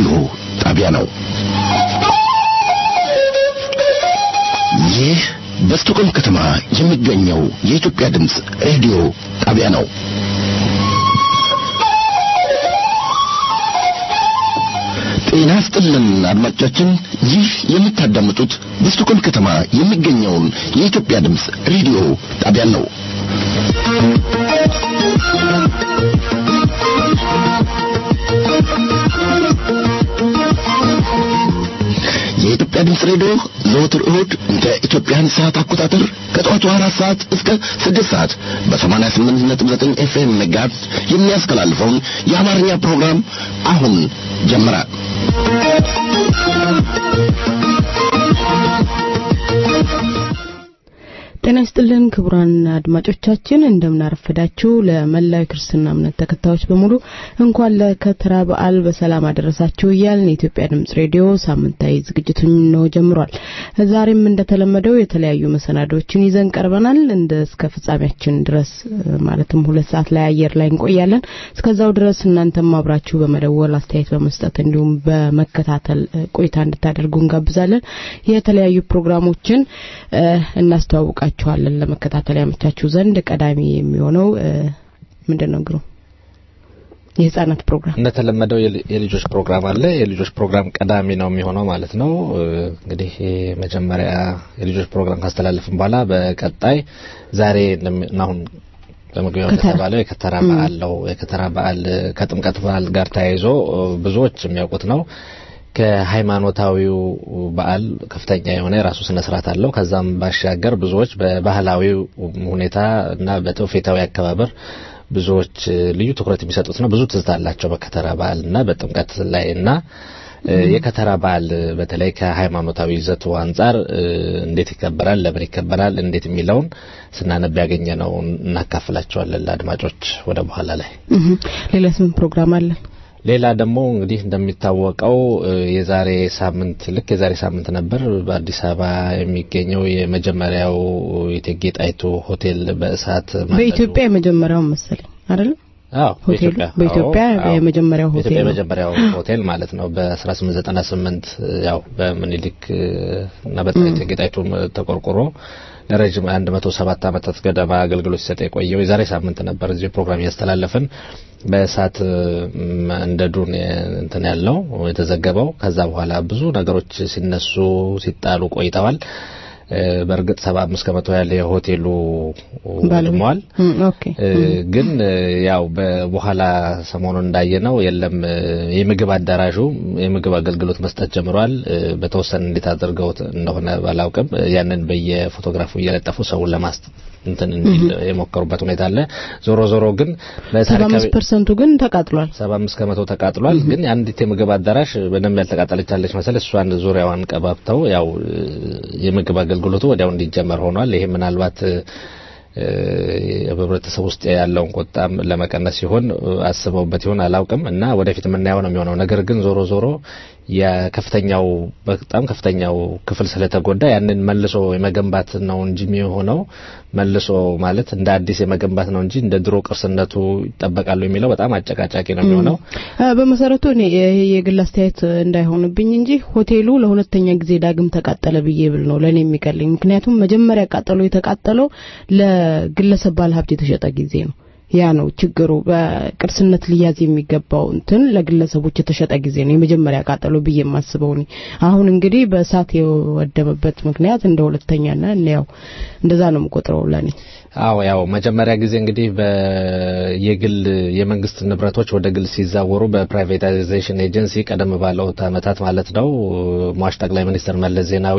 ሬዲዮ ጣቢያ ነው። ይህ በስቶኮልም ከተማ የሚገኘው የኢትዮጵያ ድምፅ ሬዲዮ ጣቢያ ነው። ጤና ስጥልን አድማጮቻችን፣ ይህ የምታዳምጡት በስቶኮልም ከተማ የሚገኘውን የኢትዮጵያ ድምፅ ሬዲዮ ጣቢያ ነው። የኢትዮጵያ ድምፅ ሬዲዮ ዘወትር እሁድ እንደ ኢትዮጵያን ሰዓት አቆጣጠር ከጠዋቱ አራት ሰዓት እስከ ስድስት ሰዓት በሰማንያ ስምንት ነጥብ ዘጠኝ ኤፍኤም ሜጋሄርዝ የሚያስተላልፈውን የአማርኛ ፕሮግራም አሁን ጀመረ። ጤና ይስጥልን ክቡራን አድማጮቻችን እንደምናረፈዳችሁ። ለመላው የክርስትና እምነት ተከታዮች በሙሉ እንኳን ለከተራ በዓል በሰላም አደረሳችሁ እያልን የኢትዮጵያ ድምጽ ሬዲዮ ሳምንታዊ ዝግጅቱን ነው ጀምሯል። ዛሬም እንደተለመደው የተለያዩ መሰናዶዎችን ይዘን ቀርበናል። እንደ እስከ ፍጻሜያችን ድረስ ማለትም ሁለት ሰዓት ላይ አየር ላይ እንቆያለን። እስከዛው ድረስ እናንተም አብራችሁ በመደወል አስተያየት በመስጠት እንዲሁም በመከታተል ቆይታ እንድታደርጉ እንጋብዛለን። የተለያዩ ፕሮግራሞችን እናስተዋውቃችሁ እናቀርባችኋለን ለመከታተል ያመቻችሁ ዘንድ ቀዳሚ የሚሆነው ምንድን ነው ግሩ የህጻናት ፕሮግራም እንደተለመደው የልጆች ፕሮግራም አለ። የልጆች ፕሮግራም ቀዳሚ ነው የሚሆነው ማለት ነው። እንግዲህ መጀመሪያ የልጆች ፕሮግራም ካስተላለፍን በኋላ በቀጣይ ዛሬ አሁን በመግቢያው እንደተባለው የከተራ በዓል ነው። የከተራ በዓል ከጥምቀት በዓል ጋር ተያይዞ ብዙዎች የሚያውቁት ነው። ከሃይማኖታዊው በዓል ከፍተኛ የሆነ የራሱ ስነ ስርዓት አለው። ከዛም ባሻገር ብዙዎች በባህላዊው ሁኔታ እና በትውፊታዊ አከባበር ብዙዎች ልዩ ትኩረት የሚሰጡት ነው። ብዙ ትዝታ አላቸው በከተራ በዓል እና በጥምቀት ላይ እና የከተራ በዓል በተለይ ከሃይማኖታዊ ይዘቱ አንጻር እንዴት ይከበራል፣ ለምን ይከበራል፣ እንዴት የሚለውን ስናነብ ያገኘ ነው እናካፍላቸዋለን ለአድማጮች ወደ በኋላ ላይ። ሌላ ስም ፕሮግራም አለን። ሌላ ደግሞ እንግዲህ እንደሚታወቀው የዛሬ ሳምንት ልክ የዛሬ ሳምንት ነበር በአዲስ አበባ የሚገኘው የመጀመሪያው እቴጌ ጣይቱ ሆቴል በእሳት በኢትዮጵያ የመጀመሪያው መሰለኝ አይደለም? አዎ በኢትዮጵያ በኢትዮጵያ የመጀመሪያው ሆቴል የመጀመሪያው ሆቴል ማለት ነው። በ1898 ያው በምኒልክ እና በእቴጌ ጣይቱ ተቆርቆሮ ለረጅም 107 ዓመታት ገደማ አገልግሎት ሲሰጥ የቆየው የዛሬ ሳምንት ነበር እዚህ ፕሮግራም እያስተላለፍን በእሳት እንደዱን እንትን ያለው የተዘገበው። ከዛ በኋላ ብዙ ነገሮች ሲነሱ ሲጣሉ ቆይተዋል። በእርግጥ ሰባ አምስት ከመቶ ያለ የሆቴሉ ወድሟል። ግን ያው በኋላ ሰሞኑን እንዳየነው የለም የምግብ አዳራሹ የምግብ አገልግሎት መስጠት ጀምሯል። በተወሰነ እንዴት አድርገው እንደሆነ ባላውቅም ያንን በየፎቶግራፉ እየለጠፉ ሰውን ለማስ እንትን እንዲል የሞከሩበት ሁኔታ አለ። ዞሮ ዞሮ ግን ሰባ አምስት ፐርሰንቱ ግን ተቃጥሏል። ሰባ አምስት ከመቶ ተቃጥሏል። ግን የአንዲት የምግብ አዳራሽ በደንብ ያልተቃጠለቻለች መሰል እሷን ዙሪያዋን ቀባብተው ያው የምግብ አገልግሎቱ ወዲያው እንዲጀመር ሆኗል። ይሄ ምናልባት በህብረተሰብ ውስጥ ያለውን ቁጣም ለመቀነስ ሲሆን አስበውበት ይሆን አላውቅም እና ወደፊት የምናየው ነው የሚሆነው። ነገር ግን ዞሮ ዞሮ የከፍተኛው በጣም ከፍተኛው ክፍል ስለተጎዳ ያንን መልሶ የመገንባት ነው እንጂ የሚሆነው መልሶ ማለት እንደ አዲስ የመገንባት ነው እንጂ እንደ ድሮ ቅርስነቱ ይጠበቃሉ የሚለው በጣም አጨቃጫቂ ነው የሚሆነው። በመሰረቱ እኔ የግል አስተያየት እንዳይሆንብኝ እንጂ ሆቴሉ ለሁለተኛ ጊዜ ዳግም ተቃጠለ ብዬ ብል ነው ለእኔ የሚቀልኝ። ምክንያቱም መጀመሪያ ቃጠሎ የተቃጠለው ለግለሰብ ባለሀብት የተሸጠ ጊዜ ነው። ያ ነው ችግሩ። በቅርስነት ሊያዝ የሚገባው እንትን ለግለሰቦች የተሸጠ ጊዜ ነው የመጀመሪያ ቃጠሎ ብዬ የማስበው እኔ። አሁን እንግዲህ በእሳት የወደመበት ምክንያት እንደ ሁለተኛና ያው እንደዛ ነው የምቆጥረው ለኔ። አዎ ያው መጀመሪያ ጊዜ እንግዲህ የግል የመንግስት ንብረቶች ወደ ግል ሲዛወሩ በፕራይቬታይዜሽን ኤጀንሲ ቀደም ባለውት አመታት ማለት ነው ሟች ጠቅላይ ሚኒስትር መለስ ዜናዊ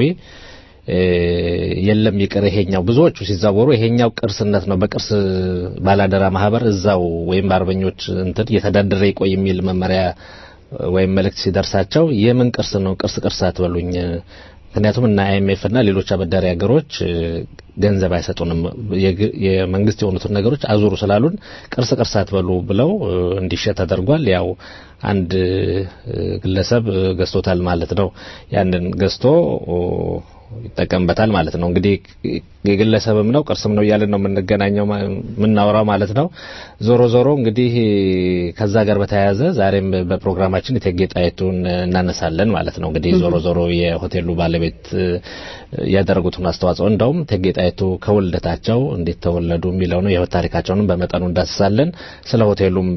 የለም ይቅር ይሄኛው ብዙዎቹ ሲዛወሩ ይሄኛው ቅርስነት ነው በቅርስ ባላደራ ማህበር እዛው ወይም በአርበኞች እንትን እየተዳደረ ይቆይ የሚል መመሪያ ወይም መልእክት ሲደርሳቸው የምን ቅርስ ነው ቅርስ ቅርስ አትበሉኝ ምክንያቱም እና አይኤምኤፍ እና ሌሎች አበዳሪ ሀገሮች ገንዘብ አይሰጡንም የመንግስት የሆኑትን ነገሮች አዙሩ ስላሉን ቅርስ ቅርስ አትበሉ ብለው እንዲሸጥ ተደርጓል ያው አንድ ግለሰብ ገዝቶታል ማለት ነው ያንን ገዝቶ ይጠቀምበታል ማለት ነው። እንግዲህ የግለሰብም ነው ቅርስም ነው እያልን ነው የምንገናኘው የምናወራው ማለት ነው። ዞሮ ዞሮ እንግዲህ ከዛ ጋር በተያያዘ ዛሬም በፕሮግራማችን እቴጌ ጣይቱን እናነሳለን ማለት ነው። እንግዲህ ዞሮ ዞሮ የሆቴሉ ባለቤት ያደረጉትን አስተዋጽኦ እንደውም እቴጌ ጣይቱ ከውልደታቸው እንዴት ተወለዱ የሚለው ነው የህይወት ታሪካቸውንም በመጠኑ እንዳስሳለን። ስለ ሆቴሉም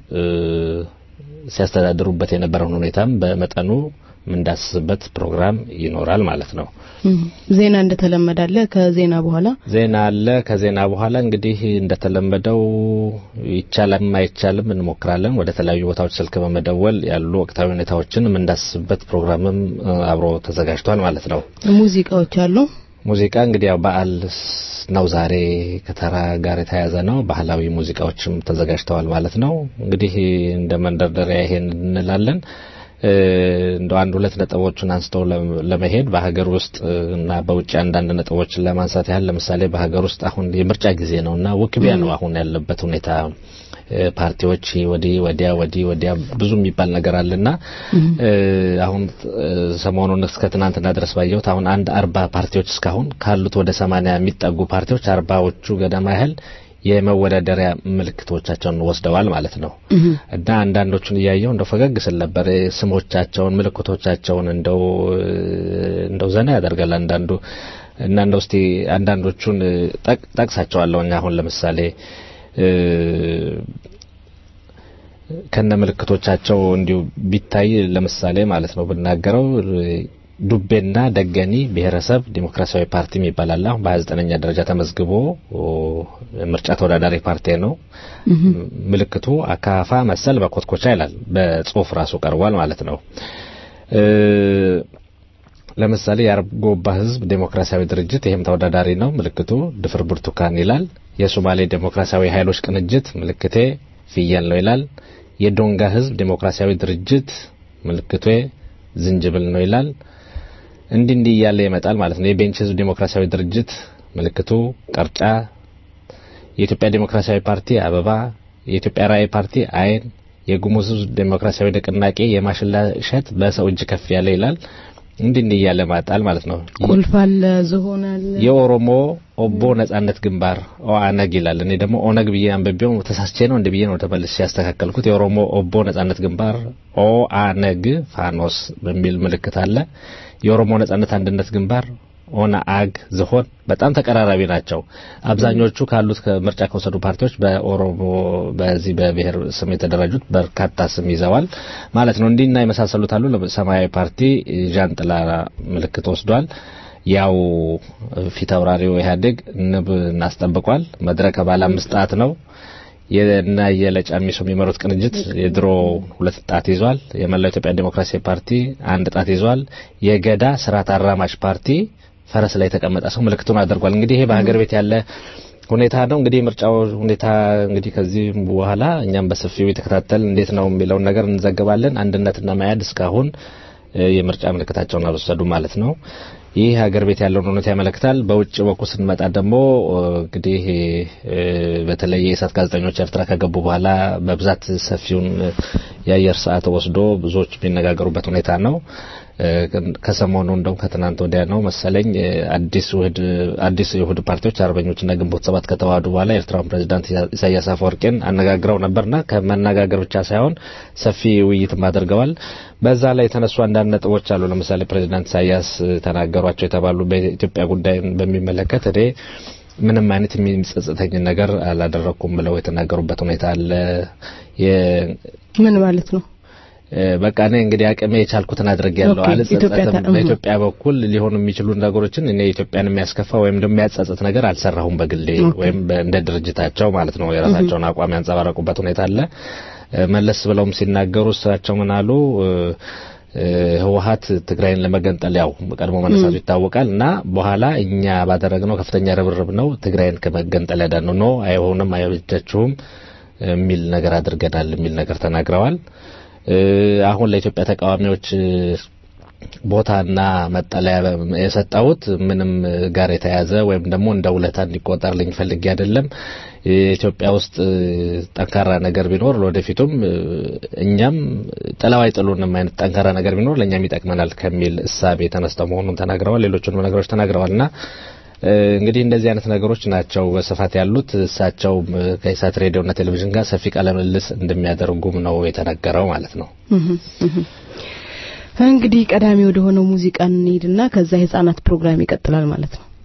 ሲያስተዳድሩበት የነበረውን ሁኔታም በመጠኑ የምንዳስስበት ፕሮግራም ይኖራል ማለት ነው። ዜና እንደተለመደ አለ። ከዜና በኋላ ዜና አለ። ከዜና በኋላ እንግዲህ እንደተለመደው ይቻላል አይቻልም እንሞክራለን። ወደ ተለያዩ ቦታዎች ስልክ በመደወል ያሉ ወቅታዊ ሁኔታዎችን የምንዳስስበት ፕሮግራምም አብሮ ተዘጋጅቷል ማለት ነው። ሙዚቃዎች አሉ። ሙዚቃ እንግዲህ ያው በዓል ነው ዛሬ ከተራ ጋር የተያያዘ ነው። ባህላዊ ሙዚቃዎችም ተዘጋጅተዋል ማለት ነው። እንግዲህ እንደ መንደርደሪያ ይሄን እንላለን። እንደው አንድ ሁለት ነጥቦችን አንስተው ለመሄድ በሀገር ውስጥ እና በውጭ አንዳንድ ነጥቦችን ለማንሳት ያህል ለምሳሌ በሀገር ውስጥ አሁን የምርጫ ጊዜ ነው እና ውክቢያ ነው አሁን ያለበት ሁኔታ። ፓርቲዎች ወዲህ ወዲያ ወዲህ ወዲያ ብዙ የሚባል ነገር አለና አሁን ሰሞኑን እስከ ትናንትና ድረስ ባየሁት አሁን አንድ አርባ ፓርቲዎች እስካሁን ካሉት ወደ ሰማንያ የሚጠጉ ፓርቲዎች አርባዎቹ ገደማ ያህል የመወዳደሪያ ምልክቶቻቸውን ወስደዋል ማለት ነው እና አንዳንዶቹን እያየው እንደው ፈገግ ስል ነበር። ስሞቻቸውን፣ ምልክቶቻቸውን እንደው እንደው ዘና ያደርጋል አንዳንዱ እና እንደው እስቲ አንዳንዶቹን ጠቅሳቸዋለሁ። እኛ አሁን ለምሳሌ ከነ ምልክቶቻቸው እንዲሁ ቢታይ ለምሳሌ ማለት ነው ብናገረው ዱቤና ደገኒ ብሔረሰብ ዲሞክራሲያዊ ፓርቲ የሚባል አለ። አሁን በ29ኛ ደረጃ ተመዝግቦ ምርጫ ተወዳዳሪ ፓርቲ ነው። ምልክቱ አካፋ መሰል በኮትኮቻ ይላል። በጽሁፍ ራሱ ቀርቧል ማለት ነው። ለምሳሌ የአርጎባ ህዝብ ዴሞክራሲያዊ ድርጅት ይህም ተወዳዳሪ ነው። ምልክቱ ድፍር ብርቱካን ይላል። የሶማሌ ዴሞክራሲያዊ ኃይሎች ቅንጅት ምልክቴ ፍየል ነው ይላል። የዶንጋ ህዝብ ዴሞክራሲያዊ ድርጅት ምልክቴ ዝንጅብል ነው ይላል። እንዲህ እንዲህ እያለ ይመጣል ማለት ነው። የቤንች ህዝብ ዴሞክራሲያዊ ድርጅት ምልክቱ ቀርጫ፣ የኢትዮጵያ ዴሞክራሲያዊ ፓርቲ አበባ፣ የኢትዮጵያ ራዕይ ፓርቲ አይን፣ የጉሙዝ ህዝብ ዴሞክራሲያዊ ንቅናቄ የማሽላ እሸት በሰው እጅ ከፍ ያለ ይላል። እንዲህ እንዲህ እያለ ማጣል ማለት ነው። ቁልፍ አለ፣ ዝሆን አለ። የኦሮሞ ኦቦ ነጻነት ግንባር ኦአነግ ይላል። እኔ ደግሞ ኦነግ ብዬ አንብቤው ተሳስቼ ነው እንደ ብዬ ነው ተመልሼ ያስተካከልኩት። የኦሮሞ ኦቦ ነጻነት ግንባር ኦአነግ ፋኖስ በሚል ምልክት አለ። የኦሮሞ ነጻነት አንድነት ግንባር ኦነአግ ዝሆን በጣም ተቀራራቢ ናቸው። አብዛኞቹ ካሉት ከምርጫ ከወሰዱ ፓርቲዎች በኦሮሞ በዚህ በብሔር ስም የተደራጁት በርካታ ስም ይዘዋል ማለት ነው። እንዲህና የመሳሰሉት አሉ። ሰማያዊ ፓርቲ ዣንጥላ ምልክት ወስዷል። ያው ፊት አውራሪው ኢህአዴግ ንብ እናስጠብቋል። መድረክ ባለ አምስት ጣት ነው። የና የለጫሚሶ የሚመሩት ቅንጅት የድሮ ሁለት ጣት ይዟል። የመላው ኢትዮጵያ ዴሞክራሲያዊ ፓርቲ አንድ ጣት ይዟል። የገዳ ስርዓት አራማጅ ፓርቲ ፈረስ ላይ የተቀመጠ ሰው ምልክቱን አድርጓል። እንግዲህ ይሄ በሀገር ቤት ያለ ሁኔታ ነው። እንግዲህ የምርጫው ሁኔታ እንግዲህ ከዚህ በኋላ እኛም በሰፊው የተከታተል እንዴት ነው የሚለውን ነገር እንዘግባለን። አንድነትና መያድ እስካሁን የምርጫ ምልክታቸውን አልወሰዱ ማለት ነው። ይህ ሀገር ቤት ያለውን እውነት ያመለክታል። በውጭ በኩል ስንመጣ ደግሞ እንግዲህ በተለይ የእሳት ጋዜጠኞች ኤርትራ ከገቡ በኋላ በብዛት ሰፊውን የአየር ሰዓት ወስዶ ብዙዎች የሚነጋገሩበት ሁኔታ ነው። ከሰሞኑ እንደውም ከትናንት ወዲያ ነው መሰለኝ አዲስ ውህድ አዲስ የውህድ ፓርቲዎች አርበኞችና ግንቦት ሰባት ከተዋህዱ በኋላ የኤርትራውን ፕሬዚዳንት ኢሳያስ አፈወርቄን አነጋግረው ነበርና ከመነጋገር ብቻ ሳይሆን ሰፊ ውይይትም አድርገዋል። በዛ ላይ የተነሱ አንዳንድ ነጥቦች አሉ። ለምሳሌ ፕሬዚዳንት ኢሳያስ ተናገሯቸው የተባሉ በኢትዮጵያ ጉዳይ በሚመለከት እኔ ምንም አይነት የሚጸጽተኝ ነገር አላደረኩም ብለው የተናገሩበት ሁኔታ አለ። ምን ማለት ነው? በቃ እኔ እንግዲህ አቅሜ የቻልኩትን አድርጌያለሁ። አልጸጸትም። በኢትዮጵያ በኩል ሊሆኑ የሚችሉ ነገሮችን እኔ ኢትዮጵያን የሚያስከፋ ወይም ደግሞ የሚያጸጽት ነገር አልሰራሁም በግሌ ወይም እንደ ድርጅታቸው ማለት ነው። የራሳቸውን አቋም ያንጸባረቁበት ሁኔታ አለ። መለስ ብለውም ሲናገሩ እሳቸው ምን አሉ? ህወሀት ትግራይን ለመገንጠል ያው ቀድሞ መነሳቱ ይታወቃል እና በኋላ እኛ ባደረግነው ከፍተኛ ርብርብ ነው ትግራይን ከመገንጠል ያዳነው ነው። አይሆንም፣ አይበጃችሁም የሚል ነገር አድርገናል የሚል ነገር ተናግረዋል። አሁን ለኢትዮጵያ ተቃዋሚዎች ቦታና መጠለያ የሰጠሁት ምንም ጋር የተያያዘ ወይም ደግሞ እንደ ውለታ እንዲቆጠርልኝ ፈልጌ አይደለም። ኢትዮጵያ ውስጥ ጠንካራ ነገር ቢኖር ለወደፊቱም እኛም ጥለው አይጥሉንም አይነት ጠንካራ ነገር ቢኖር ለእኛም ይጠቅመናል ከሚል እሳቤ ተነስተው መሆኑን ተናግረዋል። ሌሎቹንም ነገሮች ተናግረዋልና እንግዲህ እንደዚህ አይነት ነገሮች ናቸው በስፋት ያሉት። እሳቸው ከኢሳት ሬዲዮና ቴሌቪዥን ጋር ሰፊ ቃለ ምልልስ እንደሚያደርጉም ነው የተነገረው ማለት ነው። እንግዲህ ቀዳሚ ወደ ሆነው ሙዚቃ እንሄድና ከዛ የህፃናት ፕሮግራም ይቀጥላል ማለት ነው።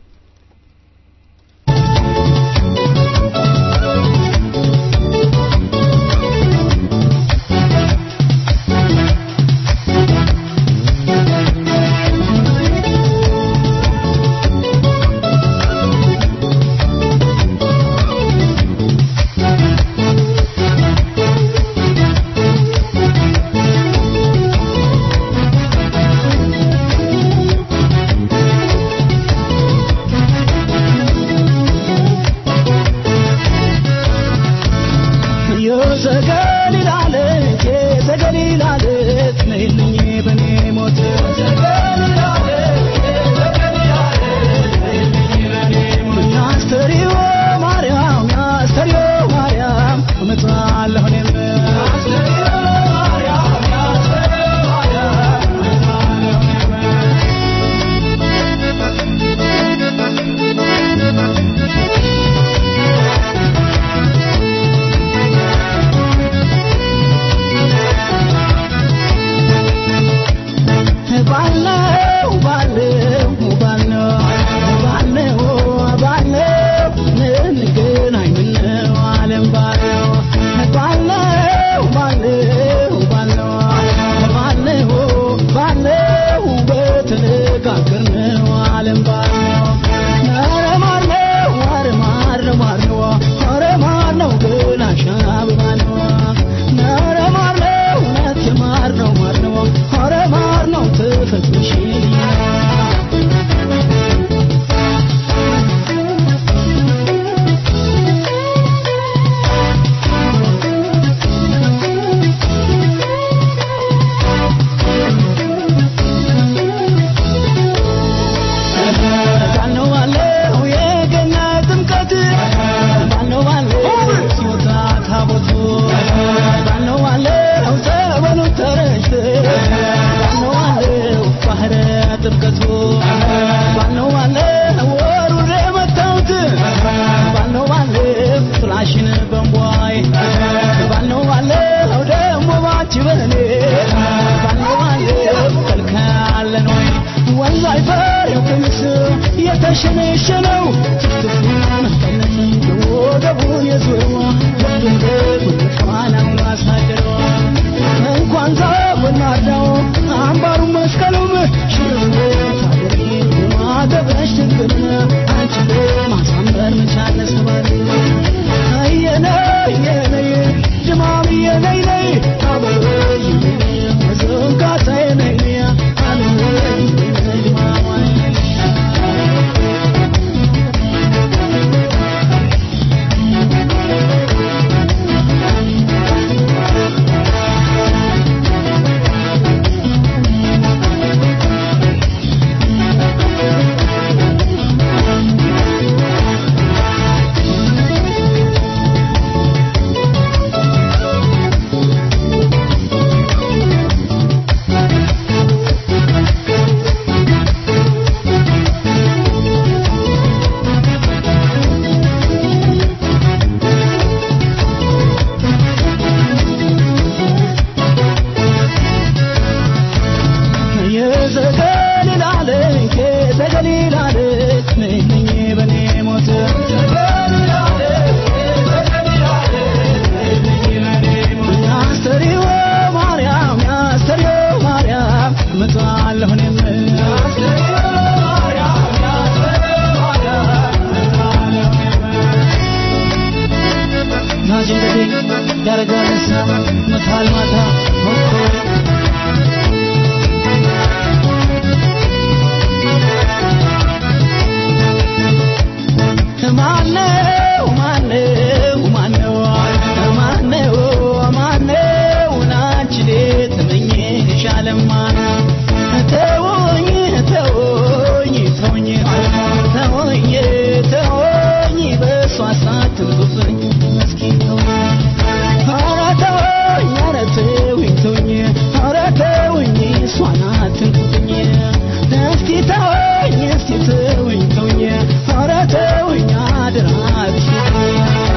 ተወኝ ተወኝ ተወኝ ተወኝ ተወኝ በእሷ ሳትንኩብኝ እስኪ ተወኝ ኧረ ተወኝ ኧረ ተወኝ ተወኝ ኧረ ተወኝ እሷን አትንኩብኝ እስኪ ተወኝ እስኪ ተወኝ ተወኝ ኧረ ተወኝ አደራ አትሽኝ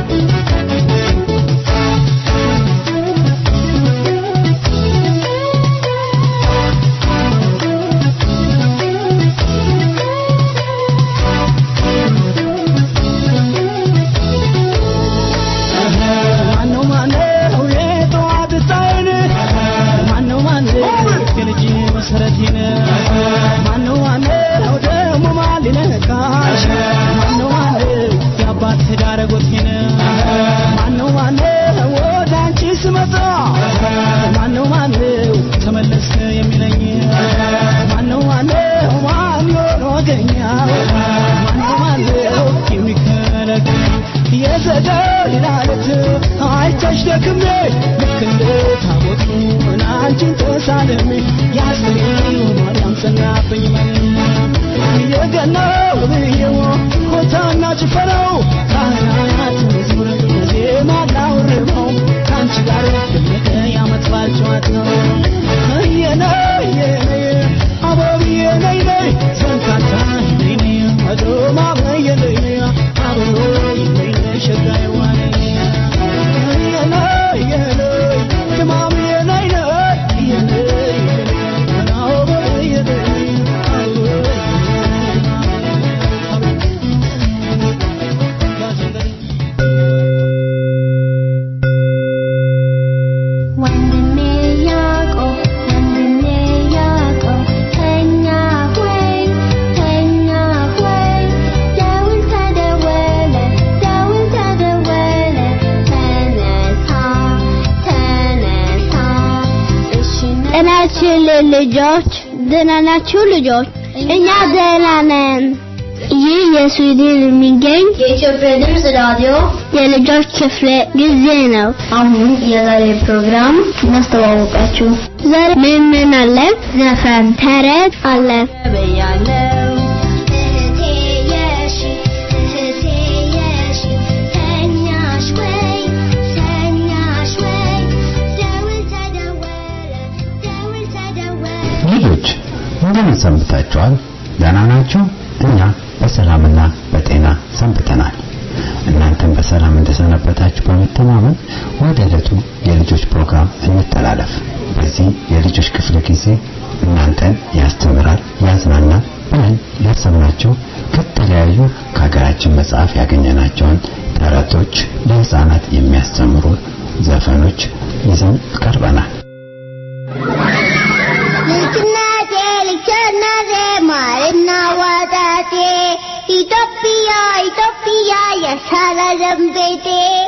ማነው ማነው የጠዋት ፀሐይን ማነው ማነው የልጅ መሰረቴን ማነው ማነው ደግሞ ማን ሊነካሽ ማነው ማነው የአባት ትዳር ጎቴን ማነው ማነው ወደ አንቺ ስመጣ ማነው ማነው ተመለስ የሚለኝ ማነው ማነው ማን ይሆን ወገኛ ማነው ማነው የሚከለክል የዘገይ ላለት አይተሽ ደክሜ ልክ እንደ ታቦቱ አንቺን ተሳልሜ ያስገኘው ማርያም ጸናብኝ የገናው ብዬው ሆታና ጭፈራው ካህናት መዝሙር ዜማ ላውርበው ከአንቺ ጋር ደመቀ ያመት በዓል ጨዋታው እየነይ የነይ አበብዬ ነይ ነይ ሰንካታ ነይ ነይ አዶማ በየ ነይ ነይ አበቦ ነይ ነይ ሸጋይ ዋኔ የነይ የነይ ትማምዬ ነይ ነይ የነይ አበብዬ ነይ ወንድሜ ያዕቆብ ወንድሜ ያዕቆብ ተኛ ሆይ ተኛ ሆይ ደውል ተደወለ ደውል ተደወለ ተነሳ ተነሳ እሺ ጤናችን ልጆች ደህና ናችሁ ልጆች እኛ ደህና ነን ይህ የስዊድን የሚገኝ የኢትዮጵያ ድምፅ ራዲዮ የልጆች ክፍለ ጊዜ ነው። አሁን የዛሬ ፕሮግራም እናስተዋወቃችሁ። ዛሬ ምን ምን አለ? ዘፈን፣ ተረት አለ። በያለው እህቴ የሺ እህቴ የሺ ተኛሽ ወይ ተኛሽ ወይ ደውል ተደወለ ደውል ተደወለ ልጆች እንደምን ሰንብታችኋል? ደህና ናችሁ? እኛ በሰላምና በጤና ሰንብተናል። እናንተም በሰላም እንደሰነበታችሁ በመተማመን ወደ ዕለቱ የልጆች ፕሮግራም እንተላለፍ። በዚህ የልጆች ክፍለ ጊዜ እናንተን ያስተምራል፣ ያዝናናል ብለን ያሰብናቸው ከተለያዩ ከሀገራችን መጽሐፍ ያገኘናቸውን ተረቶች፣ ለህፃናት የሚያስተምሩ ዘፈኖች ይዘን ቀርበናል። ልጅነቴ ልጅነቴ ማርና ወተቴ ኢትዮጵያ ኢትዮጵያ የሰላም ቤቴ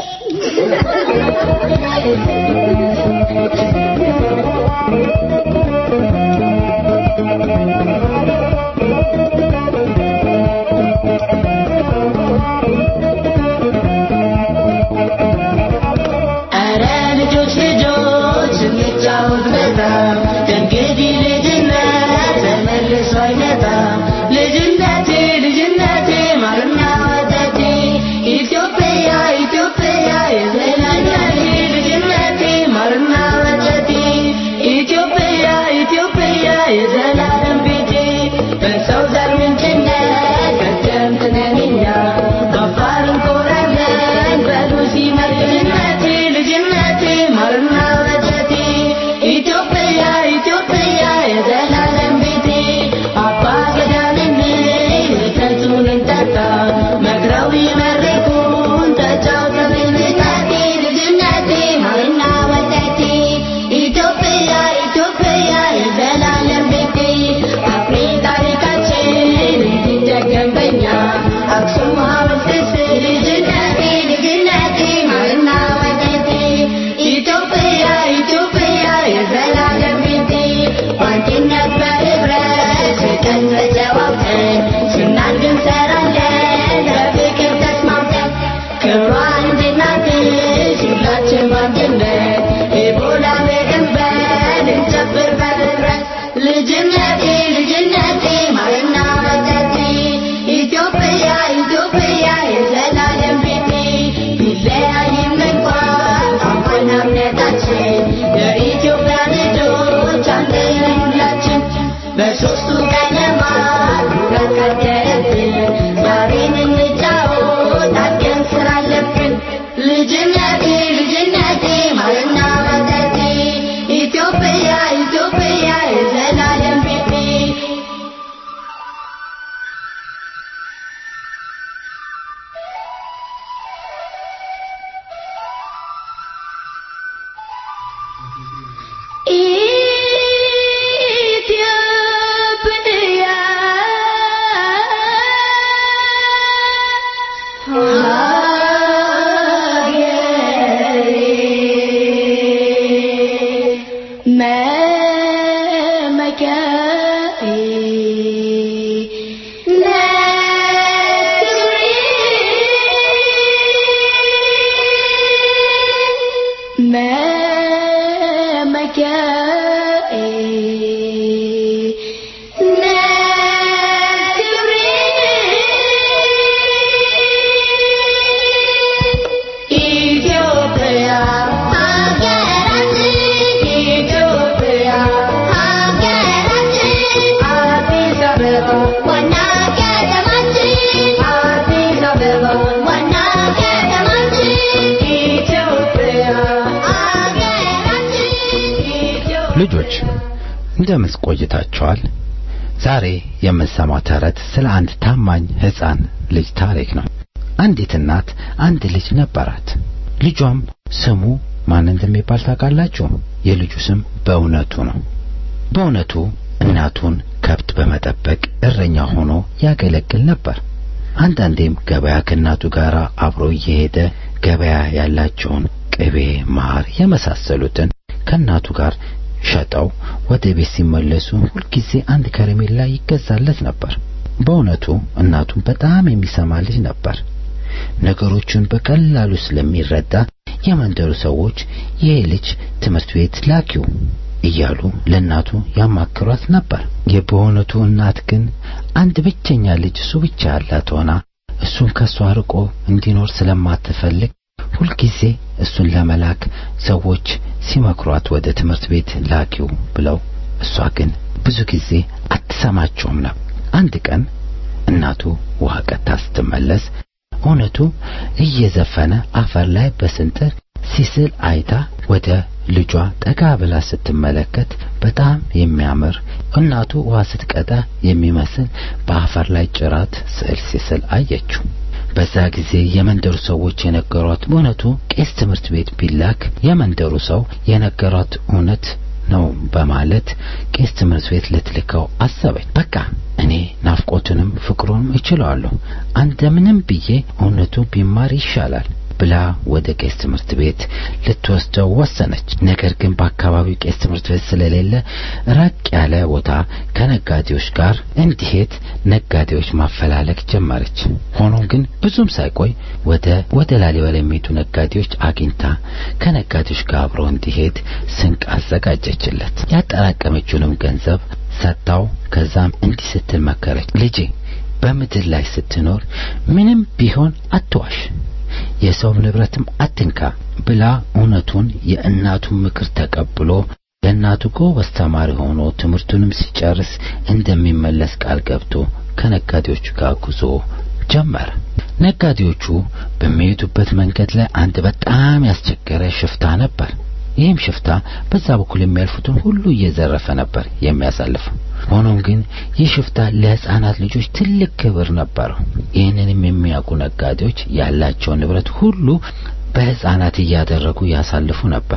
ኧረ ልጆች ልጆች እንጫወት በጣም ከእንግዲህ ልጅነት ተመልሶ አይመጣም። ልጅነቴ ልጅነቴ ማርና ወተቴ ኢትዮጵያ ኢትዮጵያ የዘላኛቴ ልጅነቴ ማርና ወተቴ ኢትዮጵያ ኢትዮጵያ የዘላለም ቤቴ በሰው ዘር ምንጭነት ቀደምት ነን እኛ በአፋር እንኮራለን በሉሲ ልጅነቴ ልጅነቴ ማርና ወተቴ ኢትዮጵያ ኢትዮጵያ የዘላለም ቤቴ አባ ገዳምን ወተቱን እንጠጣ መክረው ይመርቁን ተጫውተን ልጅነቴ ልጅነቴ ማርና ወተቴ ኢትዮጵያ ኢትዮጵያ የዘላለም ቤቴ አፍሪ ታሪካችን እንዲደገም በኛ አክሱም ሐውልት ስር ልጅነቴ ልጅነቴ ማርና ወተቴ ኢትዮጵያ ኢትዮጵያ የዘላለም ቤቴ በአንድነት በህብረት ፍቅር ተጨዋውተን ስናድግ እንሰራለን በፍቅር ተስማምተን ክብሯ እንድናድስ ሁላችን በአንድነት ኢቦላ በድንበር እንጨፍር በህብረት ልጅነቴ በሶስቱ ቀለማት ውበት ቀደለብን ዛሬን እንጫወት አድገን ስራ አለብን ልጅነቴ ልጅነቴ ማርና ወተቴ ኢትዮጵያ ኢትዮጵያ የዘላለም ቤቴ ኢትዮጵያ ሀገሬ መመኪያዬ መመኪያዬ ኢትዮጵያ ሀገራችን ኢትዮጵያ ሀገራችን አዲስ አበባ ዋና ከተማችን አዲስ አበባ ዋና ከተማችን ኢትዮጵያ ሀገራችን ኢትዮጵያ ልጆች እንደምን ቆይታችኋል? ዛሬ የምንሰማው ተረት ስለ አንድ ታማኝ ሕፃን ልጅ ታሪክ ነው። አንዲት እናት አንድ ልጅ ነበራት። ልጇም ስሙ ማን እንደሚባል ታውቃላችሁ? የልጁ ስም በእውነቱ ነው። በእውነቱ እናቱን ከብት በመጠበቅ እረኛ ሆኖ ያገለግል ነበር። አንዳንዴም ገበያ ከእናቱ ጋር አብሮ እየሄደ ገበያ ያላቸውን ቅቤ፣ ማር የመሳሰሉትን ከእናቱ ጋር ሸጠው ወደ ቤት ሲመለሱ ሁልጊዜ አንድ ከረሜላ ይገዛለት ነበር። በእውነቱ እናቱን በጣም የሚሰማ ልጅ ነበር። ነገሮቹን በቀላሉ ስለሚረዳ የመንደሩ ሰዎች ይህ ልጅ ትምህርት ቤት ላኪው እያሉ ለእናቱ ያማክሯት ነበር። የበእውነቱ እናት ግን አንድ ብቸኛ ልጅ እሱ ብቻ ያላት ሆና እሱን ከሷ ርቆ እንዲኖር ስለማትፈልግ ሁልጊዜ እሱን ለመላክ ሰዎች ሲመክሯት ወደ ትምህርት ቤት ላኪው ብለው እሷ ግን ብዙ ጊዜ አትሰማቸውም ነበር። አንድ ቀን እናቱ ውሃ ቀታ ስትመለስ እውነቱ እየዘፈነ አፈር ላይ በስንጥር ሲስል አይታ ወደ ልጇ ጠጋ ብላ ስትመለከት በጣም የሚያምር እናቱ ውሃ ስትቀዳ የሚመስል በአፈር ላይ ጭራት ስዕል ሲስል አየችው። በዛ ጊዜ የመንደሩ ሰዎች የነገሯት በእውነቱ ቄስ ትምህርት ቤት ቢላክ የመንደሩ ሰው የነገሯት እውነት ነው በማለት ቄስ ትምህርት ቤት ልትልከው አሰበች። በቃ እኔ ናፍቆቱንም ፍቅሩንም እችለዋለሁ፣ እንደምንም ብዬ እውነቱ ቢማር ይሻላል ብላ ወደ ቄስ ትምህርት ቤት ልትወስደው ወሰነች። ነገር ግን በአካባቢው ቄስ ትምህርት ቤት ስለሌለ ራቅ ያለ ቦታ ከነጋዴዎች ጋር እንዲሄድ ነጋዴዎች ማፈላለግ ጀመረች። ሆኖም ግን ብዙም ሳይቆይ ወደ ወደ ላሊበላ የሚሄዱ ነጋዴዎች አግኝታ ከነጋዴዎች ጋር አብሮ እንዲሄድ ስንቅ አዘጋጀችለት። ያጠራቀመችውንም ገንዘብ ሰጥታው ከዛም እንዲህ ስትል መከረች። ልጄ በምድር ላይ ስትኖር ምንም ቢሆን አትዋሽ የሰው ንብረትም አትንካ ብላ እውነቱን የእናቱን ምክር ተቀብሎ ለእናቱ ጎበዝ ተማሪ ሆኖ ትምህርቱንም ሲጨርስ እንደሚመለስ ቃል ገብቶ ከነጋዴዎቹ ጋር ጉዞ ጀመረ። ነጋዴዎቹ በሚሄዱበት መንገድ ላይ አንድ በጣም ያስቸገረ ሽፍታ ነበር። ይህም ሽፍታ በዛ በኩል የሚያልፉትን ሁሉ እየዘረፈ ነበር የሚያሳልፈው። ሆኖም ግን ይህ ሽፍታ ለሕፃናት ልጆች ትልቅ ክብር ነበረው። ይህንንም የሚያውቁ ነጋዴዎች ያላቸውን ንብረት ሁሉ በሕፃናት እያደረጉ ያሳልፉ ነበር።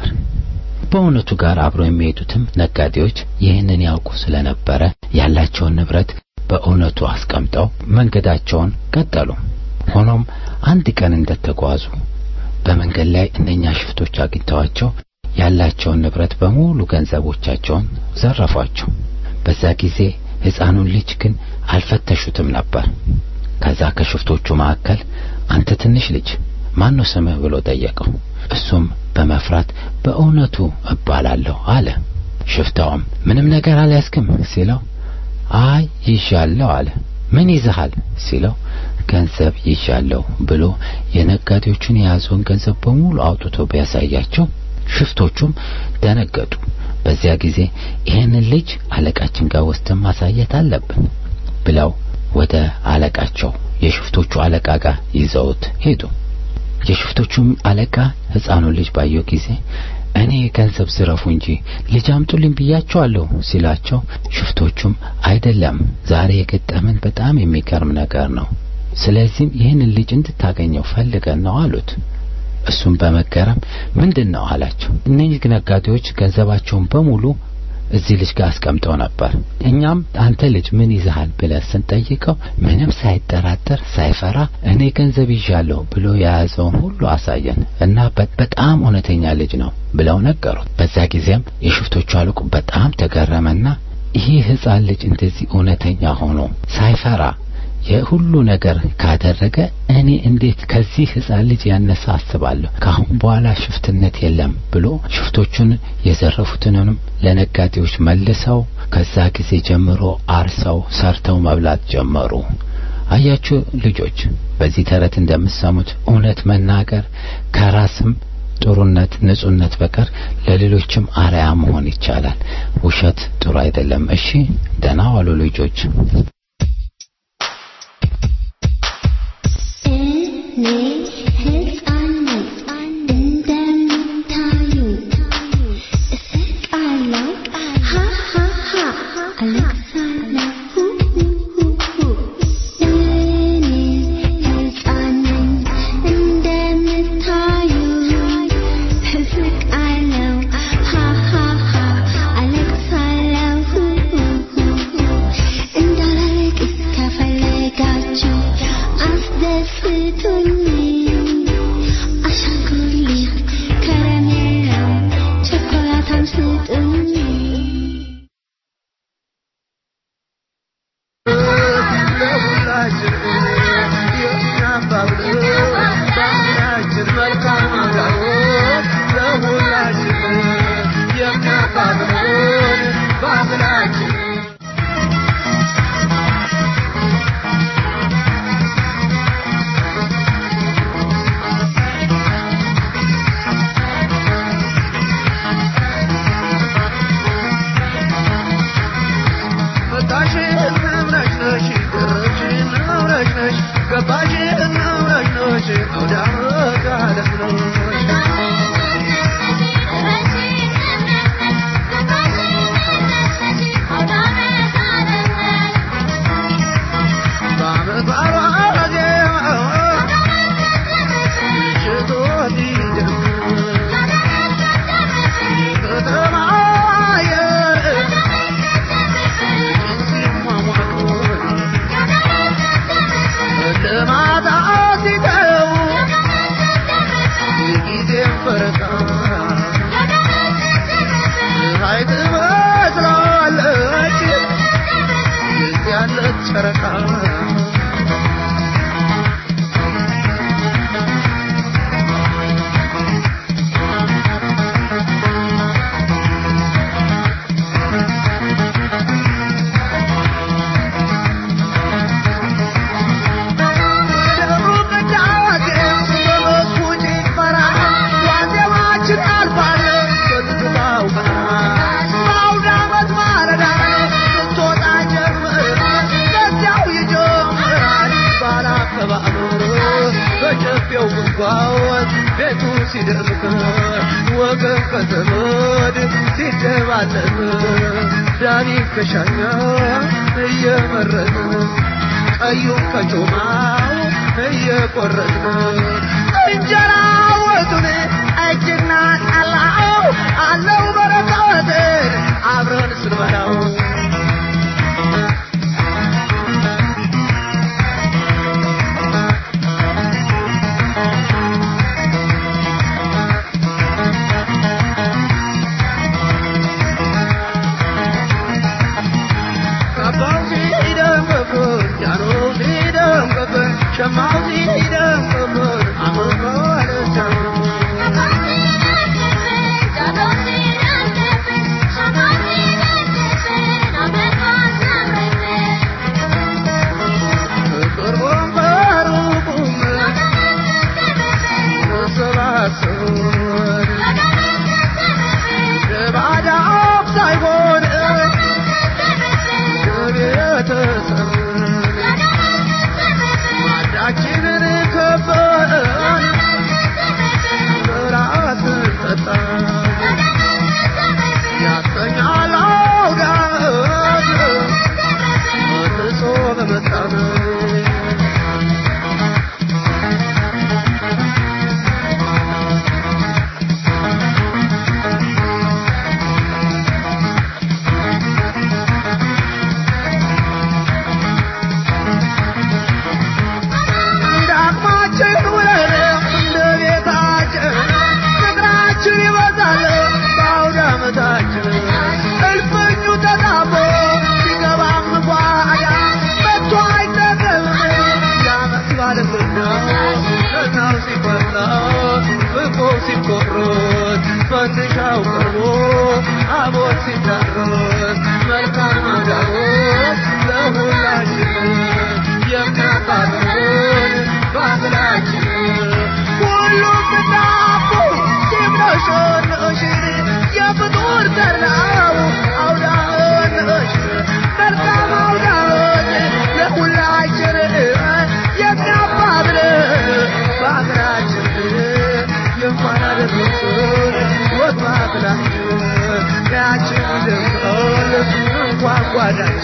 በእውነቱ ጋር አብረው የሚሄዱትም ነጋዴዎች ይህንን ያውቁ ስለነበረ ያላቸውን ንብረት በእውነቱ አስቀምጠው መንገዳቸውን ቀጠሉ። ሆኖም አንድ ቀን እንደተጓዙ በመንገድ ላይ እነኛ ሽፍቶች አግኝተዋቸው ያላቸውን ንብረት በሙሉ ገንዘቦቻቸውን ዘረፏቸው። በዛ ጊዜ ሕፃኑን ልጅ ግን አልፈተሹትም ነበር። ከዛ ከሽፍቶቹ መካከል አንተ ትንሽ ልጅ ማን ነው ስምህ ብሎ ጠየቀው። እሱም በመፍራት በእውነቱ እባላለሁ አለ። ሽፍታውም ምንም ነገር አልያዝክም ሲለው አይ ይዣለሁ አለ። ምን ይዘሃል ሲለው ገንዘብ ይዣለሁ ብሎ የነጋዴዎቹን የያዘውን ገንዘብ በሙሉ አውጥቶ ቢያሳያቸው ሽፍቶቹም ደነገጡ። በዚያ ጊዜ ይህንን ልጅ አለቃችን ጋር ወስደን ማሳየት አለብን ብለው ወደ አለቃቸው የሽፍቶቹ አለቃ ጋር ይዘውት ሄዱ። የሽፍቶቹም አለቃ ሕፃኑን ልጅ ባየው ጊዜ እኔ ገንዘብ ዝረፉ እንጂ ልጅ አምጡልኝ ብያቸዋለሁ ሲላቸው፣ ሽፍቶቹም አይደለም ዛሬ የገጠመን በጣም የሚገርም ነገር ነው። ስለዚህም ይህንን ልጅ እንድታገኘው ፈልገን ነው አሉት። እሱም በመገረም ምንድን ነው አላቸው። እነዚህ ነጋዴዎች ገንዘባቸውን በሙሉ እዚህ ልጅ ጋር አስቀምጠው ነበር። እኛም አንተ ልጅ ምን ይዘሃል ብለን ስንጠይቀው ምንም ሳይጠራጠር ሳይፈራ እኔ ገንዘብ ይዣለሁ ብሎ የያዘውን ሁሉ አሳየን እና በጣም እውነተኛ ልጅ ነው ብለው ነገሩት። በዛ ጊዜም የሽፍቶቹ አለቁ በጣም ተገረመና ይህ ሕፃን ልጅ እንደዚህ እውነተኛ ሆኖ ሳይፈራ የሁሉ ነገር ካደረገ እኔ እንዴት ከዚህ ሕፃን ልጅ ያነሰ አስባለሁ። ከአሁን በኋላ ሽፍትነት የለም ብሎ ሽፍቶቹን የዘረፉትንም ለነጋዴዎች መልሰው ከዛ ጊዜ ጀምሮ አርሰው ሰርተው መብላት ጀመሩ። አያችሁ ልጆች፣ በዚህ ተረት እንደምትሰሙት እውነት መናገር ከራስም ጥሩነት፣ ንጹህነት በቀር ለሌሎችም አርአያ መሆን ይቻላል። ውሸት ጥሩ አይደለም። እሺ፣ ደህና ዋሉ ልጆች። እኔ ሕፃን ነኝ እንደምታዩ እስቃለሁ ሃ ሃ ሃ አለቅሳለሁ ሁ ሁ ሁ እኔ ሕፃን ነኝ እንደምታዩ እስቃለሁ ሃ ሃ ሃ አለቅሳለሁ ሁ ሁ ሁ እንዳላለቅስ ከፈለጋችሁ አስደስቱኝ አሻንጉሊት ከረሜላ ቸኮላታም ስጡኝ ቤቱ ሲደምቅ ወገን ከዘመድ ሲደባለቅ ዳኒ ከሻኛ እየመረጥን ቀዩን ከጮማው እየቆረጥን እንጀራ ወጡን እጅና ጠላው አለው በረከትን አብረን ስንበላው ካባው ሲደምቅብን ጃኖው ሲደምቅብን ሸማው ሲደምቅብን አመባለቻው ቅርቡም በሩቁም ተሰባሰቡን ለባዳው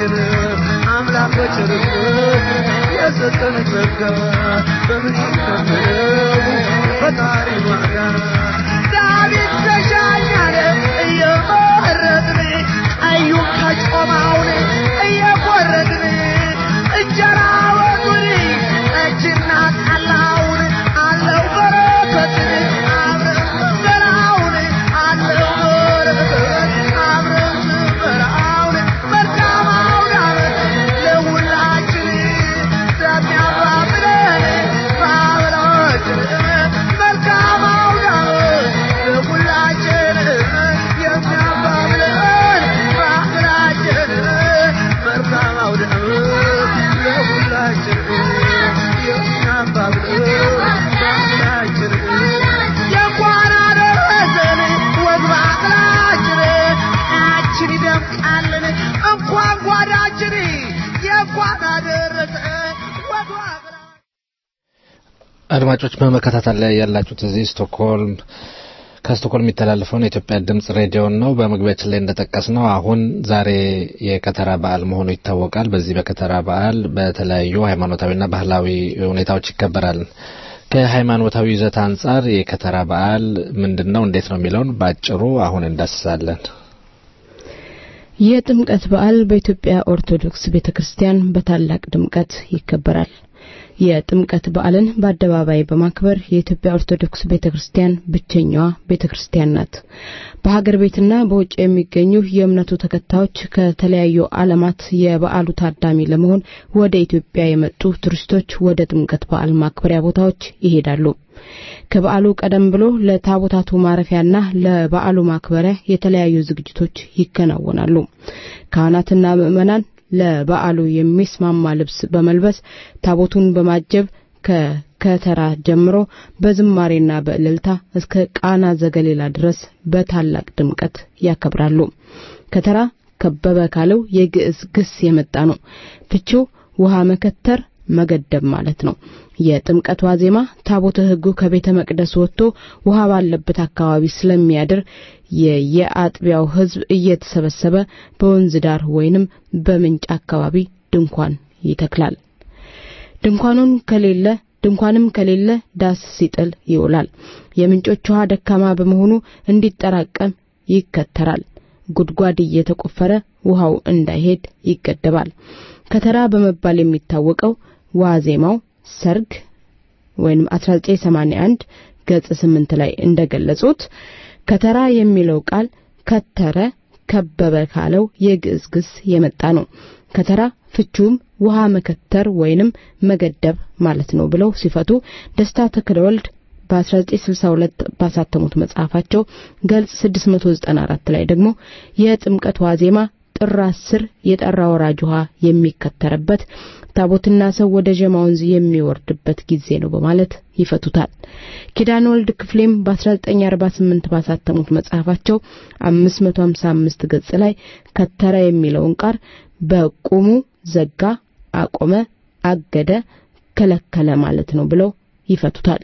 ለሁላችን አምላክ በቸርነት የሰጠን ጸጋ በምን ይከፈለው ፈጣሪ ዋጋ ዳዊት ተሻኛለ እየመረጥን ቀዩን ከጮማውን እየቆረጥን እንጀራ ወጡን ጠጅና ጠላውን አለው በረከትን አብረን ስንበላውን አለው በረከት አብረን ስንበላውን መልካም አውደ ዓመት ለሁላችን ለሚያባብለን በአብራችን መልካም አውደ ዓመት ለሁላችን የሚያባብለን በአብራችን መልካም አውደ ዓመት ለሁላችን የሚያባብለን በአብራችን የእንኳን አደረሰን ወግ ባህላችን አችን ይደምቃልን እንኳን ጓዳችን የእንኳን አደረሰን ወግ ባህላችን አድማጮች በመከታተል ላይ ያላችሁት እዚህ ስቶክሆልም ከስቶክሆልም የሚተላለፈውን የኢትዮጵያ ድምጽ ሬዲዮን ነው። በመግቢያችን ላይ እንደጠቀስ ነው አሁን ዛሬ የከተራ በዓል መሆኑ ይታወቃል። በዚህ በከተራ በዓል በተለያዩ ሃይማኖታዊና ባህላዊ ሁኔታዎች ይከበራል። ከሃይማኖታዊ ይዘት አንጻር የከተራ በዓል ምንድን ነው፣ እንዴት ነው የሚለውን በአጭሩ አሁን እንዳስሳለን። የጥምቀት በዓል በኢትዮጵያ ኦርቶዶክስ ቤተክርስቲያን በታላቅ ድምቀት ይከበራል። የጥምቀት በዓልን በአደባባይ በማክበር የኢትዮጵያ ኦርቶዶክስ ቤተክርስቲያን ብቸኛዋ ቤተክርስቲያን ናት። በሀገር ቤትና በውጭ የሚገኙ የእምነቱ ተከታዮች ከተለያዩ ዓለማት የበዓሉ ታዳሚ ለመሆን ወደ ኢትዮጵያ የመጡ ቱሪስቶች ወደ ጥምቀት በዓል ማክበሪያ ቦታዎች ይሄዳሉ። ከበዓሉ ቀደም ብሎ ለታቦታቱ ማረፊያና ለበዓሉ ማክበሪያ የተለያዩ ዝግጅቶች ይከናወናሉ። ካህናትና ምዕመናን ለበዓሉ የሚስማማ ልብስ በመልበስ ታቦቱን በማጀብ ከከተራ ጀምሮ በዝማሬና በእልልታ እስከ ቃና ዘገሊላ ድረስ በታላቅ ድምቀት ያከብራሉ። ከተራ ከበበ ካለው የግዕዝ ግስ የመጣ ነው። ፍቺው ውሃ መከተር መገደብ ማለት ነው። የጥምቀት ዋዜማ ታቦተ ሕጉ ከቤተ መቅደስ ወጥቶ ውሃ ባለበት አካባቢ ስለሚያድር የየአጥቢያው ሕዝብ እየተሰበሰበ በወንዝ ዳር ወይንም በምንጭ አካባቢ ድንኳን ይተክላል። ድንኳኑን ከሌለ ድንኳንም ከሌለ ዳስ ሲጥል ይውላል። የምንጮች ውሃ ደካማ በመሆኑ እንዲጠራቀም ይከተራል። ጉድጓድ እየተቆፈረ ውሃው እንዳይሄድ ይገደባል። ከተራ በመባል የሚታወቀው ዋዜማው ሰርግ ወይም 1981 ገጽ 8 ላይ እንደገለጹት ከተራ የሚለው ቃል ከተረ ከበበ ካለው የግዕዝ ግስ የመጣ ነው። ከተራ ፍቹም ውሃ መከተር ወይንም መገደብ ማለት ነው ብለው ሲፈቱ ደስታ ተክለወልድ በ1962 ባሳተሙት መጽሐፋቸው ገልጽ 694 ላይ ደግሞ የጥምቀት ዋዜማ ጥር 10 የጠራ ወራጅ ውሃ የሚከተርበት ታቦትና ሰው ወደ ጀማ ወንዝ የሚወርድበት ጊዜ ነው በማለት ይፈቱታል። ኪዳን ወልድ ክፍሌም በ1948 ባሳተሙት መጽሐፋቸው 555 ገጽ ላይ ከተረ የሚለውን ቃል በቁሙ ዘጋ፣ አቆመ፣ አገደ፣ ከለከለ ማለት ነው ብለው ይፈቱታል።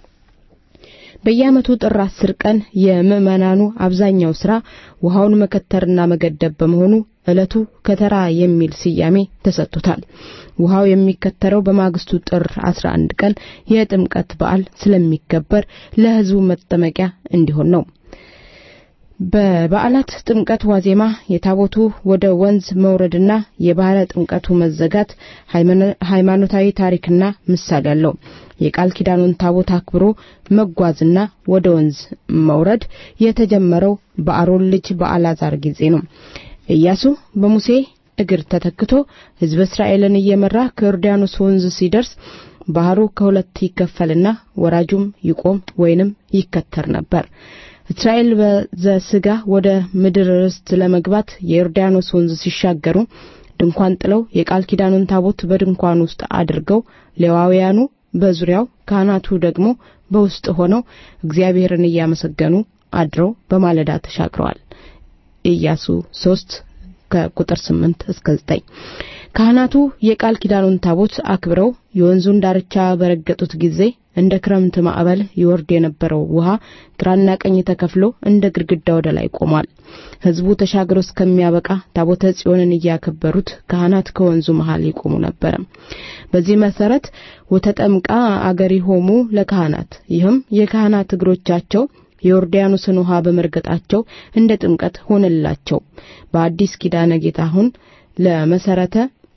በየዓመቱ ጥር አስር ቀን የምዕመናኑ አብዛኛው ስራ ውሃውን መከተርና መገደብ በመሆኑ ዕለቱ ከተራ የሚል ስያሜ ተሰጥቶታል። ውሃው የሚከተረው በማግስቱ ጥር 11 ቀን የጥምቀት በዓል ስለሚከበር ለሕዝቡ መጠመቂያ እንዲሆን ነው። በበዓላት ጥምቀት ዋዜማ የታቦቱ ወደ ወንዝ መውረድና የባህረ ጥምቀቱ መዘጋት ሃይማኖታዊ ታሪክና ምሳሌ አለው። የቃል ኪዳኑን ታቦት አክብሮ መጓዝና ወደ ወንዝ መውረድ የተጀመረው በአሮን ልጅ በአልዓዛር ጊዜ ነው። ኢያሱ በሙሴ እግር ተተክቶ ሕዝበ እስራኤልን እየመራ ከዮርዳኖስ ወንዝ ሲደርስ ባህሩ ከሁለት ይከፈልና ወራጁም ይቆም ወይንም ይከተር ነበር። እስራኤል በዘስጋ ወደ ምድር ርስት ለመግባት የዮርዳኖስ ወንዝ ሲሻገሩ ድንኳን ጥለው የቃል ኪዳኑን ታቦት በድንኳን ውስጥ አድርገው ሌዋውያኑ በዙሪያው ካህናቱ ደግሞ በውስጥ ሆነው እግዚአብሔርን እያመሰገኑ አድረው በማለዳ ተሻግረዋል። ኢያሱ 3 ከቁጥር 8 እስከ 9 ካህናቱ የቃል ኪዳኑን ታቦት አክብረው የወንዙን ዳርቻ በረገጡት ጊዜ እንደ ክረምት ማዕበል ይወርድ የነበረው ውሃ ግራና ቀኝ ተከፍሎ እንደ ግድግዳ ወደ ላይ ቆሟል። ሕዝቡ ተሻግሮ እስከሚያበቃ ታቦተ ጽዮንን እያከበሩት ካህናት ከወንዙ መሃል ይቆሙ ነበረ። በዚህ መሰረት ወተጠምቃ አገሪሆሙ ለካህናት ይህም የካህናት እግሮቻቸው የዮርዳኖስን ውሃ በመርገጣቸው እንደ ጥምቀት ሆነላቸው። በአዲስ ኪዳነ ጌታ አሁን ለመሰረተ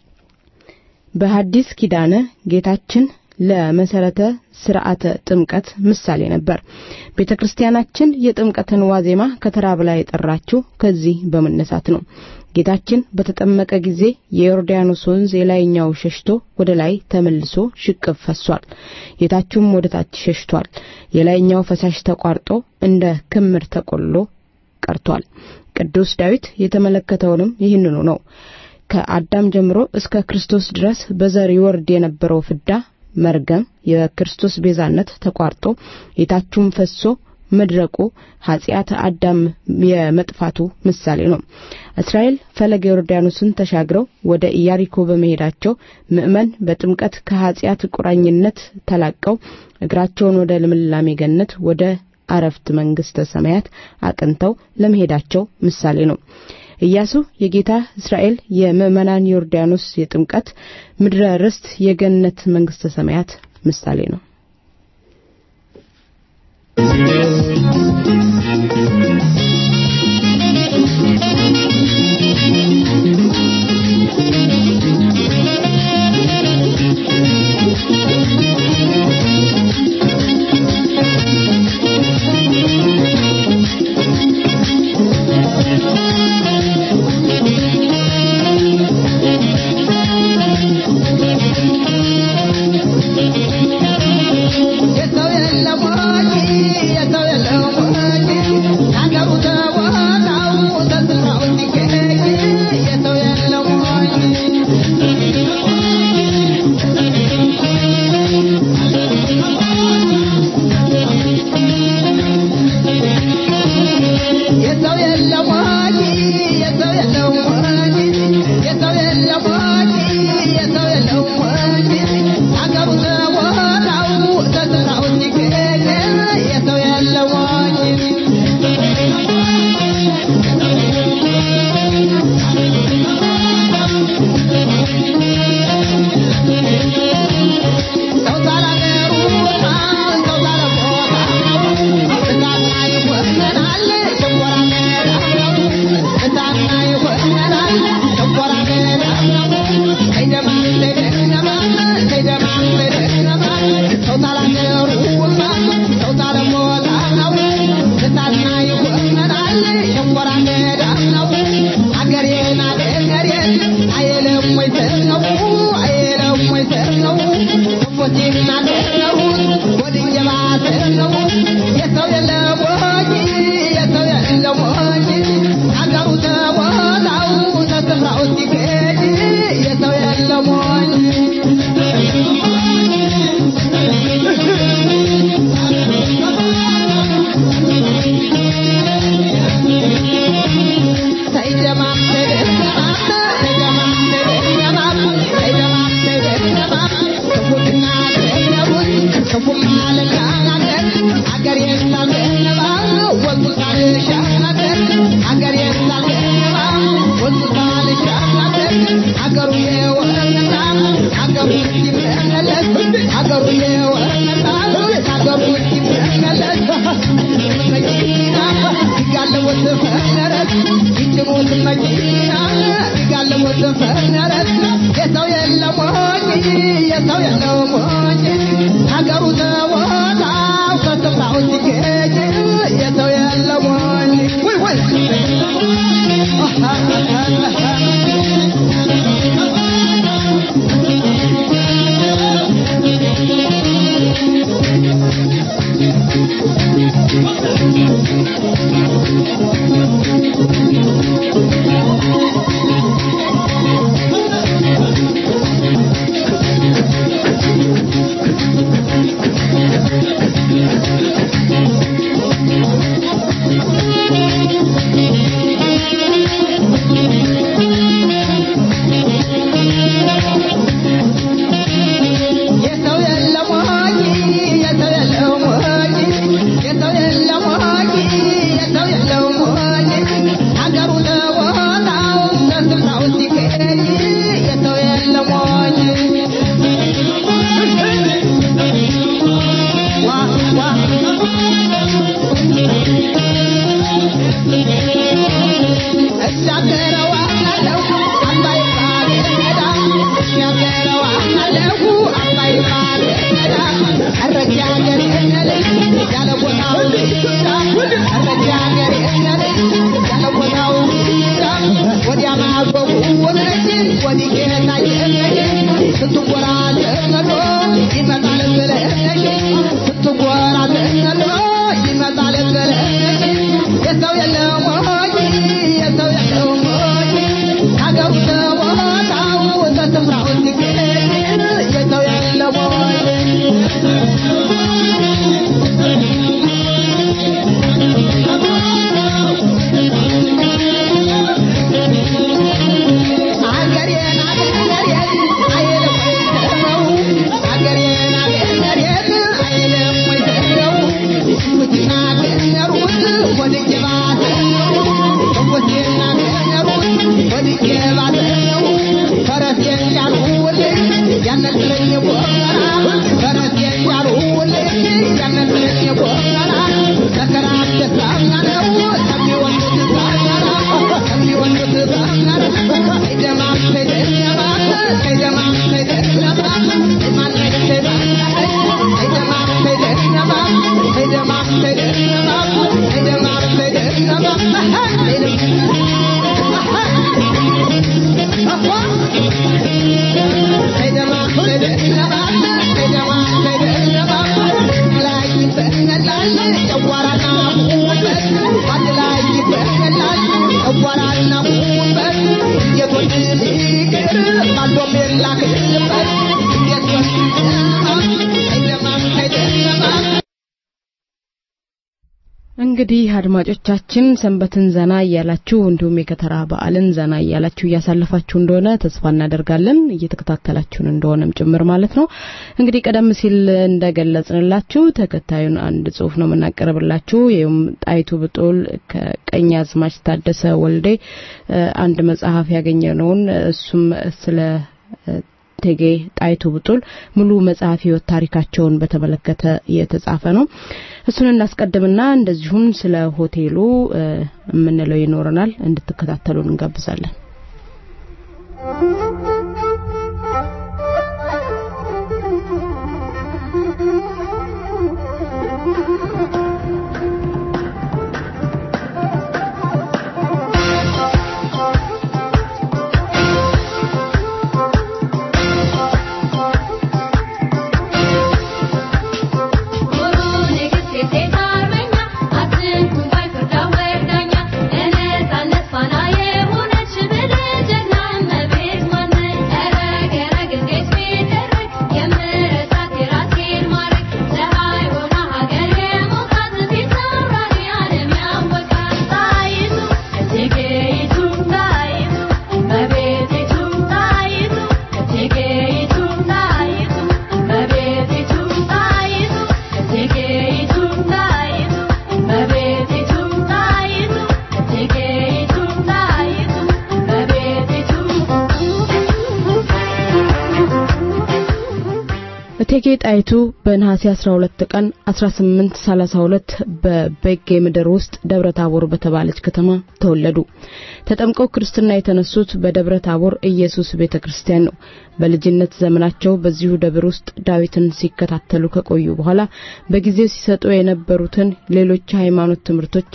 በሐዲስ ኪዳነ ጌታችን ለመሰረተ ስርዓተ ጥምቀት ምሳሌ ነበር። ቤተ ክርስቲያናችን የጥምቀትን ዋዜማ ከተራ በላይ የጠራችው ከዚህ በመነሳት ነው። ጌታችን በተጠመቀ ጊዜ የዮርዳኖስ ወንዝ የላይኛው ሸሽቶ ወደ ላይ ተመልሶ ሽቅብ ፈሷል። የታችም ወደ ታች ሸሽቷል። የላይኛው ፈሳሽ ተቋርጦ እንደ ክምር ተቆልሎ ቀርቷል። ቅዱስ ዳዊት የተመለከተውንም ይህንኑ ነው። ከአዳም ጀምሮ እስከ ክርስቶስ ድረስ በዘር ይወርድ የነበረው ፍዳ መርገም የክርስቶስ ቤዛነት ተቋርጦ የታቹም ፈሶ መድረቁ ኃጢአት አዳም የመጥፋቱ ምሳሌ ነው። እስራኤል ፈለገ ዮርዳኖስን ተሻግረው ወደ ኢያሪኮ በመሄዳቸው ምእመን በጥምቀት ከኃጢአት ቁራኝነት ተላቀው እግራቸውን ወደ ልምላሜ ገነት ወደ አረፍት መንግስተ ሰማያት አቅንተው ለመሄዳቸው ምሳሌ ነው። ኢያሱ የጌታ እስራኤል የምእመናን ዮርዳኖስ የጥምቀት ምድረ ርስት የገነት መንግስተ ሰማያት ምሳሌ ነው። የሰው የለም ወጪ የሰው የለም ወጪ ሀገሩ ተወጣው ተስራው ሲገኝ የሰው የለም ወጪ የሰው የለም ወጪ የሰው የለም ወጪ የሰው የለም ወጪ የሰው የለም ወጪ ሀገሩ ተወጣው ተስራው ሲገኝ የሰው የለም ወጪ ሰው ሳላገሩ ሰው ሳለቦታ እሳትና ይወሰናል ሸንኮራ ገዳ እሳትና ይወሰናል ሸንኮራ ገዳ ከይደማ ከይደማ ከይደማ ከይደማ ሰው ሳላገሩ ሰው ሳለቦታ እሳትና ይወሰናል ሸንኮራ ገዳ አገሬን አገሬን አይልም ወይ ነው አይልም ወይ ነው ክፎቼን አገሩት ወድጄ ባሰር ነው የሰው የለም ወጪ የሰው የለም ወጪ አገሩ ተቦታው ተስፍራው ሲገኝ የሰው የለም ወጪ አገሩ የወረታ አገሩ ሲመለስ መኪና ይጋለወት ፈነረት ይጭኑት መኪና ይጋለወት ፈነረት የሰው የለም ወጪ የሰው የለም ወጪ ሀገሩ ተወጣው ከስፍራው ሲገኝ የሰው የለም ወጪ ወይ ወይ እንግዲህ አድማጮቻችን ሰንበትን ዘና እያላችሁ እንዲሁም የከተራ በዓልን ዘና እያላችሁ እያሳለፋችሁ እንደሆነ ተስፋ እናደርጋለን እየተከታተላችሁን እንደሆነም ጭምር ማለት ነው። እንግዲህ ቀደም ሲል እንደገለጽንላችሁ ተከታዩን አንድ ጽሁፍ ነው የምናቀርብላችሁ። ይህም ጣይቱ ብጡል ከቀኛዝማች ታደሰ ወልዴ አንድ መጽሐፍ ያገኘነውን እሱም ስለ እቴጌ ጣይቱ ብጡል ሙሉ መጽሐፍ ህይወት ታሪካቸውን በተመለከተ የተጻፈ ነው። እሱን እናስቀድምና እንደዚሁም ስለ ሆቴሉ የምንለው ይኖረናል። እንድትከታተሉን እንጋብዛለን። እቴጌ ጣይቱ በነሐሴ 12 ቀን 1832 በቤጌ ምድር ውስጥ ደብረ ታቦር በተባለች ከተማ ተወለዱ። ተጠምቀው ክርስትና የተነሱት በደብረ ታቦር ኢየሱስ ቤተክርስቲያን ነው። በልጅነት ዘመናቸው በዚሁ ደብር ውስጥ ዳዊትን ሲከታተሉ ከቆዩ በኋላ በጊዜው ሲሰጡ የነበሩትን ሌሎች ሃይማኖት ትምህርቶች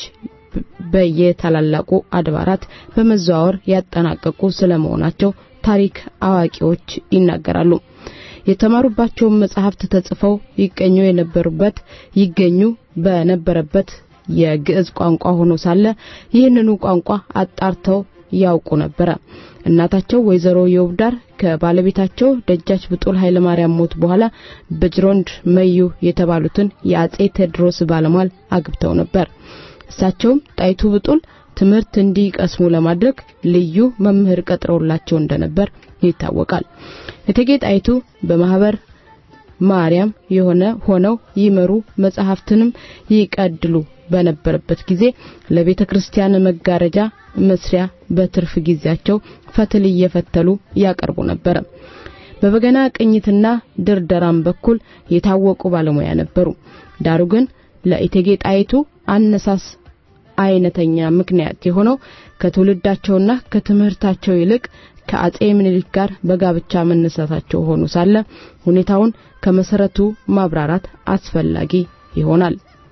በየታላላቁ አድባራት በመዘዋወር ያጠናቀቁ ስለመሆናቸው ታሪክ አዋቂዎች ይናገራሉ። የተማሩባቸውን መጽሐፍት ተጽፈው ይገኙ የነበሩበት ይገኙ በነበረበት የግዕዝ ቋንቋ ሆኖ ሳለ ይህንኑ ቋንቋ አጣርተው ያውቁ ነበረ። እናታቸው ወይዘሮ የውብዳር ከባለቤታቸው ደጃች ብጡል ኃይለ ማርያም ሞት በኋላ በጅሮንድ መዩ የተባሉትን የአጼ ቴዎድሮስ ባለሟል አግብተው ነበር። እሳቸውም ጣይቱ ብጡል ትምህርት እንዲቀስሙ ለማድረግ ልዩ መምህር ቀጥረውላቸው እንደነበር ይታወቃል። እቴጌ ጣይቱ በማህበር ማርያም የሆነ ሆነው ይመሩ መጽሐፍትንም ይቀድሉ በነበረበት ጊዜ ለቤተ ክርስቲያን መጋረጃ መስሪያ በትርፍ ጊዜያቸው ፈትል እየፈተሉ ያቀርቡ ነበር። በበገና ቅኝትና ድርደራም በኩል የታወቁ ባለሙያ ነበሩ። ዳሩ ግን ለእቴጌ ጣይቱ አነሳስ አይነተኛ ምክንያት የሆነው ከትውልዳቸውና ከትምህርታቸው ይልቅ ከአጼ ምኒልክ ጋር በጋብቻ መነሳታቸው ሆኖ ሳለ ሁኔታውን ከመሰረቱ ማብራራት አስፈላጊ ይሆናል።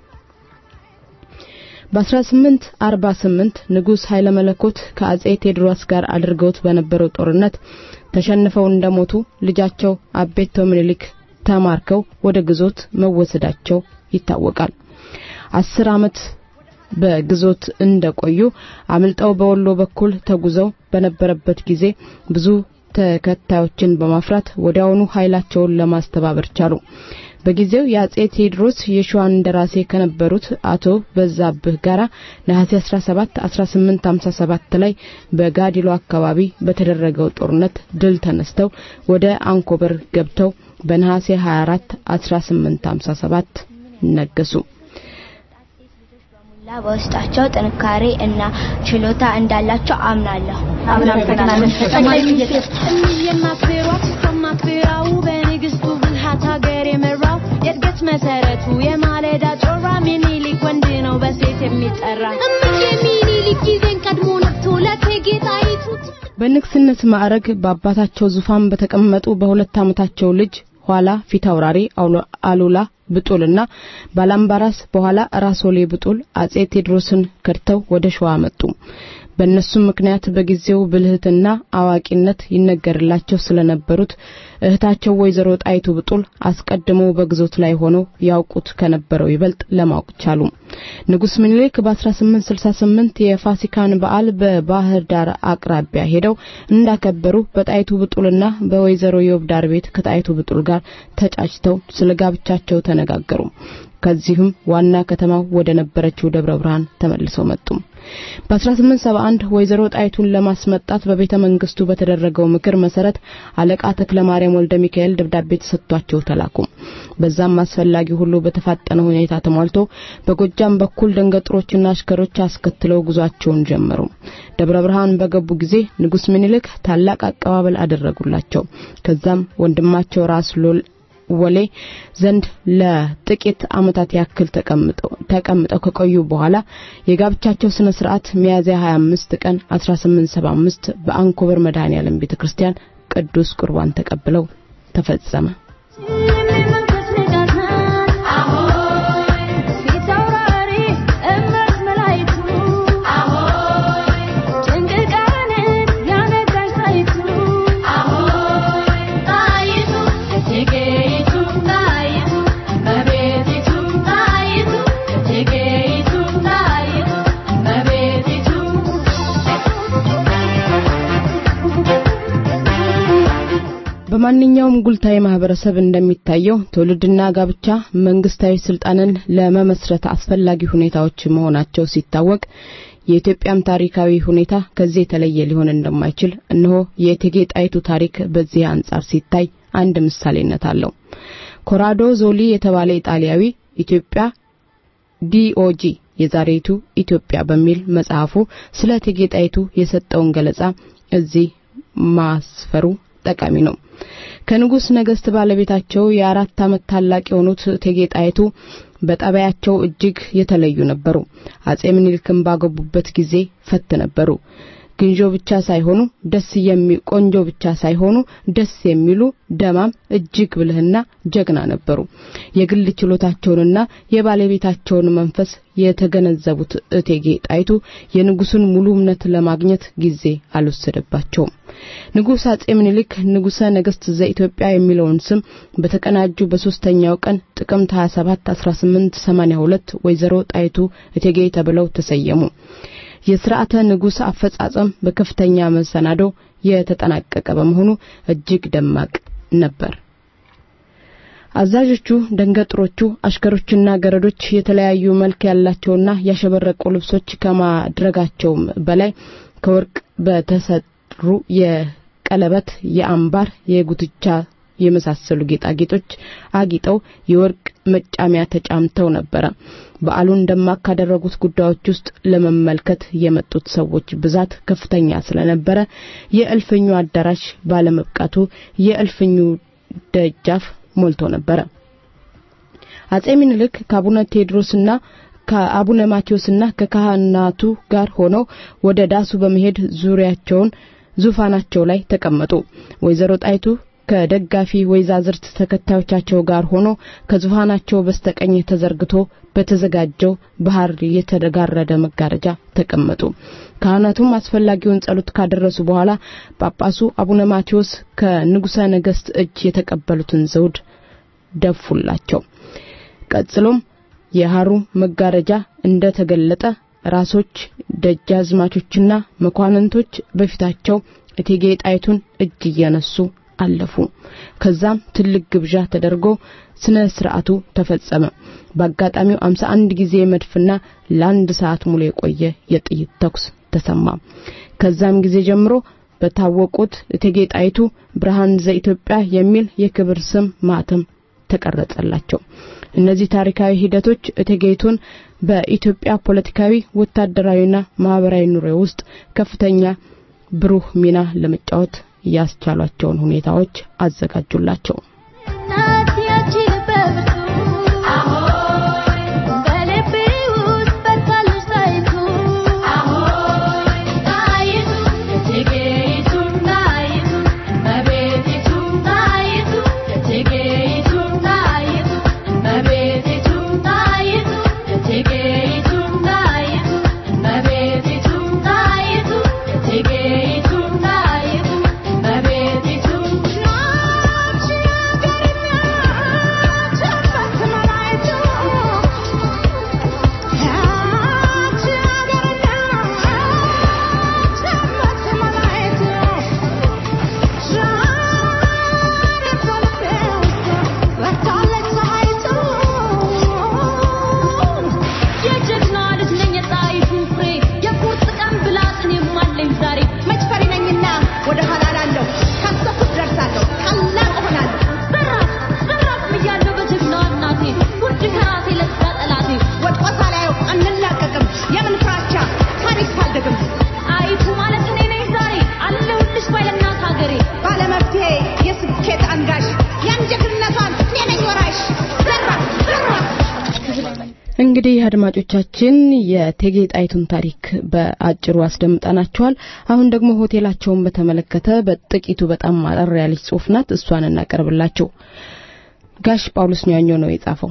በ1848 ንጉስ ኃይለ መለኮት ከአጼ ቴዎድሮስ ጋር አድርገውት በነበረው ጦርነት ተሸንፈው እንደሞቱ ልጃቸው አቤቶ ምኒልክ ተማርከው ወደ ግዞት መወሰዳቸው ይታወቃል። አስር ዓመት በግዞት እንደቆዩ አምልጠው በወሎ በኩል ተጉዘው በነበረበት ጊዜ ብዙ ተከታዮችን በማፍራት ወዲያውኑ ኃይላቸውን ለማስተባበር ቻሉ። በጊዜው የአጼ ቴዎድሮስ የሸዋን እንደራሴ ከነበሩት አቶ በዛብህ ጋራ ነሐሴ 17 1857 ላይ በጋዲሎ አካባቢ በተደረገው ጦርነት ድል ተነስተው ወደ አንኮበር ገብተው በነሐሴ 24 1857 ነገሱ። በውስጣቸው ጥንካሬ እና ችሎታ እንዳላቸው አምናለሁ። አመሰግናለን። ጠቅላይ ሚኒስትር የማክብሯት ከማክብራው በንግስቱ ብልሃት ሀገር የመራው የእድገት መሰረቱ የማለዳ ጮራ ሚኒሊክ ወንድ ነው በሴት የሚጠራ እምዬ ሚኒሊክ ጊዜን ቀድሞ ነቅቶ ለእቴጌ ጣይቱ በንግስነት ማዕረግ በአባታቸው ዙፋን በተቀመጡ በሁለት ዓመታቸው ልጅ ኋላ ፊት አውራሪ አውሎ- አሉላ ብጡልና ባላምባራስ በኋላ ራሶሌ ብጡል አጼ ቴዎድሮስን ከድተው ወደ ሸዋ መጡ። በእነሱም ምክንያት በጊዜው ብልህትና አዋቂነት ይነገርላቸው ስለነበሩት እህታቸው ወይዘሮ ጣይቱ ብጡል አስቀድመው በግዞት ላይ ሆነው ያውቁት ከነበረው ይበልጥ ለማወቅ ቻሉ። ንጉስ ምኒልክ በ1868 የፋሲካን በዓል በባህር ዳር አቅራቢያ ሄደው እንዳከበሩ በጣይቱ ብጡልና በወይዘሮ የውብዳር ቤት ከጣይቱ ብጡል ጋር ተጫጭተው ስለ ጋብቻቸው ተነጋገሩ። ከዚህም ዋና ከተማው ወደ ነበረችው ደብረ ብርሃን ተመልሰው መጡ። በ1871 ወይዘሮ ጣይቱን ለማስመጣት በቤተ መንግስቱ በተደረገው ምክር መሰረት አለቃ ተክለ ማርያም ወልደ ሚካኤል ደብዳቤ ተሰጥቷቸው ተላኩ። በዛም አስፈላጊ ሁሉ በተፋጠነ ሁኔታ ተሟልቶ በጎጃም በኩል ደንገጥሮችና አሽከሮች አስከትለው ጉዟቸውን ጀመሩ። ደብረ ብርሃን በገቡ ጊዜ ንጉስ ምኒልክ ታላቅ አቀባበል አደረጉላቸው። ከዛም ወንድማቸው ራስ ሎል ወሌ ዘንድ ለጥቂት ዓመታት ያክል ተቀምጠው ተቀምጠው ከቆዩ በኋላ የጋብቻቸው ስነ ስርዓት ሚያዝያ 25 ቀን 1875 በአንኮበር መድኃኔዓለም ቤተክርስቲያን ቅዱስ ቁርባን ተቀብለው ተፈጸመ። በማንኛውም ጉልታዊ ማህበረሰብ እንደሚታየው ትውልድና ጋብቻ መንግስታዊ ስልጣንን ለመመስረት አስፈላጊ ሁኔታዎች መሆናቸው ሲታወቅ የኢትዮጵያም ታሪካዊ ሁኔታ ከዚህ የተለየ ሊሆን እንደማይችል እነሆ የእቴጌ ጣይቱ ታሪክ በዚህ አንጻር ሲታይ አንድ ምሳሌነት አለው። ኮራዶ ዞሊ የተባለ ኢጣሊያዊ ኢትዮጵያ ዲኦጂ የዛሬቱ ኢትዮጵያ በሚል መጽሐፉ ስለ እቴጌ ጣይቱ የሰጠውን ገለጻ እዚህ ማስፈሩ ጠቃሚ ነው። ከንጉስ ነገስት ባለቤታቸው የአራት ዓመት ታላቅ የሆኑት እቴጌ ጣይቱ በጠባያቸው እጅግ የተለዩ ነበሩ። አጼ ምኒልክን ባገቡበት ጊዜ ፈት ነበሩ። ግንጆ ብቻ ሳይሆኑ ደስ የሚ ቆንጆ ብቻ ሳይሆኑ ደስ የሚሉ ደማም እጅግ ብልህና ጀግና ነበሩ። የግል ችሎታቸውንና የባለቤታቸውን መንፈስ የተገነዘቡት እቴጌ ጣይቱ የንጉሱን ሙሉ እምነት ለማግኘት ጊዜ አልወሰደባቸውም። ንጉስ አጼ ምኒልክ ንጉሰ ነገስት ዘኢትዮጵያ የሚለውን ስም በተቀናጁ በሶስተኛው ቀን ጥቅምት 27 1882 ወይዘሮ ጣይቱ እቴጌ ተብለው ተሰየሙ። የስርዓተ ንጉስ አፈጻጸም በከፍተኛ መሰናዶ የተጠናቀቀ በመሆኑ እጅግ ደማቅ ነበር። አዛዦቹ፣ ደንገጥሮቹ፣ አሽከሮችና ገረዶች የተለያዩ መልክ ያላቸውና ያሸበረቁ ልብሶች ከማድረጋቸውም በላይ ከወርቅ በተሰሩ የቀለበት፣ የአምባር፣ የጉትቻ የመሳሰሉ ጌጣጌጦች አጊጠው የወርቅ መጫሚያ ተጫምተው ነበረ። በዓሉን ደማቅ ካደረጉት ጉዳዮች ውስጥ ለመመልከት የመጡት ሰዎች ብዛት ከፍተኛ ስለነበረ የእልፍኙ አዳራሽ ባለመብቃቱ የእልፍኙ ደጃፍ ሞልቶ ነበረ። አጼ ምኒልክ ከአቡነ ቴዎድሮስና ከአቡነ ማቴዎስና ከካህናቱ ጋር ሆነው ወደ ዳሱ በመሄድ ዙሪያቸውን ዙፋናቸው ላይ ተቀመጡ። ወይዘሮ ጣይቱ ከደጋፊ ወይዛዝርት ተከታዮቻቸው ጋር ሆኖ ከዙፋናቸው በስተቀኝ ተዘርግቶ በተዘጋጀው ባህር የተጋረደ መጋረጃ ተቀመጡ። ካህናቱም አስፈላጊውን ጸሎት ካደረሱ በኋላ ጳጳሱ አቡነ ማቴዎስ ከንጉሠ ነገሥት እጅ የተቀበሉትን ዘውድ ደፉላቸው። ቀጥሎም የሐሩ መጋረጃ እንደ ተገለጠ ራሶች፣ ደጃዝማቾችና መኳንንቶች በፊታቸው እቴጌ ጣይቱን እጅ እየነሱ አለፉ። ከዛም ትልቅ ግብዣ ተደርጎ ስነ ስርዓቱ ተፈጸመ። በአጋጣሚው 51 ጊዜ መድፍና ለአንድ ሰዓት ሙሉ የቆየ የጥይት ተኩስ ተሰማ። ከዛም ጊዜ ጀምሮ በታወቁት እቴጌ ጣይቱ ብርሃን ዘኢትዮጵያ የሚል የክብር ስም ማተም ተቀረጸላቸው። እነዚህ ታሪካዊ ሂደቶች እቴጌይቱን በኢትዮጵያ ፖለቲካዊ፣ ወታደራዊና ማህበራዊ ኑሮ ውስጥ ከፍተኛ ብሩህ ሚና ለመጫወት ያስቻሏቸውን ሁኔታዎች አዘጋጁላቸው። እንግዲህ አድማጮቻችን የእቴጌ ጣይቱን ታሪክ በአጭሩ አስደምጠናቸዋል። አሁን ደግሞ ሆቴላቸውን በተመለከተ በጥቂቱ በጣም አጠር ያለች ጽሁፍ ናት። እሷን እናቀርብላችሁ። ጋሽ ጳውሎስ ኛኞ ነው የጻፈው።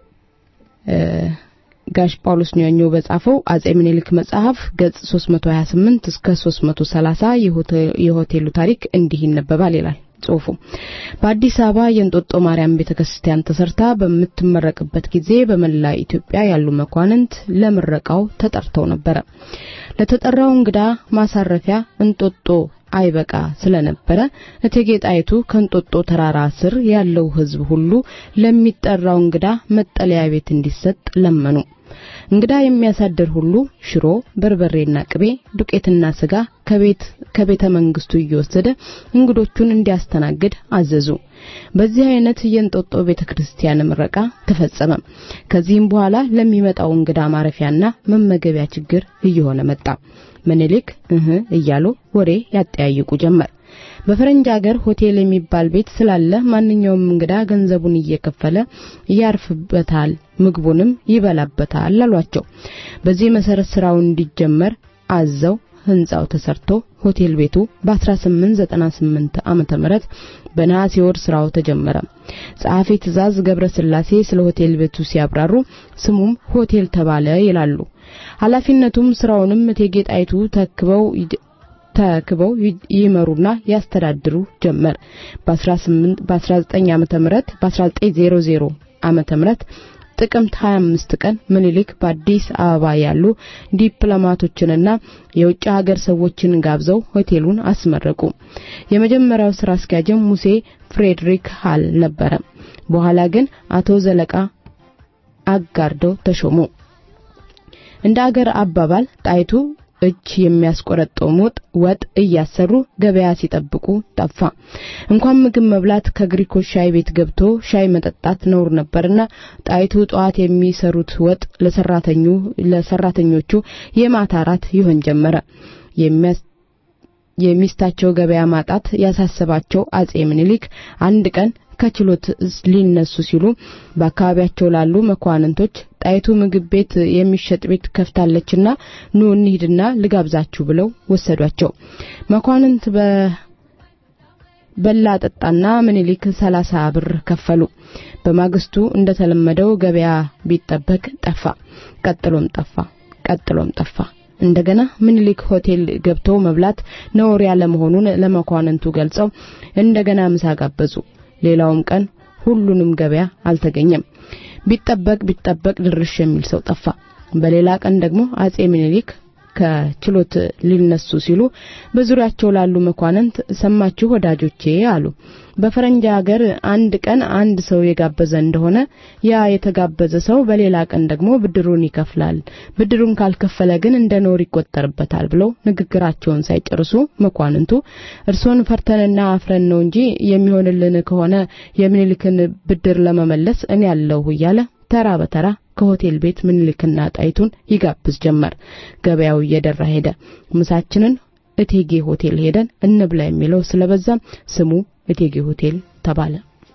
ጋሽ ጳውሎስ ኛኞ በጻፈው አጼ ምኒልክ መጽሐፍ ገጽ 328 እስከ 330 የሆቴሉ ታሪክ እንዲህ ይነበባል ይላል ጽሁፉ። በአዲስ አበባ የእንጦጦ ማርያም ቤተክርስቲያን ተሰርታ በምትመረቅበት ጊዜ በመላ ኢትዮጵያ ያሉ መኳንንት ለምረቃው ተጠርተው ነበረ። ለተጠራው እንግዳ ማሳረፊያ እንጦጦ አይበቃ ስለነበረ እቴጌ ጣይቱ ከእንጦጦ ተራራ ስር ያለው ሕዝብ ሁሉ ለሚጠራው እንግዳ መጠለያ ቤት እንዲሰጥ ለመኑ። እንግዳ የሚያሳድር ሁሉ ሽሮ፣ በርበሬና ቅቤ፣ ዱቄትና ስጋ ከቤት ከቤተ መንግስቱ እየወሰደ እንግዶቹን እንዲያስተናግድ አዘዙ። በዚህ አይነት የእንጦጦ ቤተክርስቲያን ምረቃ ተፈጸመ። ከዚህም በኋላ ለሚመጣው እንግዳ ማረፊያና መመገቢያ ችግር እየሆነ መጣ። ምኒልክ እህ እያሉ ወሬ ያጠያይቁ ጀመር። በፈረንጅ ሀገር ሆቴል የሚባል ቤት ስላለ ማንኛውም እንግዳ ገንዘቡን እየከፈለ ያርፍበታል፣ ምግቡንም ይበላበታል አሏቸው። በዚህ መሰረት ስራው እንዲጀመር አዘው ህንጻው ተሰርቶ ሆቴል ቤቱ በ1898 ዓመተ ምህረት በነሐሴ ወር ስራው ተጀመረ። ጸሐፊ ትእዛዝ ገብረ ስላሴ ስለ ሆቴል ቤቱ ሲያብራሩ ስሙም ሆቴል ተባለ ይላሉ። ኃላፊነቱም ስራውንም እቴጌ ጣይቱ ተክበው ተክበው ይመሩና ያስተዳድሩ ጀመር። በ18 በ19 ዓመተ ምህረት በ1900 ዓመተ ምህረት ጥቅምት 25 ቀን ምኒልክ በአዲስ አበባ ያሉ ዲፕሎማቶችንና የውጭ ሀገር ሰዎችን ጋብዘው ሆቴሉን አስመረቁ። የመጀመሪያው ስራ አስኪያጅም ሙሴ ፍሬድሪክ ሃል ነበረ። በኋላ ግን አቶ ዘለቃ አጋርደው ተሾሙ። እንደ አገር አባባል ጣይቱ እጅ የሚያስቆረጠው ወጥ ወጥ እያሰሩ ገበያ ሲጠብቁ ጠፋ። እንኳን ምግብ መብላት ከግሪኮች ሻይ ቤት ገብቶ ሻይ መጠጣት ነውር ነበርና ጣይቱ ጠዋት የሚሰሩት ወጥ ለሰራተኙ ለሰራተኞቹ የማታ ራት ይሆን ጀመረ። የሚስታቸው ገበያ ማጣት ያሳሰባቸው አጼ ምኒልክ አንድ ቀን ከችሎት ሊነሱ ሲሉ በአካባቢያቸው ላሉ መኳንንቶች ጣይቱ ምግብ ቤት የሚሸጥ ቤት ከፍታለችና ኑ እንሂድና ልጋብዛችሁ ብለው ወሰዷቸው። መኳንንት በላ ጠጣና ምኒልክ ሰላሳ ብር ከፈሉ። በማግስቱ እንደተለመደው ገበያ ቢጠበቅ ጠፋ። ቀጥሎም ጠፋ። ቀጥሎም ጠፋ። እንደገና ምኒልክ ሆቴል ገብተው መብላት ነውር ያለ መሆኑን ለመኳንንቱ ገልጸው እንደገና ምሳ ጋበዙ። ሌላውም ቀን ሁሉንም ገበያ አልተገኘም። ቢጠበቅ ቢጠበቅ ድርሽ የሚል ሰው ጠፋ። በሌላ ቀን ደግሞ አጼ ምኒልክ ከችሎት ሊነሱ ሲሉ በዙሪያቸው ላሉ መኳንንት ሰማችሁ ወዳጆቼ አሉ። በፈረንጅ ሀገር አንድ ቀን አንድ ሰው የጋበዘ እንደሆነ ያ የተጋበዘ ሰው በሌላ ቀን ደግሞ ብድሩን ይከፍላል። ብድሩን ካልከፈለ ግን እንደ ኖር ይቆጠርበታል ብለው ንግግራቸውን ሳይጨርሱ መኳንንቱ እርሶን ፈርተንና አፍረን ነው እንጂ የሚሆንልን ከሆነ የምኒልክን ብድር ለመመለስ እኔ ያለሁ እያለ ተራ በተራ ከሆቴል ቤት ምኒልክና ጣይቱን ይጋብዝ ጀመር። ገበያው እየደራ ሄደ። ምሳችንን እቴጌ ሆቴል ሄደን እንብላ የሚለው ስለበዛም ስሙ እቴጌ ሆቴል ተባለ።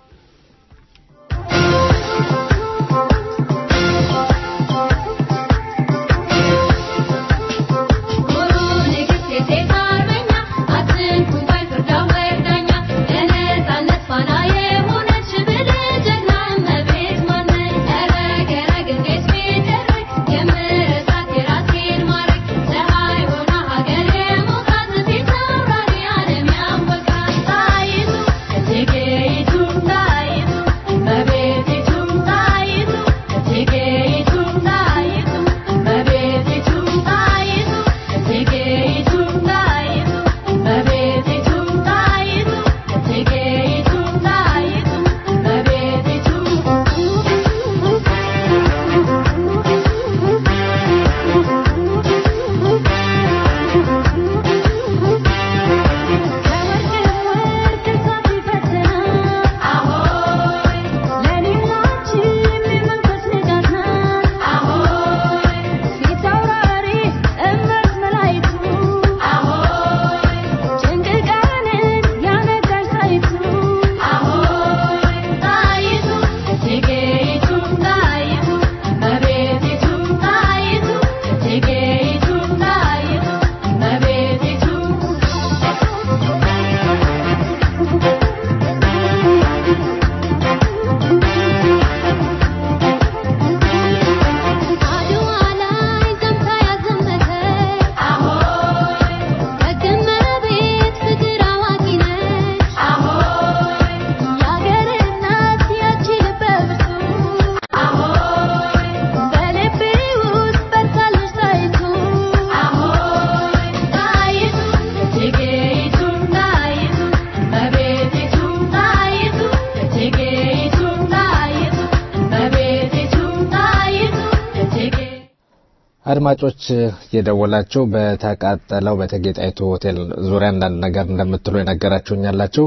አድማጮች የደወላችሁ በተቃጠለው በእቴጌ ጣይቱ ሆቴል ዙሪያ አንዳንድ ነገር እንደምትሉ የነገራችሁኝ ያላችሁ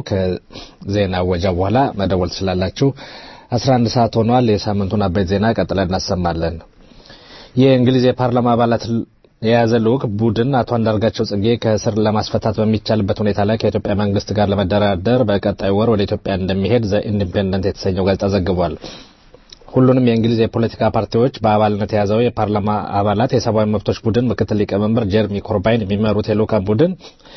ከዜና ወጃ በኋላ መደወል ትችላላችሁ። 11 ሰዓት ሆኗል። የሳምንቱን አበይት ዜና ቀጥለን እናሰማለን። የእንግሊዝ የፓርላማ አባላት የያዘ ልዑክ ቡድን አቶ አንዳርጋቸው ጽጌ ከእስር ለማስፈታት በሚቻልበት ሁኔታ ላይ ከኢትዮጵያ መንግስት ጋር ለመደራደር በቀጣይ ወር ወደ ኢትዮጵያ እንደሚሄድ ዘ ኢንዲፔንደንት የተሰኘው ጋዜጣ ዘግቧል። ሁሉንም የእንግሊዝ የፖለቲካ ፓርቲዎች በአባልነት የያዘው የፓርላማ አባላት የሰብአዊ መብቶች ቡድን ምክትል ሊቀመንበር ጀርሚ ኮርባይን የሚመሩት የልዑካን ቡድን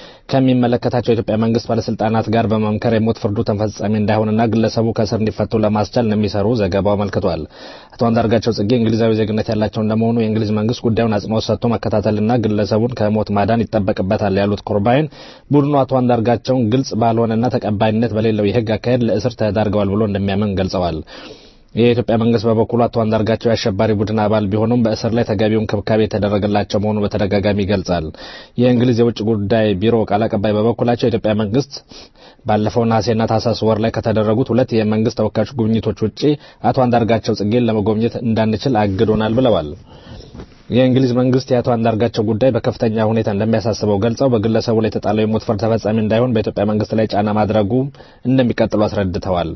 ከሚመለከታቸው የኢትዮጵያ መንግስት ባለስልጣናት ጋር በመምከር የሞት ፍርዱ ተፈጻሚ እንዳይሆንና ግለሰቡ ከእስር እንዲፈቱ ለማስቻል እንደሚሰሩ ዘገባው አመልክቷል። አቶ አንዳርጋቸው ጽጌ እንግሊዛዊ ዜግነት ያላቸው እንደመሆኑ የእንግሊዝ መንግስት ጉዳዩን አጽንኦት ሰጥቶ መከታተልና ግለሰቡን ከሞት ማዳን ይጠበቅበታል ያሉት ኮርባይን ቡድኑ አቶ አንዳርጋቸውን ግልጽ ባልሆነና ተቀባይነት በሌለው የህግ አካሄድ ለእስር ተዳርገዋል ብሎ እንደሚያምን ገልጸዋል። የኢትዮጵያ መንግስት በበኩሉ አቶ አንዳርጋቸው የአሸባሪ ቡድን አባል ቢሆኑም በእስር ላይ ተገቢውን ክብካቤ የተደረገላቸው መሆኑ በተደጋጋሚ ይገልጻል። የእንግሊዝ የውጭ ጉዳይ ቢሮ ቃል አቀባይ በበኩላቸው የኢትዮጵያ መንግስት ባለፈው ነሐሴና ታህሳስ ወር ላይ ከተደረጉት ሁለት የመንግስት ተወካዮች ጉብኝቶች ውጪ አቶ አንዳርጋቸው ጽጌን ለመጎብኘት እንዳንችል አግዶናል ብለዋል። የእንግሊዝ መንግስት የአቶ አንዳርጋቸው ጉዳይ በከፍተኛ ሁኔታ እንደሚያሳስበው ገልጸው በግለሰቡ ላይ የተጣለው የሞት ፍርድ ተፈጻሚ እንዳይሆን በኢትዮጵያ መንግስት ላይ ጫና ማድረጉ እንደሚቀጥሉ አስረድተዋል።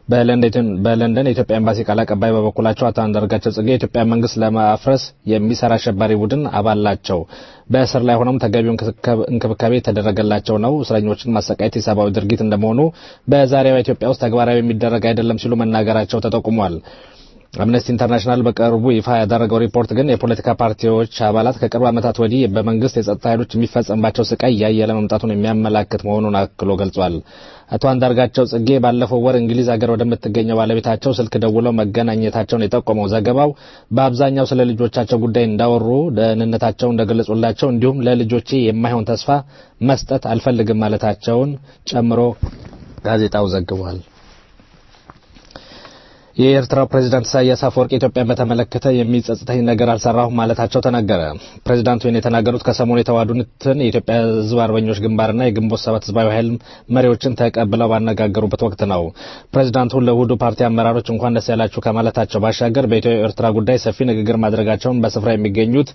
በለንደን የኢትዮጵያ ኤምባሲ ቃል አቀባይ በበኩላቸው አቶ አንዳርጋቸው ጽጌ የኢትዮጵያ መንግስት ለማፍረስ የሚሰራ አሸባሪ ቡድን አባል ናቸው። በእስር ላይ ሆነውም ተገቢውን እንክብካቤ የተደረገላቸው ነው። እስረኞችን ማሰቃየት የሰብአዊ ድርጊት እንደመሆኑ በዛሬዋ ኢትዮጵያ ውስጥ ተግባራዊ የሚደረግ አይደለም ሲሉ መናገራቸው ተጠቁሟል። አምነስቲ ኢንተርናሽናል በቅርቡ ይፋ ያደረገው ሪፖርት ግን የፖለቲካ ፓርቲዎች አባላት ከቅርብ ዓመታት ወዲህ በመንግስት የጸጥታ ኃይሎች የሚፈጸምባቸው ስቃይ እያየለ መምጣቱን የሚያመላክት መሆኑን አክሎ ገልጿል። አቶ አንዳርጋቸው ጽጌ ባለፈው ወር እንግሊዝ ሀገር ወደምትገኘው ባለቤታቸው ስልክ ደውለው መገናኘታቸውን የጠቆመው ዘገባው በአብዛኛው ስለ ልጆቻቸው ጉዳይ እንዳወሩ፣ ደህንነታቸው እንደገለጹላቸው እንዲሁም ለልጆቼ የማይሆን ተስፋ መስጠት አልፈልግም ማለታቸውን ጨምሮ ጋዜጣው ዘግቧል። የኤርትራው ፕሬዝዳንት ኢሳያስ አፈወርቂ ኢትዮጵያን በተመለከተ የሚጸጽተኝ ነገር አልሰራሁም ማለታቸው ተነገረ። ፕሬዝዳንቱ ይህን የተናገሩት ከሰሞኑ የተዋዱትን የኢትዮጵያ ሕዝብ አርበኞች ግንባርና የግንቦት ሰባት ህዝባዊ ኃይል መሪዎችን ተቀብለው ባነጋገሩበት ወቅት ነው። ፕሬዝዳንቱ ለውህዱ ፓርቲ አመራሮች እንኳን ደስ ያላችሁ ከማለታቸው ባሻገር በኢትዮ ኤርትራ ጉዳይ ሰፊ ንግግር ማድረጋቸውን በስፍራ የሚገኙት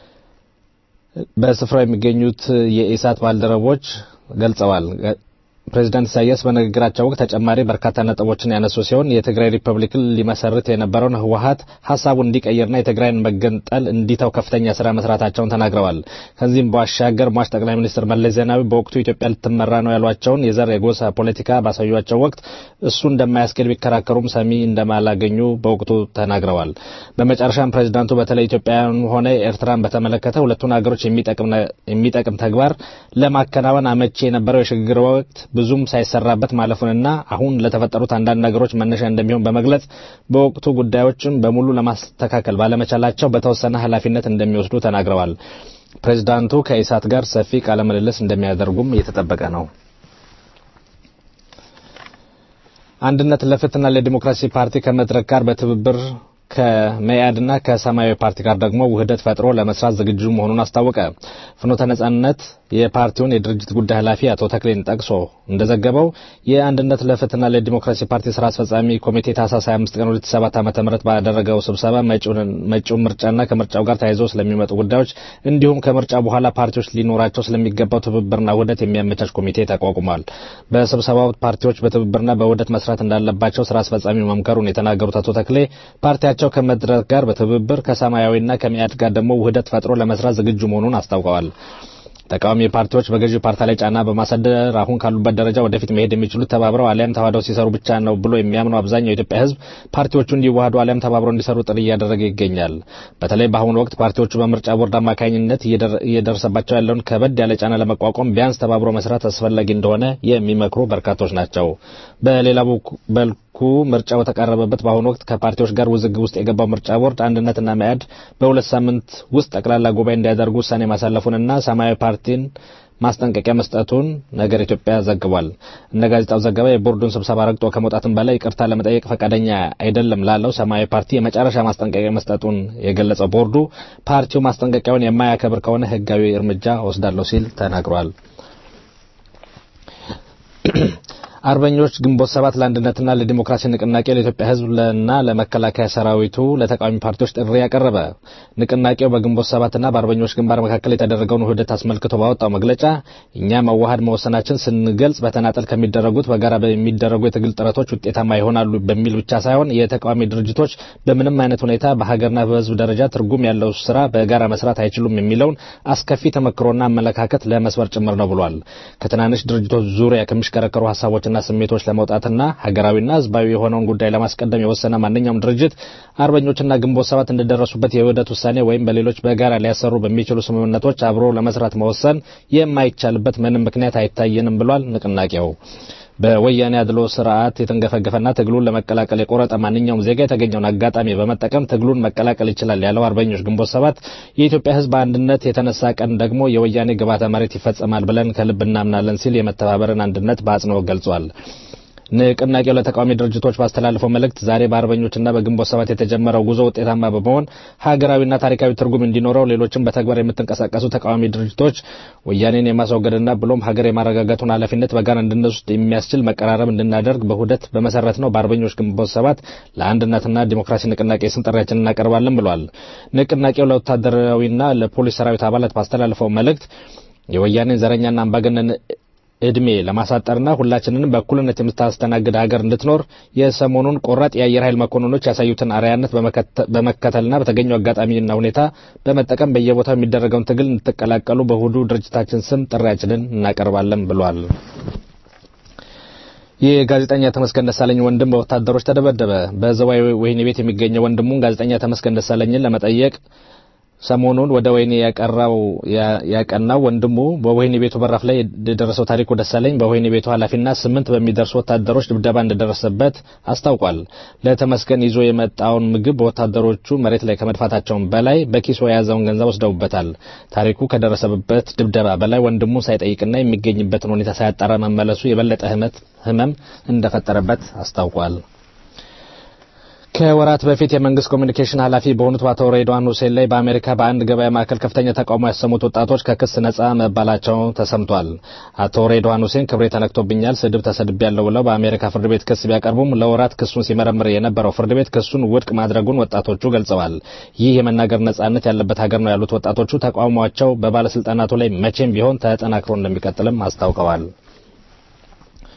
በስፍራው የሚገኙት የኢሳት ባልደረቦች ገልጸዋል። ፕሬዚዳንት ኢሳያስ በንግግራቸው ወቅት ተጨማሪ በርካታ ነጥቦችን ያነሱ ሲሆን የትግራይ ሪፐብሊክን ሊመሰርት የነበረውን ህወሀት ሀሳቡን እንዲቀይርና የትግራይን መገንጠል እንዲተው ከፍተኛ ስራ መስራታቸውን ተናግረዋል። ከዚህም ባሻገር ሟች ጠቅላይ ሚኒስትር መለስ ዜናዊ በወቅቱ ኢትዮጵያ ልትመራ ነው ያሏቸውን የዘር የጎሳ ፖለቲካ ባሳዩቸው ወቅት እሱ እንደማያስኬድ ቢከራከሩም ሰሚ እንደማላገኙ በወቅቱ ተናግረዋል። በመጨረሻም ፕሬዚዳንቱ በተለይ ኢትዮጵያን ሆነ ኤርትራን በተመለከተ ሁለቱን ሀገሮች የሚጠቅም ተግባር ለማከናወን አመቺ የነበረው የሽግግር ወቅት ብዙም ሳይሰራበት ማለፉንና አሁን ለተፈጠሩት አንዳንድ ነገሮች መነሻ እንደሚሆን በመግለጽ በወቅቱ ጉዳዮችን በሙሉ ለማስተካከል ባለመቻላቸው በተወሰነ ኃላፊነት እንደሚወስዱ ተናግረዋል። ፕሬዚዳንቱ ከኢሳት ጋር ሰፊ ቃለ ምልልስ እንደሚያደርጉም እየተጠበቀ ነው። አንድነት ለፍትህና ለዲሞክራሲ ፓርቲ ከመድረክ ጋር በትብብር ከመያድና ከሰማያዊ ፓርቲ ጋር ደግሞ ውህደት ፈጥሮ ለመስራት ዝግጁ መሆኑን አስታወቀ። ፍኖተ ነጻነት የፓርቲውን የድርጅት ጉዳይ ኃላፊ አቶ ተክሌን ጠቅሶ እንደዘገበው የአንድነት ለፍትህና ለዲሞክራሲ ፓርቲ ስራ አስፈጻሚ ኮሚቴ ታህሳስ 25 ቀን 2007 ዓ.ም ባደረገው ስብሰባ መጪውን ምርጫና ከምርጫው ጋር ተያይዘው ስለሚመጡ ጉዳዮች እንዲሁም ከምርጫ በኋላ ፓርቲዎች ሊኖራቸው ስለሚገባው ትብብርና ውህደት የሚያመቻች ኮሚቴ ተቋቁሟል። በስብሰባው ፓርቲዎች በትብብርና በውህደት መስራት እንዳለባቸው ስራ አስፈጻሚ መምከሩን የተናገሩት አቶ ተክሌ ፓርቲያቸው ከመድረክ ጋር በትብብር ከሰማያዊና ከሚያድ ጋር ደግሞ ውህደት ፈጥሮ ለመስራት ዝግጁ መሆኑን አስታውቀዋል። ተቃዋሚ ፓርቲዎች በገዢው ፓርቲ ላይ ጫና በማሳደር አሁን ካሉበት ደረጃ ወደፊት መሄድ የሚችሉት ተባብረው አሊያም ተዋህደው ሲሰሩ ብቻ ነው ብሎ የሚያምነው አብዛኛው የኢትዮጵያ ሕዝብ ፓርቲዎቹ እንዲዋሃዱ አሊያም ተባብረው እንዲሰሩ ጥሪ እያደረገ ይገኛል። በተለይ በአሁኑ ወቅት ፓርቲዎቹ በምርጫ ቦርድ አማካኝነት እየደረሰባቸው ያለውን ከበድ ያለ ጫና ለመቋቋም ቢያንስ ተባብሮ መስራት አስፈላጊ እንደሆነ የሚመክሩ በርካቶች ናቸው። በሌላ በልኩ ምርጫው በተቃረበበት በአሁኑ ወቅት ከፓርቲዎች ጋር ውዝግብ ውስጥ የገባው ምርጫ ቦርድ አንድነትና መያድ በሁለት ሳምንት ውስጥ ጠቅላላ ጉባኤ እንዲያደርጉ ውሳኔ ማሳለፉንና ሰማያዊ ፓርቲን ማስጠንቀቂያ መስጠቱን ነገር ኢትዮጵያ ዘግቧል። እንደ ጋዜጣው ዘገባ የቦርዱን ስብሰባ ረግጦ ከመውጣትም በላይ ይቅርታ ለመጠየቅ ፈቃደኛ አይደለም ላለው ሰማያዊ ፓርቲ የመጨረሻ ማስጠንቀቂያ መስጠቱን የገለጸው ቦርዱ ፓርቲው ማስጠንቀቂያውን የማያከብር ከሆነ ሕጋዊ እርምጃ ወስዳለሁ ሲል ተናግሯል። አርበኞች ግንቦት ሰባት ለአንድነትና ለዲሞክራሲ ንቅናቄ ለኢትዮጵያ ሕዝብና ለመከላከያ ሰራዊቱ ለተቃዋሚ ፓርቲዎች ጥሪ ያቀረበ። ንቅናቄው በግንቦት ሰባትና በአርበኞች ግንባር መካከል የተደረገውን ውህደት አስመልክቶ ባወጣው መግለጫ እኛ መዋሃድ መወሰናችን ስንገልጽ በተናጠል ከሚደረጉት በጋራ በሚደረጉ የትግል ጥረቶች ውጤታማ ይሆናሉ በሚል ብቻ ሳይሆን የተቃዋሚ ድርጅቶች በምንም አይነት ሁኔታ በሀገርና በሕዝብ ደረጃ ትርጉም ያለው ስራ በጋራ መስራት አይችሉም የሚለውን አስከፊ ተመክሮና አመለካከት ለመስበር ጭምር ነው ብሏል። ከትናንሽ ድርጅቶች ዙሪያ ከሚሽከረከሩ ሀሳቦች ና ስሜቶች ለመውጣትና ሀገራዊና ህዝባዊ የሆነውን ጉዳይ ለማስቀደም የወሰነ ማንኛውም ድርጅት አርበኞችና ግንቦት ሰባት እንደደረሱበት የውህደት ውሳኔ ወይም በሌሎች በጋራ ሊያሰሩ በሚችሉ ስምምነቶች አብሮ ለመስራት መወሰን የማይቻልበት ምንም ምክንያት አይታየንም ብሏል ንቅናቄው። በወያኔ አድሎ ስርዓት የተንገፈገፈና ትግሉን ለመቀላቀል የቆረጠ ማንኛውም ዜጋ የተገኘውን አጋጣሚ በመጠቀም ትግሉን መቀላቀል ይችላል ያለው አርበኞች ግንቦት ሰባት የኢትዮጵያ ህዝብ አንድነት የተነሳ ቀን ደግሞ የወያኔ ግብዓተ መሬት ይፈጸማል ብለን ከልብ እናምናለን ሲል የመተባበርን አንድነት በአጽንኦት ገልጿል። ንቅናቄው ለተቃዋሚ ድርጅቶች ባስተላለፈው መልእክት ዛሬ በአርበኞችና በግንቦት ሰባት የተጀመረው ጉዞ ውጤታማ በመሆን ሀገራዊና ታሪካዊ ትርጉም እንዲኖረው ሌሎችም በተግባር የምትንቀሳቀሱ ተቃዋሚ ድርጅቶች ወያኔን የማስወገድና ብሎም ሀገር የማረጋጋቱን ኃላፊነት በጋራ እንድንወስድ የሚያስችል መቀራረብ እንድናደርግ በሁደት በመሰረት ነው በአርበኞች ግንቦት ሰባት ለአንድነትና ዲሞክራሲ ንቅናቄ ስም ጥሪያችንን እናቀርባለን ብሏል። ንቅናቄው ለወታደራዊና ለፖሊስ ሰራዊት አባላት ባስተላለፈው መልእክት የወያኔን ዘረኛና አምባገነን እድሜ ለማሳጠርና ሁላችንንም በእኩልነት የምታስተናግድ ሀገር እንድትኖር የሰሞኑን ቆራጥ የአየር ኃይል መኮንኖች ያሳዩትን አርአያነት በመከተልና በተገኘው አጋጣሚና ሁኔታ በመጠቀም በየቦታው የሚደረገውን ትግል እንድትቀላቀሉ በእሁዱ ድርጅታችን ስም ጥሪያችንን እናቀርባለን ብሏል። የጋዜጠኛ ተመስገን ደሳለኝ ወንድም በወታደሮች ተደበደበ። በዘዋይ ወህኒ ቤት የሚገኘው ወንድሙን ጋዜጠኛ ተመስገን ደሳለኝን ለመጠየቅ ሰሞኑን ወደ ወህኒ ያቀራው ያቀናው ወንድሙ በወህኒ ቤቱ በራፍ ላይ የደረሰው ታሪኩ ደሳለኝ በወህኒ ቤቱ ኃላፊና ስምንት በሚደርሱ ወታደሮች ድብደባ እንደደረሰበት አስታውቋል። ለተመስገን ይዞ የመጣውን ምግብ በወታደሮቹ መሬት ላይ ከመድፋታቸውም በላይ በኪሶ የያዘውን ገንዘብ ወስደውበታል። ታሪኩ ከደረሰበት ድብደባ በላይ ወንድሙን ሳይጠይቅና የሚገኝበትን ሁኔታ ሳያጣራ መመለሱ የበለጠ ህመም እንደፈጠረበት አስታውቋል። ከወራት በፊት የመንግስት ኮሚኒኬሽን ኃላፊ በሆኑት በአቶ ሬድዋን ሁሴን ላይ በአሜሪካ በአንድ ገበያ ማዕከል ከፍተኛ ተቃውሞ ያሰሙት ወጣቶች ከክስ ነጻ መባላቸው ተሰምቷል። አቶ ሬድዋን ሁሴን ክብሬ ተነክቶብኛል፣ ስድብ ተሰድቤያለሁ ብለው በአሜሪካ ፍርድ ቤት ክስ ቢያቀርቡም ለወራት ክሱን ሲመረምር የነበረው ፍርድ ቤት ክሱን ውድቅ ማድረጉን ወጣቶቹ ገልጸዋል። ይህ የመናገር ነጻነት ያለበት ሀገር ነው ያሉት ወጣቶቹ ተቃውሟቸው በባለስልጣናቱ ላይ መቼም ቢሆን ተጠናክሮ እንደሚቀጥልም አስታውቀዋል።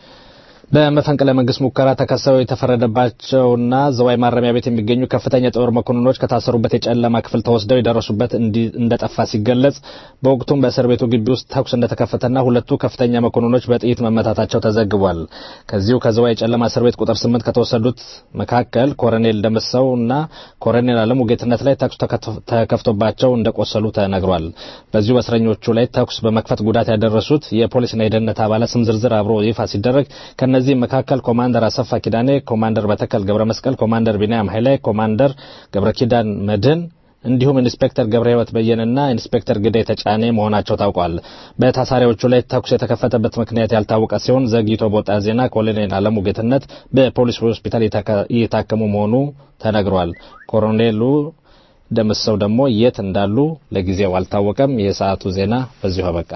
በመፈንቅለ መንግስት ሙከራ ተከሰው የተፈረደባቸውና ዘዋይ ማረሚያ ቤት የሚገኙ ከፍተኛ የጦር መኮንኖች ከታሰሩበት የጨለማ ክፍል ተወስደው የደረሱበት እንዲ- እንደጠፋ ሲገለጽ በወቅቱም በእስር ቤቱ ግቢ ውስጥ ተኩስ እንደተከፈተና ሁለቱ ከፍተኛ መኮንኖች በጥይት መመታታቸው ተዘግቧል። ከዚሁ ከዘዋይ የጨለማ እስር ቤት ቁጥር ስምንት ከተወሰዱት መካከል ኮሎኔል ደምሰው እና ኮሎኔል አለሙ ጌትነት ላይ ተኩስ ተከፍ- ተከፍቶባቸው እንደቆሰሉ ተነግሯል። በዚሁ በእስረኞቹ ላይ ተኩስ በመክፈት ጉዳት ያደረሱት የፖሊስና የደህንነት አባላት ስም ዝርዝር አብሮ ይፋ ሲደረግ ከነዚህም መካከል ኮማንደር አሰፋ ኪዳኔ፣ ኮማንደር በተከል ገብረ መስቀል፣ ኮማንደር ቢንያም ኃይሌ፣ ኮማንደር ገብረ ኪዳን መድህን እንዲሁም ኢንስፔክተር ገብረ ህይወት በየነና ኢንስፔክተር ግዳይ ተጫኔ መሆናቸው ታውቋል። በታሳሪዎቹ ላይ ተኩስ የተከፈተበት ምክንያት ያልታወቀ ሲሆን ዘግይቶ በወጣ ዜና ኮሎኔል አለሙ ጌትነት በፖሊስ ሆስፒታል የተካ- እየታከሙ መሆኑ ተነግሯል። ኮሎኔሉ ደምሰው ደግሞ የት እንዳሉ ለጊዜው አልታወቀም። የሰዓቱ ዜና በዚሁ አበቃ።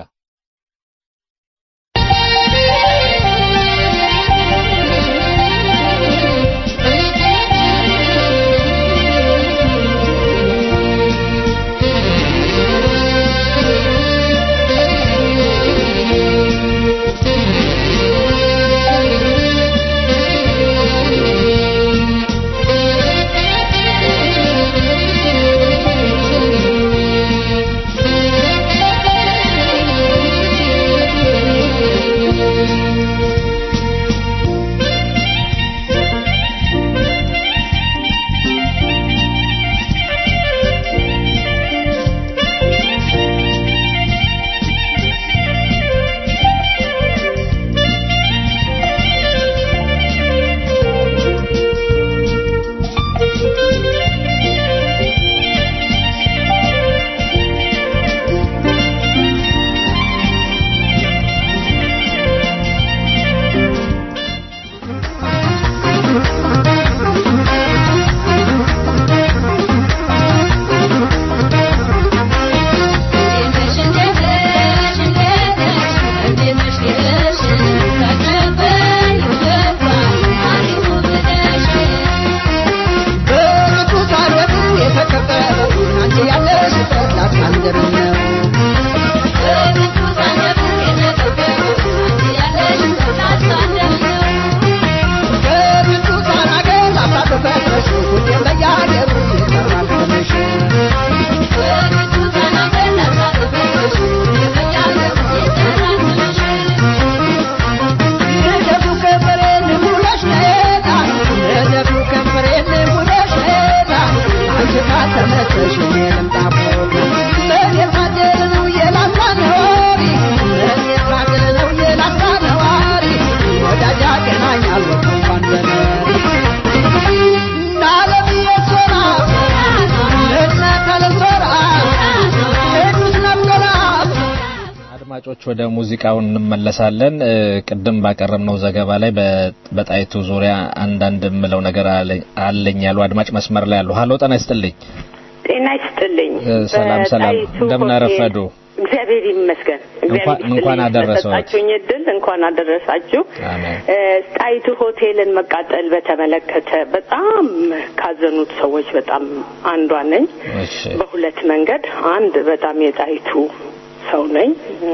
አድማጮች ወደ ሙዚቃው እንመለሳለን። እ፣ ቅድም ባቀረብነው ዘገባ ላይ በ- በጣይቱ ዙሪያ አንዳንድ የምለው ነገር አለ- አለኝ ያሉ አድማጭ መስመር ላይ አሉ። ሀሎ ጤና ይስጥልኝ። ጤና ይስጥልኝ። እ፣ ሰላም ሰላም፣ በጣይቱ እንደምን ሆቴል- አረፈዱ? እግዚአብሔር ይመስገን። እግዚአብሔር እንኳን- እንኳን ይስጥልኝ አደረሰዎት። ስለሰጣችሁኝ እድል እንኳን አደረሳችሁ። አሜን። እ፣ ጣይቱ ሆቴልን መቃጠል በተመለከተ በጣም ካዘኑት ሰዎች በጣም አንዷ ነኝ። እሺ በሁለት መንገድ፣ አንድ በጣም የጣይቱ ሰው ነኝ። እ፣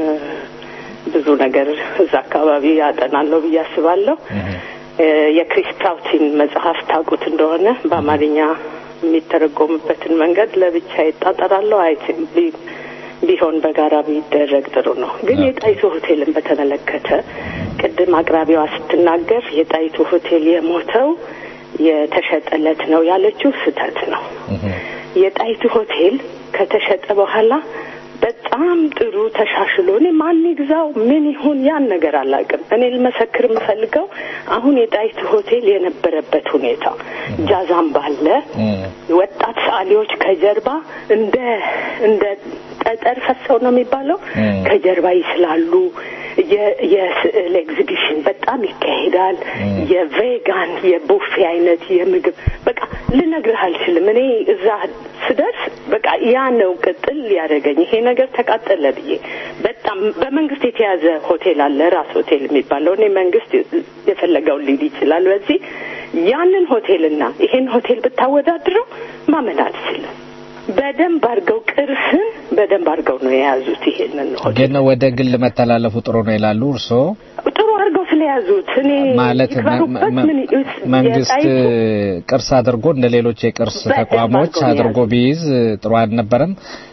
ብዙ ነገር እዛ አካባቢ ያጠናለሁ ብዬ አስባለሁ። እ፣ የክሪስ ፕራውቲን መጽሐፍ ታውቁት እንደሆነ በአማርኛ የሚተረጎምበትን መንገድ ለብቻ ይጣጠራለሁ አይ ቢ- ቢሆን በጋራ ቢደረግ ጥሩ ነው። ግን የጣይቱ ሆቴልን በተመለከተ ቅድም አቅራቢዋ ስትናገር የጣይቱ ሆቴል የሞተው የተሸጠለት ነው ያለችው ስህተት ነው። የጣይቱ ሆቴል ከተሸጠ በኋላ በጣም ጥሩ ተሻሽሎ እኔ ማን ይግዛው ምን ይሁን ያን ነገር አላውቅም። እኔ ልመሰክር የምፈልገው አሁን የጣይቱ ሆቴል የነበረበት ሁኔታ ጃዛም ባለ ወጣት ሰዓሊዎች ከጀርባ እንደ እንደ ጠጠር ፈሰው ነው የሚባለው ከጀርባ ይስላሉ። የ- የስዕል ኤግዚቢሽን በጣም ይካሄዳል። የቬጋን የቡፌ አይነት የምግብ በቃ ልነግርህ አልችልም። እኔ እዛ ስደርስ በቃ ያ ነው ቅጥል ያደረገኝ ይሄ ነገር ተቃጠለ ብዬ በጣም በመንግስት የተያዘ ሆቴል አለ ራስ ሆቴል የሚባለው እኔ መንግስት የፈለገውን ሊል ይችላል። በዚህ ያንን ሆቴልና ይሄን ሆቴል ብታወዳድረው ማመን አልችልም። በደንብ አድርገው ቅርስን በደንብ አድርገው ነው የያዙት። ይሄንን ሆቴል ግን ወደ ግል መተላለፉ ጥሩ ነው ይላሉ እርስዎ? ጥሩ አድርገው ስለያዙት እኔ ማለት ይክበሩበት መ- ምን መ- መንግስት የጣይቱ ቅርስ አድርጎ እንደ ሌሎች የቅርስ በደንብ ተቋሞች አድርጎ አድርጎ ቢይዝ ጥሩ አልነበረም።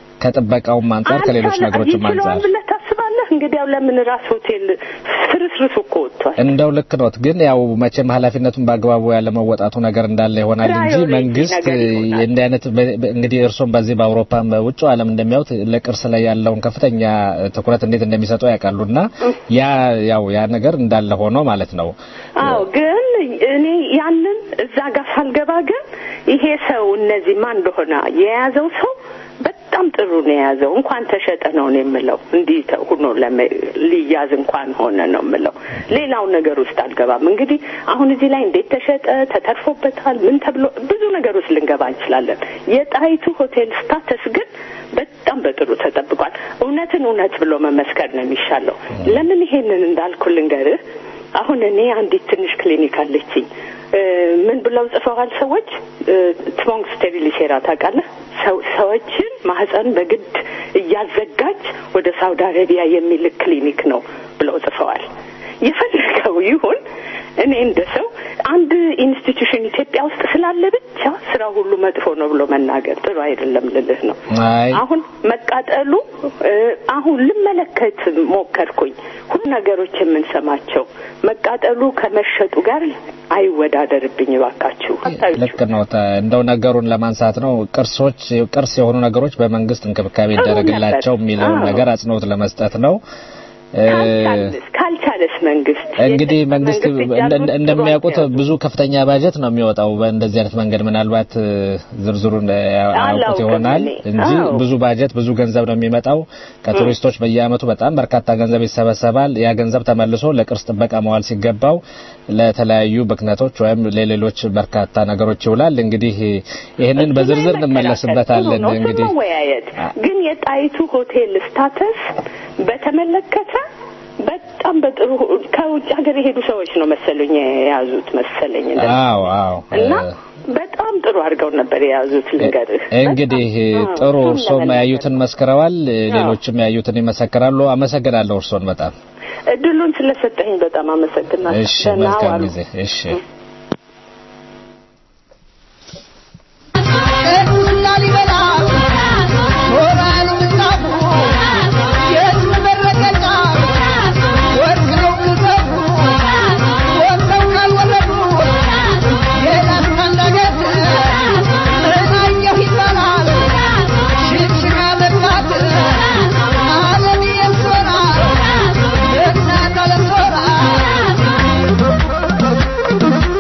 ከጥበቃውም አንጻር ከሌሎች አልቻለ- ነገሮችም ይችለዋል አንጻር ብለህ ታስባለህ? እንግዲያው ለምን ራስ ሆቴል ፍርስርሱ እኮ ወጥቷል። እንደው ልክ ኖት፣ ግን ያው መቼም ኃላፊነቱን በአግባቡ ያለመወጣቱ ነገር እንደለ ይሆናል እንጂ ፕራዮሪቲ መንግስት ነገር ይሆናል። እንዲህ አይነት በ- በ- እንግዲህ እርሶም በዚህ በአውሮፓም በውጭ ዓለም እንደሚያዩት ለቅርስ ላይ ያለውን ከፍተኛ ትኩረት እንዴት እንደሚሰጡ ያውቃሉና ያ ያው ያ ነገር እንዳለ ሆኖ ማለት ነው። አዎ ግን እኔ ያንን እዛ ጋር ሳልገባ ግን ይሄ ሰው እነዚህ ማን እንደሆነ የያዘው ሰው በጣም ጥሩ ነው የያዘው። እንኳን ተሸጠ ነው ነው የምለው። እንዲህ ተ- ሆኖ ለመ- ሊያዝ እንኳን ሆነ ነው የምለው። ሌላው ነገር ውስጥ አልገባም። እንግዲህ አሁን እዚህ ላይ እንዴት ተሸጠ፣ ተተርፎበታል፣ ምን ተብሎ ብዙ ነገር ውስጥ ልንገባ እንችላለን። የጣይቱ ሆቴል ስታተስ ግን በጣም በጥሩ ተጠብቋል። እውነትን እውነት ብሎ መመስከር ነው የሚሻለው። ለምን ይሄንን እንዳልኩ ልንገርህ። አሁን እኔ አንዲት ትንሽ ክሊኒክ አለችኝ። እ፣ ምን ብለው ጽፈዋል ሰዎች ትሞንግ ስቴሪሊሴራ ታውቃለህ? ሰው ሰዎችን ማህፀን በግድ እያዘጋጅ ወደ ሳውዲ አረቢያ የሚልክ ክሊኒክ ነው ብለው ጽፈዋል። የፈለገው ይሁን እኔ እንደ ሰው አንድ ኢንስቲትዩሽን ኢትዮጵያ ውስጥ ስላለ ብቻ ስራ ሁሉ መጥፎ ነው ብሎ መናገር ጥሩ አይደለም ልልህ ነው። አይ አሁን መቃጠሉ እ፣ አሁን ልመለከት ሞከርኩኝ። ሁሉ ነገሮች የምንሰማቸው መቃጠሉ ከመሸጡ ጋር አይወዳደርብኝ እባካችሁ። ልክ ነው። ተ- እንደው ነገሩን ለማንሳት ነው ቅርሶች ቅርስ የሆኑ ነገሮች በመንግስት እንክብካቤ ጥሩ ይደረግላቸው ነበር። የሚለውን አዎ። ነገር አጽንኦት ለመስጠት ነው። እ፣ ካልቻለስ ካልቻለስ መንግስት እንግዲህ መንግስት መንግስት እንደ- እጃሉን እንደ- ጥሩ እንደሚያውቁት አልያዙም። ብዙ ከፍተኛ ባጀት ነው የሚወጣው በእንደዚህ አይነት መንገድ። ምናልባት እ፣ ዝርዝሩን እ፣ ያውቁት አላውቅም ይሆናል እኔ። እንጂ አዎ። ብዙ ባጀት ብዙ ገንዘብ ነው የሚመጣው። ከቱሪስቶች በየአመቱ በጣም በርካታ ገንዘብ ይሰበሰባል። ያ ገንዘብ ተመልሶ ለቅርስ ጥበቃ መዋል ሲገባው ለተለያዩ ብክነቶች ወይም ለሌሎች በርካታ ነገሮች ይውላል። እንግዲህ ይህንን በዝርዝር እንመለስበታለን። ጥሩ ነው፣ እሱን እንግዲህ መወያየት ግን የጣይቱ ሆቴል ስታተስ በተመለከተ በጣም በጥሩ ከውጭ ሀገር የሄዱ ሰዎች ነው መሰለኝ የያዙት መሰለኝ እንደዛ። አዎ አዎ እና እ፣ በጣም ጥሩ አድርገው ነበር የያዙት ልንገርህ። እንግዲህ በጣም፣ አዎ፣ ጥሩ እሱን እርሶም ለመናገር ያዩትን መስክረዋል፣ ሌሎችም ያዩትን ይመሰክራሉ። አመሰግናለሁ እርሶን በጣም እድሉን ስለሰጠኝ በጣም አመሰግናለሁ። እሺ፣ ደህና መልካም ዋሉ። ጊዜ እሺ። ቅዱስ ላሊበላ ሞራኑ ምንጣፉ የሕዝብ መረገጫ ወርቅ ነው ግዘፉ ወጥተው ካልወረዱ የላስታን ዳገት እናየሁ ይባላል ሽግሽጋ መግባት ዓለም የሶራ እናት ዓለም ሶራ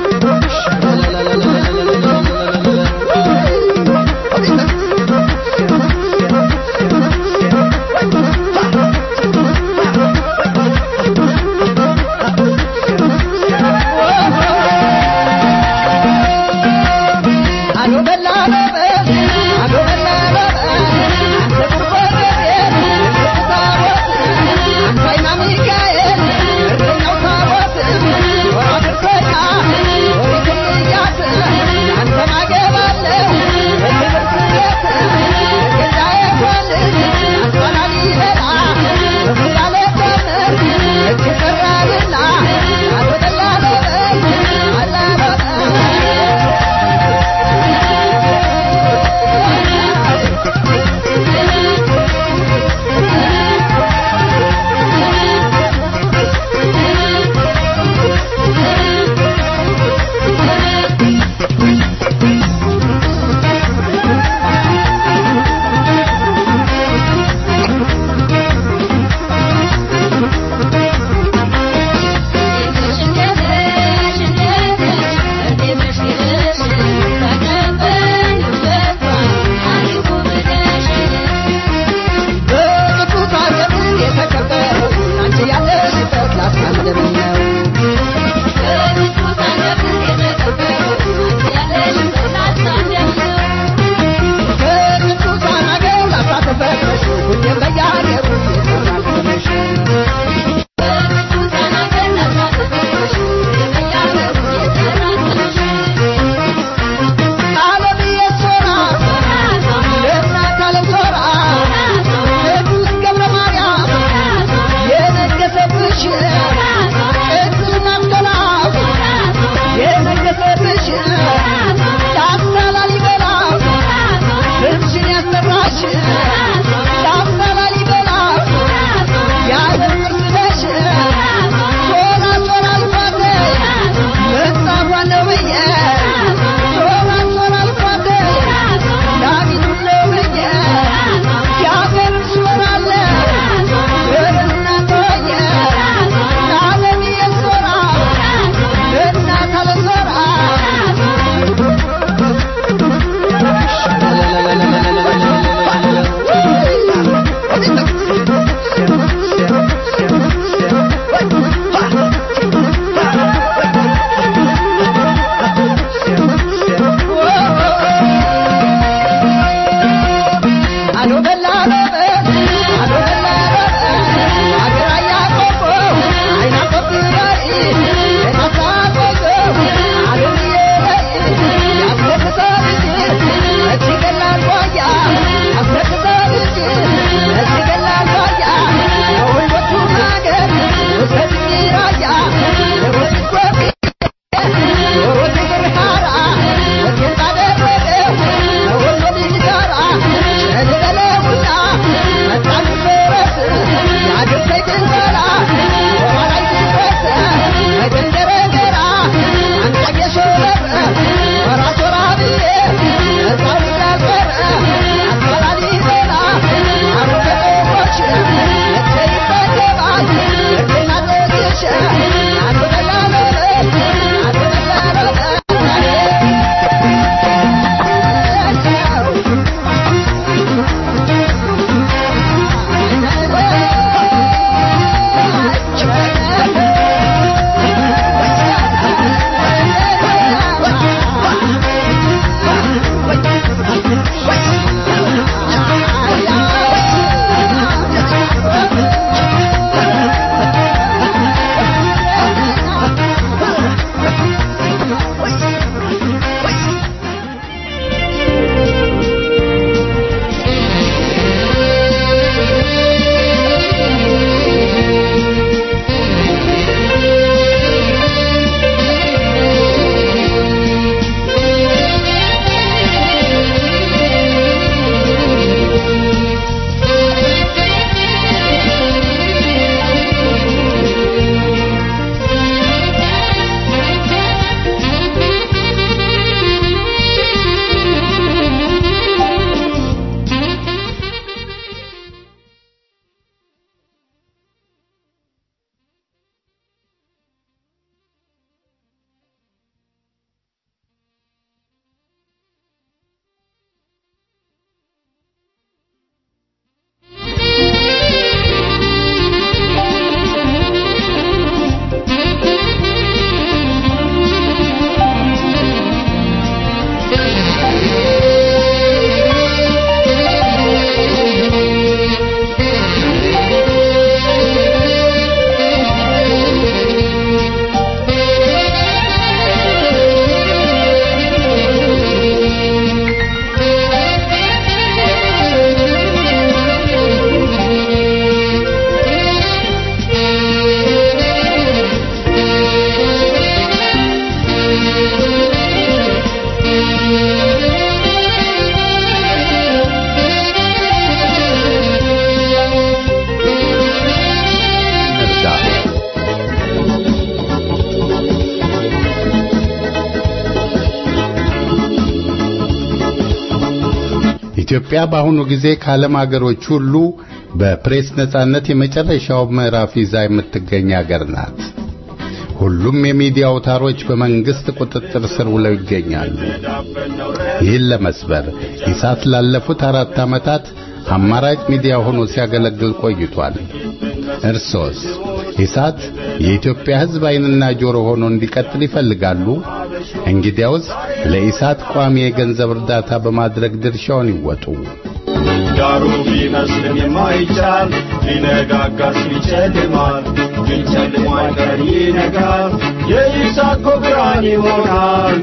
ኢትዮጵያ በአሁኑ ጊዜ ከዓለም ሀገሮች ሁሉ በፕሬስ ነጻነት የመጨረሻው ምዕራፍ ይዛ የምትገኝ ሀገር ናት። ሁሉም የሚዲያ አውታሮች በመንግስት ቁጥጥር ስር ውለው ይገኛሉ። ይህን ለመስበር ኢሳት ላለፉት አራት ዓመታት አማራጭ ሚዲያ ሆኖ ሲያገለግል ቆይቷል። እርሶስ ኢሳት የኢትዮጵያ ሕዝብ ዓይንና ጆሮ ሆኖ እንዲቀጥል ይፈልጋሉ? እንግዲያውስ ለኢሳት ቋሚ የገንዘብ እርዳታ በማድረግ ድርሻውን ይወጡ። ዳሩ ቢመስልም የማይቻል ሊነጋጋ ሲል ይጨልማል፣ ግን ጨልሞ አይቀር ይነጋል፣ የይስሐቅ እኮ ብርሃን ይሆናል።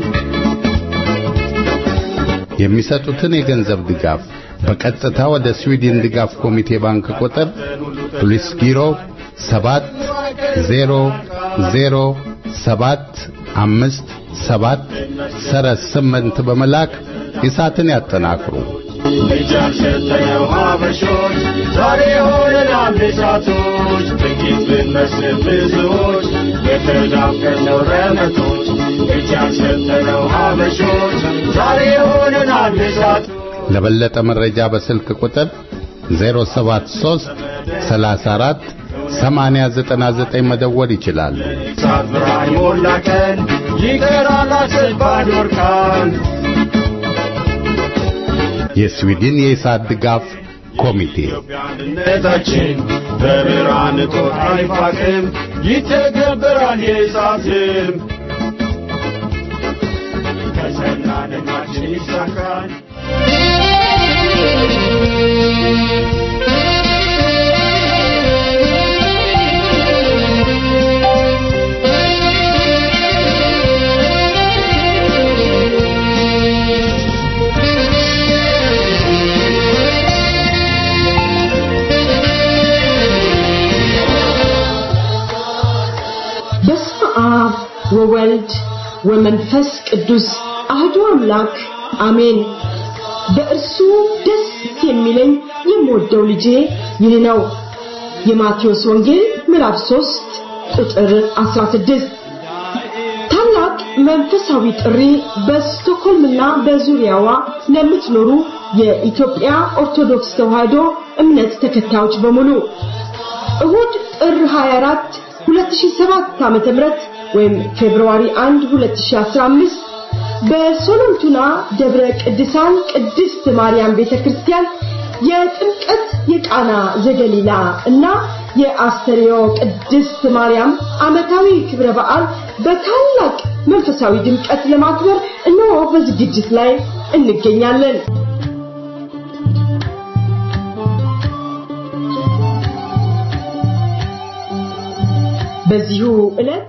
የሚሰጡትን የገንዘብ ድጋፍ በቀጥታ ወደ ስዊድን ድጋፍ ኮሚቴ ባንክ ቁጥር ፖሊስ ቢሮ ሰባት ዜሮ ዜሮ ሰባት አምስት ሰባት ሰረዝ ስምንት በመላክ ኢሳትን ያጠናክሩ። እጅ ያልሸተነው ሀበሾች ዛሬ ሆነናል እሳቶች፣ ጥቂት ብንመስል ብዙዎች የተዳፈነው ረመቶች። እጅ ያልሸተነው ሀበሾች ዛሬ ሆነናል እሳት ለበለጠ መረጃ በስልክ ቁጥር 073 34 8099 መደወል ይችላሉ። እሳት ብርሃን ሞላ ቀን ይቀራል አስባድ ወርቃን የስዊድን የኢሳት ድጋፍ ኮሚቴ አንድነታችን በብርሃን እጦት አይፋቅም፣ ይተገበራል የእሳትም ከሰና ልማችን ይሳካል። በስመ አብ ወወልድ ወመንፈስ ቅዱስ አህዱ አምላክ አሜን። በእርሱ ደስ የሚለኝ የምወደው ልጄ ይህ ነው። የማቴዎስ ወንጌል ምዕራፍ 3 ቁጥር 16 ታላቅ መንፈሳዊ ጥሪ በስቶኮልምና በዙሪያዋ ለምትኖሩ የኢትዮጵያ ኦርቶዶክስ ተዋሕዶ እምነት ተከታዮች በሙሉ እሁድ ጥር 24 2007 ዓ.ም ወይም ፌብሩዋሪ 1 2015 በሶሎንቱና ደብረ ቅድሳን ቅድስት ማርያም ቤተክርስቲያን የጥምቀት የቃና ዘገሊላ እና የአስተርዮ ቅድስት ማርያም ዓመታዊ ክብረ በዓል በታላቅ መንፈሳዊ ድምቀት ለማክበር እነሆ በዝግጅት ላይ እንገኛለን። በዚሁ ዕለት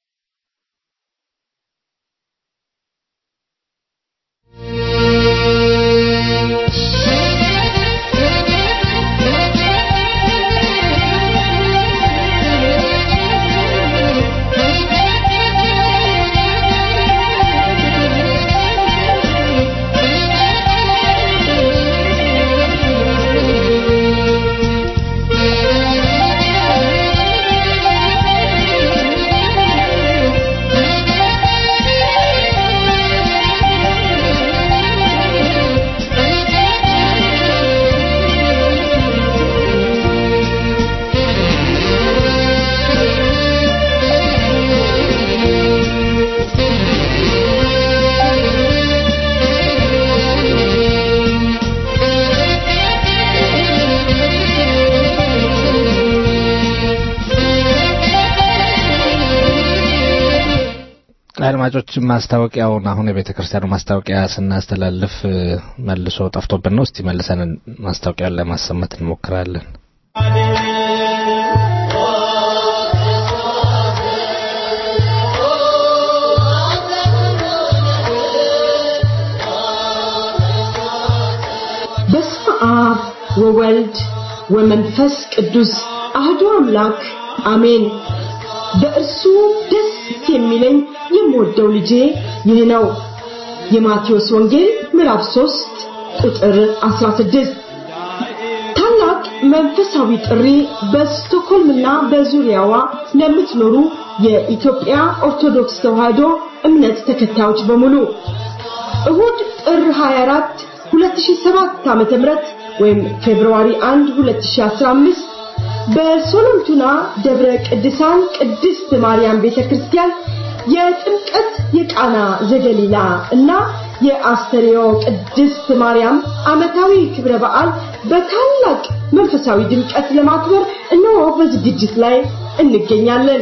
አድማጮች ማስታወቂያውን አሁን የቤተ ክርስቲያኑ ማስታወቂያ ስናስተላልፍ እ፣ መልሶ ጠፍቶብን ነው። እስቲ መልሰን ማስታወቂያውን ለማሰማት እንሞክራለን። በስመ አብ ወወልድ ወመንፈስ ቅዱስ አህዱ አምላክ አሜን። በእርሱ ደስ የሚለኝ የምወደው ልጄ ይህ ነው። የማቴዎስ ወንጌል ምዕራፍ 3 ቁጥር 16 ታላቅ መንፈሳዊ ጥሪ በስቶኮልምና በዙሪያዋ ለምትኖሩ የኢትዮጵያ ኦርቶዶክስ ተዋሕዶ እምነት ተከታዮች በሙሉ እሁድ ጥር 24 2007 ዓመተ ምህረት ወይም ፌብሩዋሪ 1 2015 በሶሎንቱና ደብረ ቅድሳን ቅድስት ማርያም ቤተክርስቲያን የጥምቀት የቃና ዘገሊላ እና የአስተርዮ ቅድስት ማርያም ዓመታዊ ክብረ በዓል በታላቅ መንፈሳዊ ድምቀት ለማክበር እነሆ በዝግጅት ላይ እንገኛለን።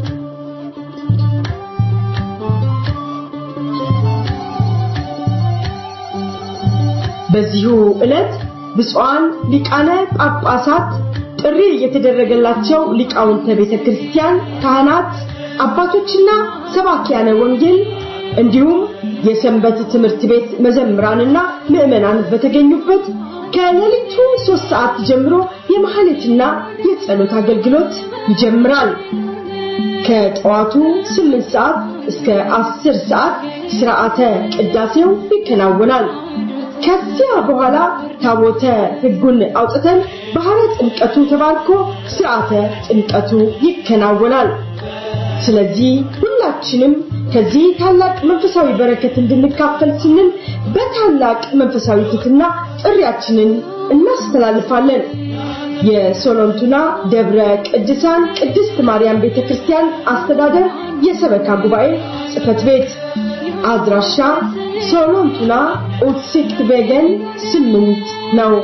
በዚሁ ዕለት ብፁዓን ሊቃነ ጳጳሳት ጥሪ የተደረገላቸው ሊቃውንተ ቤተ ክርስቲያን፣ ካህናት፣ አባቶችና ሰባኪያነ ወንጌል እንዲሁም የሰንበት ትምህርት ቤት መዘምራንና ምዕመናን በተገኙበት ከሌሊቱ ሶስት ሰዓት ጀምሮ የመሐሌትና የጸሎት አገልግሎት ይጀምራል። ከጠዋቱ ስምንት ሰዓት እስከ አስር ሰዓት ስርዓተ ቅዳሴው ይከናወናል። ከዚያ በኋላ ታቦተ ሕጉን አውጥተን ባህረ ጥምቀቱ ተባርኮ ስርዓተ ጥምቀቱ ይከናወናል። ስለዚህ ሁላችንም ከዚህ ታላቅ መንፈሳዊ በረከት እንድንካፈል ስንል በታላቅ መንፈሳዊ ትሕትና ጥሪያችንን እናስተላልፋለን። የሶሎንቱና ደብረ ቅድሳን ቅድስት ማርያም ቤተክርስቲያን አስተዳደር የሰበካ ጉባኤ ጽሕፈት ቤት አድራሻ ሶሎንቱና ኡትሲክት ቤገን ስምንት ነው።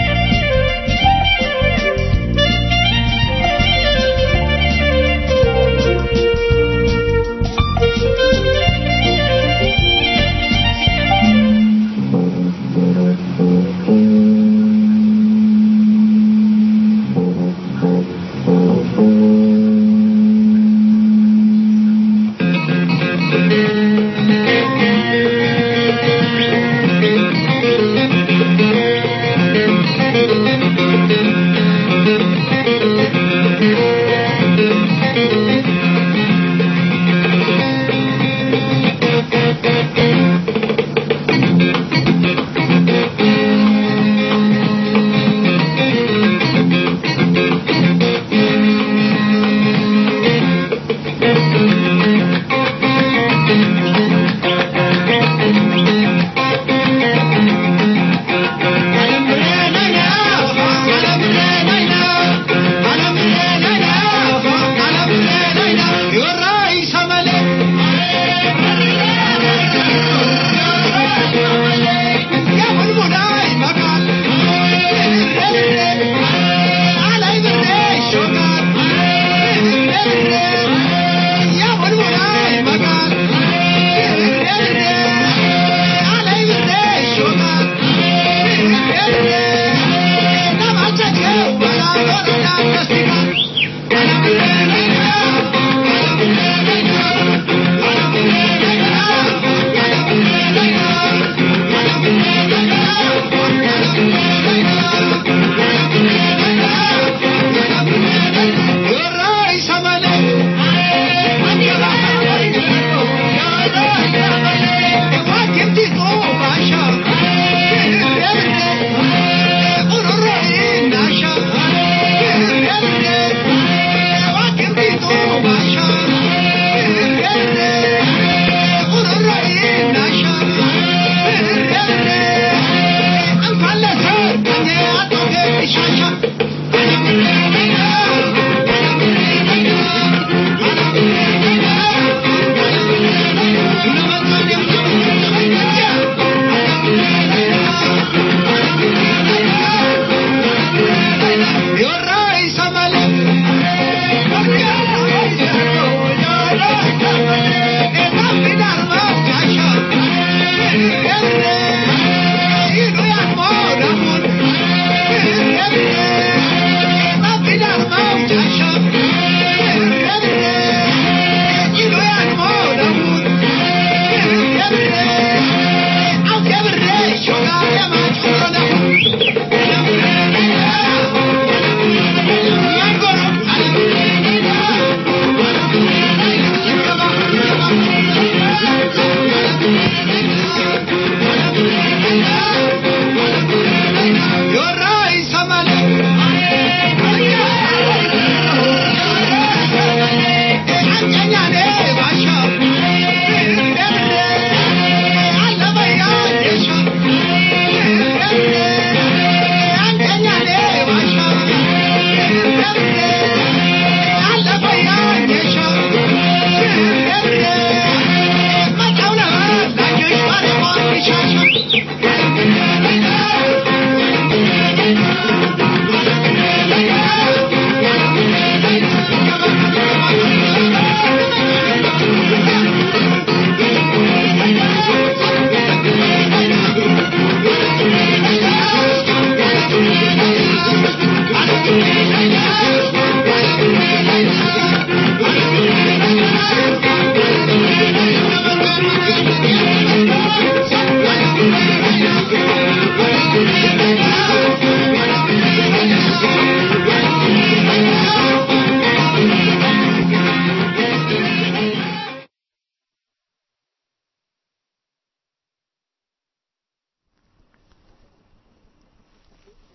Thank you.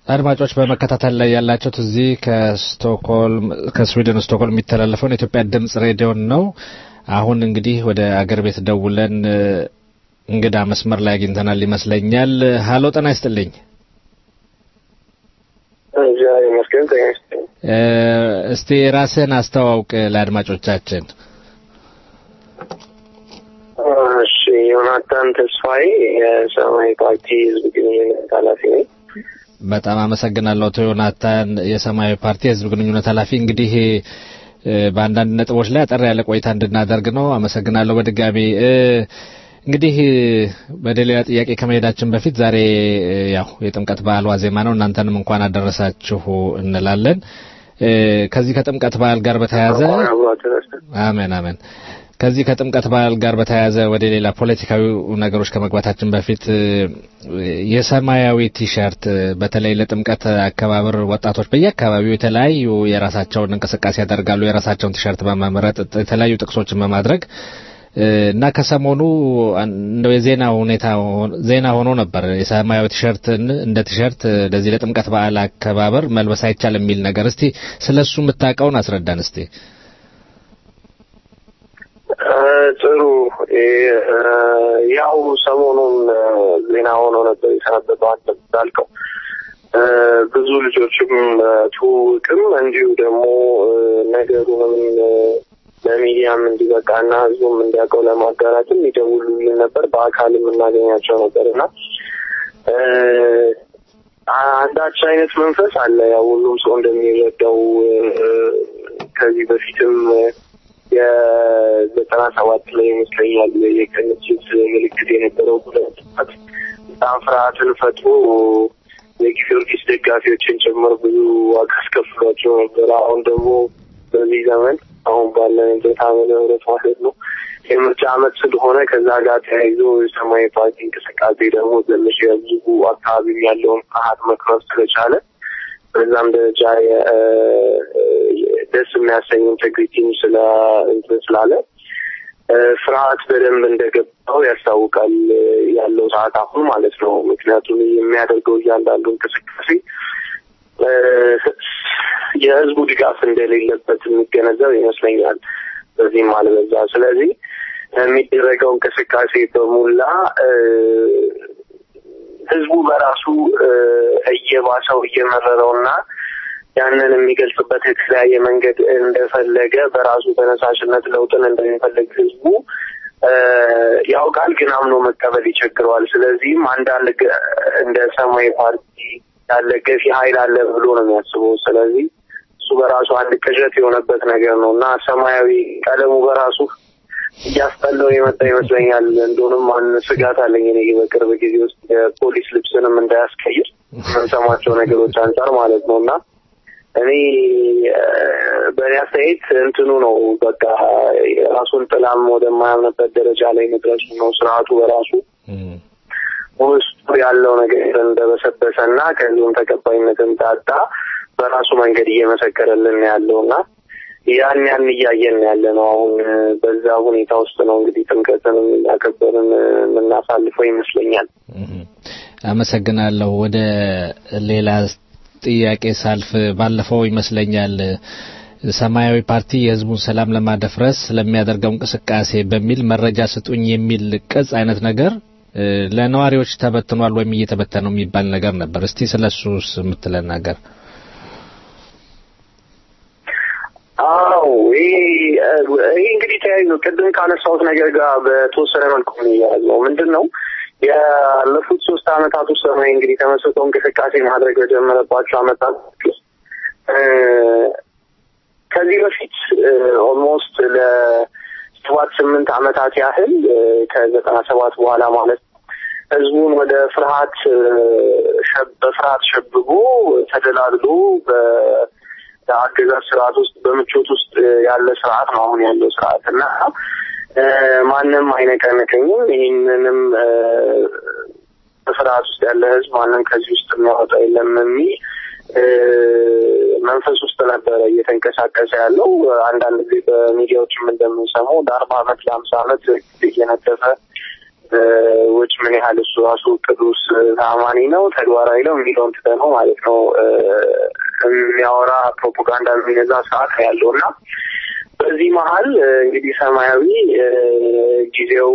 አድማጮች በመከታተል ላይ ያላችሁት እዚህ ከስቶክሆልም ከስዊድን ስቶክሆልም የሚተላለፈውን የኢትዮጵያ ድምጽ ሬዲዮን ነው። አሁን እንግዲህ ወደ አገር ቤት ደውለን እ፣ እንግዳ መስመር ላይ አግኝተናል ይመስለኛል። ሀሎ ጤና ይስጥልኝ። እግዚአብሔር ይመስገን። ጤና ይስጥልኝ። እ፣ እስቲ ራስህን አስተዋውቅ ለአድማጮቻችን። እሺ፣ ዮናታን ተስፋዬ የሰማያዊ ፓርቲ ህዝብ ግንኙነት ኃላፊ ነኝ። በጣም አመሰግናለሁ አቶ ዮናታን የሰማያዊ ፓርቲ የህዝብ ግንኙነት ኃላፊ። እንግዲህ እ፣ በአንዳንድ ነጥቦች ላይ አጠር ያለ ቆይታ እንድናደርግ ነው። አመሰግናለሁ በድጋሚ እ፣ እንግዲህ እ፣ ወደ ሌላ ጥያቄ ከመሄዳችን በፊት ዛሬ እ፣ ያው የጥምቀት በዓል ዋዜማ ነው። እናንተንም እንኳን አደረሳችሁ እንላለን። እ፣ ከዚህ ከጥምቀት በዓል ጋር በተያያዘ አሜን አሜን። ከዚህ ከጥምቀት በዓል ጋር በተያያዘ ወደ ሌላ ፖለቲካዊ ነገሮች ከመግባታችን በፊት እ፣ የሰማያዊ ቲሸርት እ፣ በተለይ ለጥምቀት አከባበር ወጣቶች በየአካባቢው የተለያዩ የራሳቸውን እንቅስቃሴ ያደርጋሉ። የራሳቸውን ቲሸርት በመምረጥ የተለያዩ ጥቅሶችን በማድረግ እ፣ እና ከሰሞኑ አን- እንደው የዜና ሁኔታ ሆ- ዜና ሆኖ ነበር የሰማያዊ ቲሸርትን እንደ ቲሸርት እ፣ ለዚህ ለጥምቀት በዓል አከባበር መልበስ አይቻልም የሚል ነገር። እስቲ ስለሱ የምታውቀውን አስረዳን እስቲ። እ፣ ጥሩ እ፣ ያው ሰሞኑን እ፣ ዜና ሆኖ ነበር የሰነበተው አንተ እንዳልከው እ፣ ብዙ ልጆችም እ፣ ትውውቅም እንዲሁ ደግሞ እ፣ ነገሩንም እ፣ ለሚዲያም እንዲበቃና ህዝቡም እንዲያውቀው ለማጋራትም ይደውሉልን ነበር። በአካልም እናገኛቸው ነበር እና እ፣ አንዳች አይነት መንፈስ አለ። ያው ሁሉም ሰው እንደሚረዳው እ፣ ከዚህ በፊትም እ፣ የዘጠና ሰባት ላይ ይመስለኛል የቅንጅት ምልክት የነበረው ሁለት ሰዓት በጣም ፍርሃትን ፈጥሮ የጊዮርጊስ ደጋፊዎችን ጭምር ብዙ ዋጋ አስከፍሏቸው ነበር። አሁን ደግሞ በዚህ ዘመን አሁን ባለንበት ዓመተ ምህረት ማለት ነው የምርጫ ዓመት ስለሆነ ከዛ ጋር ተያይዞ የሰማያዊ ፓርቲ እንቅስቃሴ ደግሞ ትንሽ የህዝቡ አካባቢ ያለውን ፍርሃት መክረፍ ስለቻለ በዛም ደረጃ የ- እ፣ ደስ የሚያሰኝ ኢንቴግሪቲም ስለ እንትን ስላለ እ፣ ፍርሃት በደንብ እንደገባው ያስታውቃል እ፣ ያለው ሰዓት አሁን ማለት ነው። ምክንያቱም የሚያደርገው እያንዳንዱ እንቅስቃሴ እ፣ የህዝቡ ድጋፍ እንደሌለበት የሚገነዘብ ይመስለኛል። በዚህም አልበዛ። ስለዚህ የሚደረገው እንቅስቃሴ በሙላ እ፣ ህዝቡ በራሱ እ፣ እየባሰው እየመረረውና ያንን የሚገልጽበት የተለያየ መንገድ እንደፈለገ በራሱ ተነሳሽነት ለውጥን እንደሚፈልግ ህዝቡ እ፣ ያውቃል፣ ግን አምኖ መቀበል ይቸግረዋል። ስለዚህም አንዳንድ ገ- እንደ ሰማያዊ ፓርቲ ያለ ገፊ ኃይል አለ ብሎ ነው የሚያስበው። ስለዚህ እሱ በራሱ አንድ ቅዠት የሆነበት ነገር ነው እና ሰማያዊ ቀለሙ በራሱ እያስጠላው የመጣ ይመስለኛል። እንደሆነም አን ስጋት አለኝ እኔ በቅርብ ጊዜ ውስጥ የፖሊስ ልብስንም እንዳያስቀይር የምንሰማቸው ነገሮች አንጻር ማለት ነው እና እኔ እ፣ በእኔ አስተያየት እንትኑ ነው በቃ የራሱን ጥላም ወደማያምንበት ደረጃ ላይ መድረሱ ነው። ስርዓቱ በራሱ ውስጡ ያለው ነገር እንደበሰበሰ እና ከዚሁም ተቀባይነትን ታጣ በራሱ መንገድ እየመሰከረልን ያለው እና ያን ያን እያየን ያለ ነው። አሁን እ፣ በዛ ሁኔታ ውስጥ ነው እንግዲህ ጥምቀትን እያከበርን እ፣ የምናሳልፈው ይመስለኛል። አመሰግናለሁ። ወደ ሌላ ጥያቄ ሳልፍ ባለፈው ይመስለኛል ሰማያዊ ፓርቲ የሕዝቡን ሰላም ለማደፍረስ ስለሚያደርገው እንቅስቃሴ በሚል መረጃ ስጡኝ የሚል ቅጽ አይነት ነገር እ፣ ለነዋሪዎች ተበትኗል ወይም እየተበተነ ነው የሚባል ነገር ነበር። እስቲ ስለሱስ የምትለን ነገር አዎ ይሄ ይሄ እንግዲህ ተያይዞ ቅድም ካነሳሁት ነገር ጋር በተወሰነ መልኩ የሚያያዝ ነው። ምንድን ነው ያለፉት ሶስት አመታት ውስጥ ሰማያዊ እንግዲህ ተመስርቶ እንቅስቃሴ ማድረግ በጀመረባቸው አመታት ውስጥ እ፣ ከዚህ በፊት ኦልሞስት ለሰባት ስምንት አመታት ያህል እ፣ ከዘጠና ሰባት በኋላ ማለት ነው ህዝቡን ወደ ፍርሃት እ፣ ሸብ- በፍርሃት ሸብቦ ተደላድሎ በአገዛዝ ስርዓት ውስጥ በምቾት ውስጥ እ፣ ያለ ስርዓት ነው አሁን ያለው ስርዓት እና እ፣ ማንም አይነቀንቀኝም ይህንንም እ፣ በፍርሃት ውስጥ ያለ ህዝብ ማንም ከዚህ ውስጥ የሚያወጣ የለም የሚል እ፣ መንፈስ ውስጥ ነበረ እየተንቀሳቀሰ ያለው። አንዳንድ ጊዜ በሚዲያዎችም እንደምንሰማው ለአርባ አመት ለሀምሳ አመት እየነደፈ ውጭ ምን ያህል እሱ ራሱ ቅዱስ ታማኒ ነው ተግባራዊ ነው የሚለውን ትተነው ማለት ነው የሚያወራ ፕሮፓጋንዳ የሚነዛ ሰዓት ያለው እና በዚህ መሀል እንግዲህ ሰማያዊ ጊዜው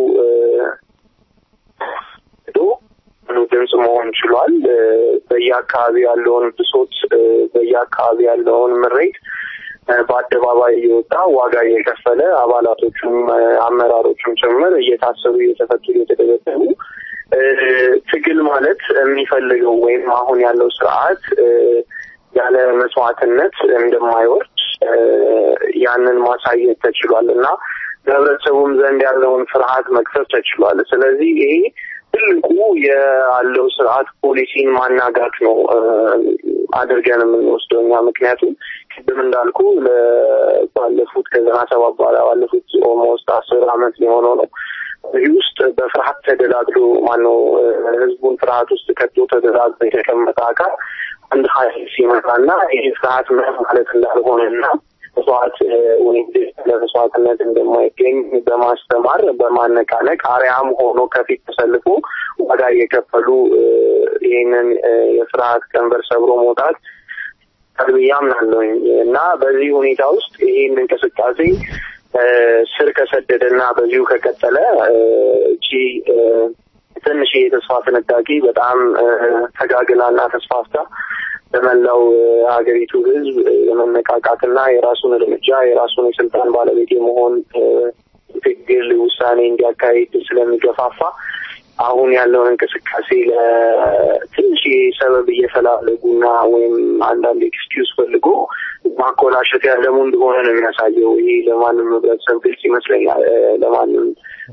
ሄዶ ድምፅ መሆን ችሏል። በየአካባቢ ያለውን ብሶት፣ በየአካባቢ ያለውን ምሬት በአደባባይ እየወጣ ዋጋ እየከፈለ አባላቶቹም አመራሮቹም ጭምር እየታሰሩ እየተፈቱ እየተደበደቡ ትግል ማለት የሚፈልገው ወይም አሁን ያለው ስርዓት ያለ መስዋዕትነት እንደማይወርድ ያንን ማሳየት ተችሏል እና በህብረተሰቡም ዘንድ ያለውን ፍርሃት መክፈት ተችሏል። ስለዚህ ይሄ ትልቁ ያለው ስርዓት ፖሊሲን ማናጋት ነው አድርገን የምንወስደው እኛ። ምክንያቱም ቅድም እንዳልኩ ባለፉት ከዘጠና ሰባት በኋላ ባለፉት ኦልሞስት አስር አመት የሆነው ነው እዚህ ውስጥ በፍርሃት ተደላድሎ ማነው ህዝቡን ፍርሃት ውስጥ ከቶ ተደላድሎ የተቀመጠ አካል አንድ ሀይል ሲመጣና ይህ ፍርሃት ምን ማለት እንዳልሆነና መስዋዕት ወይም ለመስዋዕትነት እንደማይገኝ በማስተማር በማነቃነቅ አርያም ሆኖ ከፊት ተሰልፎ ዋጋ እየከፈሉ ይህንን የፍርሃት ቀንበር ሰብሮ መውጣት ቀልብዬ አምናለሁኝ እና በዚህ ሁኔታ ውስጥ ይህን እንቅስቃሴ ስር ከሰደደና በዚሁ ከቀጠለ እቺ ትንሽ የተስፋ ፍንጣቂ በጣም ተጋግላና ተስፋፍታ በመላው ሀገሪቱ ህዝብ የመነቃቃትና የራሱን እርምጃ የራሱን የስልጣን ባለቤት የመሆን ትግል ውሳኔ እንዲያካሂድ ስለሚገፋፋ አሁን ያለውን እንቅስቃሴ ለትንሽ ሰበብ እየፈላለጉና ወይም አንዳንድ ኤክስኪውዝ ፈልጎ ማኮላሸት ያለሙ እንደሆነ ነው የሚያሳየው። ይህ ለማንም ህብረተሰብ ግልጽ ይመስለኛል። ለማንም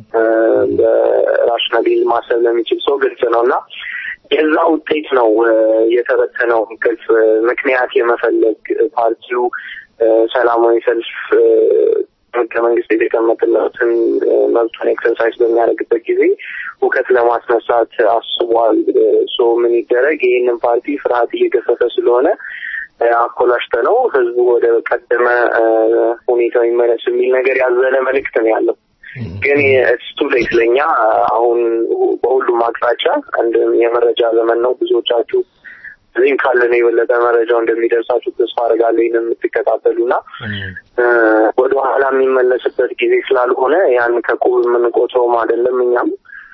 በራሽናሊ ማሰብ ለሚችል ሰው ግልጽ ነው እና የዛ ውጤት ነው የተበተነው እንቅልፍ ምክንያት የመፈለግ ፓርቲው ሰላማዊ ሰልፍ ህገ መንግስት የተቀመጠለትን መብቱን ኤክሰርሳይዝ በሚያደርግበት ጊዜ ሁከት ለማስነሳት አስቧል። ሶ ምን ይደረግ? ይህንን ፓርቲ ፍርሃት እየገፈፈ ስለሆነ አኮላሽተ ነው ህዝቡ ወደ ቀደመ ሁኔታው ይመለስ የሚል ነገር ያዘለ መልእክት ነው ያለው። ግን ስቱ ሌት ለኛ አሁን በሁሉም አቅጣጫ አንድ የመረጃ ዘመን ነው። ብዙዎቻችሁ እዚህም ካለን የበለጠ መረጃው እንደሚደርሳችሁ ተስፋ አደርጋለሁ። ይህን የምትከታተሉና ወደ ኋላ የሚመለስበት ጊዜ ስላልሆነ ያን ከቁብ የምንቆጥረውም አይደለም። እኛም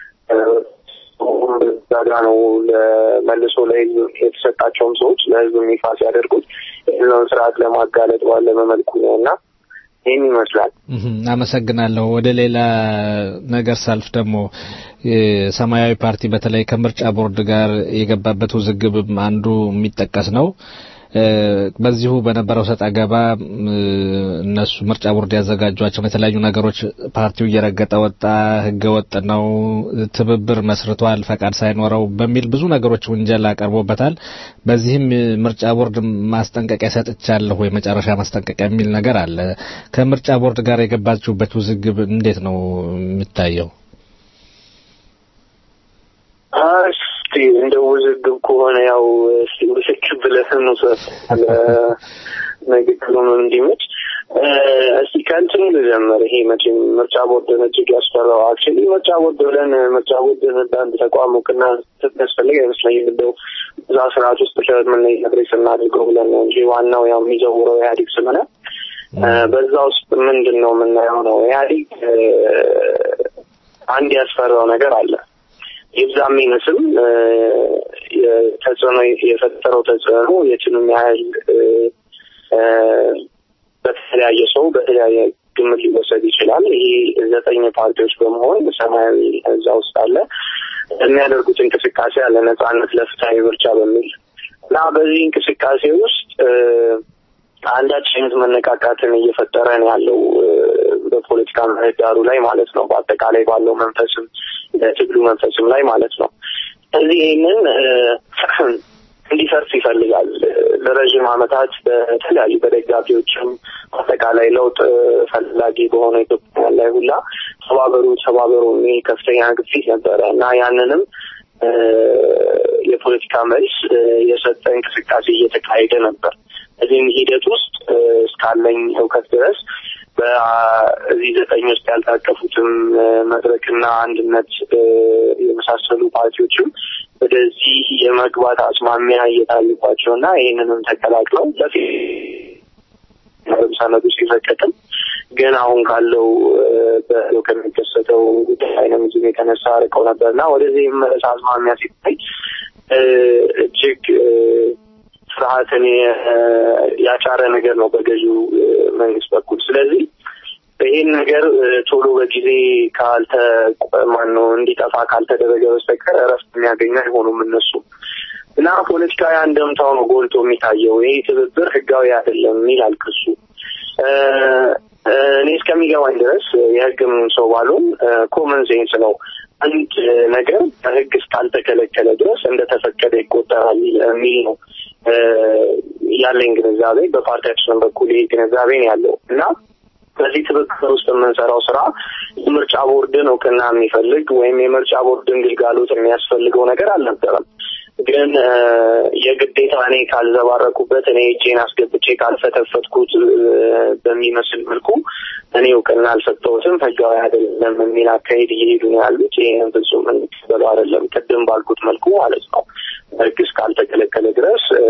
ዛጋ ነው መልሶ ለህዝብ የተሰጣቸውም ሰዎች ለህዝብ ይፋ ሲያደርጉት ይህንን ስርዓት ለማጋለጥ ባለ መልኩ ነው እና ይህን ይመስላል። አመሰግናለሁ። ወደ ሌላ ነገር ሳልፍ ደግሞ ሰማያዊ ፓርቲ በተለይ ከምርጫ ቦርድ ጋር የገባበት ውዝግብ አንዱ የሚጠቀስ ነው። በዚሁ በነበረው ሰጥ አገባ እነሱ ምርጫ ቦርድ ያዘጋጇቸውን የተለያዩ ነገሮች ፓርቲው እየረገጠ ወጣ፣ ህገ ወጥ ነው፣ ትብብር መስርቷል ፈቃድ ሳይኖረው በሚል ብዙ ነገሮች ውንጀላ ቀርቦበታል። በዚህም ምርጫ ቦርድ ማስጠንቀቂያ ሰጥቻለሁ የመጨረሻ ማስጠንቀቂያ የሚል ነገር አለ። ከምርጫ ቦርድ ጋር የገባችሁበት ውዝግብ እንዴት ነው የሚታየው? እስቲ እንደ ውዝግብ ከሆነ ያው እስቲ ውዝግብ ብለህ እንውሰድ ንግግሩም እንዲመች እስቲ ከእንትኑ ልጀምር። ይሄ መቼም ምርጫ ቦርድን እጅግ ያስፈራው አክቹዋሊ ምርጫ ቦርድ ብለን ምርጫ ቦርድን እንደ አንድ ተቋም እውቅና ያስፈልግ አይመስለኝም። እንደው እዛ ስርዓት ውስጥ ለምን ነገር ስናድርገው ብለን ነው እንጂ ዋናው ያው የሚዘውረው ኢህአዴግ ስለሆነ በዛ ውስጥ ምንድን ነው የምናየው ነው ኢህአዴግ አንድ ያስፈራው ነገር አለ ይብዛም ይመስል ተጽዕኖ የፈጠረው ተጽዕኖ የትንም ያህል በተለያየ ሰው በተለያየ ግምት ሊወሰድ ይችላል። ይሄ ዘጠኝ ፓርቲዎች በመሆን ሰማያዊ እዛ ውስጥ አለ የሚያደርጉት እንቅስቃሴ አለ ነጻነት ለፍትሀዊ ምርጫ በሚል እና በዚህ እንቅስቃሴ ውስጥ አንዳች አይነት መነቃቃትን እየፈጠረ ነው ያለው በፖለቲካ ምህዳሩ ላይ ማለት ነው። በአጠቃላይ ባለው መንፈስም ትግሉ መንፈስም ላይ ማለት ነው። ስለዚህ ይህንን እንዲፈርስ ይፈልጋል። ለረዥም ዓመታት በተለያዩ በደጋፊዎችም አጠቃላይ ለውጥ ፈላጊ በሆነ ኢትዮጵያ ላይ ሁላ ተባበሩ ተባበሩ የሚል ከፍተኛ ግፊት ነበረ እና ያንንም የፖለቲካ መልስ የሰጠ እንቅስቃሴ እየተካሄደ ነበር። እዚህም ሂደት ውስጥ እስካለኝ እውቀት ድረስ እዚህ ዘጠኝ ውስጥ ያልታቀፉትም እ፣ መድረክና አንድነት እ፣ የመሳሰሉ ፓርቲዎችም ወደዚህ የመግባት አስማሚያ እየታዩባቸው እና ይህንንም ተቀላቅለው ለፊት ሰነዱ ሲፈቀድም ግን አሁን ካለው እ፣ በለው ከሚከሰተው ዳይናሚዝም የተነሳ ርቀው ነበር እና ወደዚህ የመመለስ አዝማሚያ ሲታይ እ፣ እጅግ እ፣ ፍርሃትን የ- ያጫረ ነገር ነው በገዢው እ፣ መንግስት በኩል። ስለዚህ ይህን ነገር እ፣ ቶሎ በጊዜ ካልተ ማን ነው እንዲጠፋ ካልተደረገ በስተቀር እረፍት የሚያገኙ አይሆኑም እነሱ እና ፖለቲካዊ አንደምታው ነው ጎልቶ የሚታየው። ይህ ትብብር ህጋዊ አይደለም ይላል ክሱ። እ፣ እ፣ እኔ እስከሚገባኝ ድረስ የህግም ሰው ባሉን ኮመን ሴንስ ነው። አንድ ነገር በህግ እስካልተከለከለ ድረስ እንደተፈቀደ ይቆጠራል የሚል ነው እ፣ ያለኝ ግንዛቤ። በፓርቲያችንም በኩል ይህ ግንዛቤ ነው ያለው እና በዚህ ትብብር ውስጥ የምንሰራው ስራ የምርጫ ቦርድን እውቅና የሚፈልግ ወይም የምርጫ ቦርድን ግልጋሎት የሚያስፈልገው ነገር አልነበረም። ግን እ፣ የግዴታ እኔ ካልዘባረኩበት እኔ እጄን አስገብቼ ካልፈተፈትኩት እ፣ በሚመስል መልኩ እኔ እውቅና አልሰጠሁትም ህጋዊ አይደለም የሚል አካሄድ እየሄዱ ነው ያሉት። ይህንን ፍጹም እንቀበለው አይደለም፣ ቅድም ባልኩት መልኩ ማለት ነው። ህግ እስካልተከለከለ ድረስ እ፣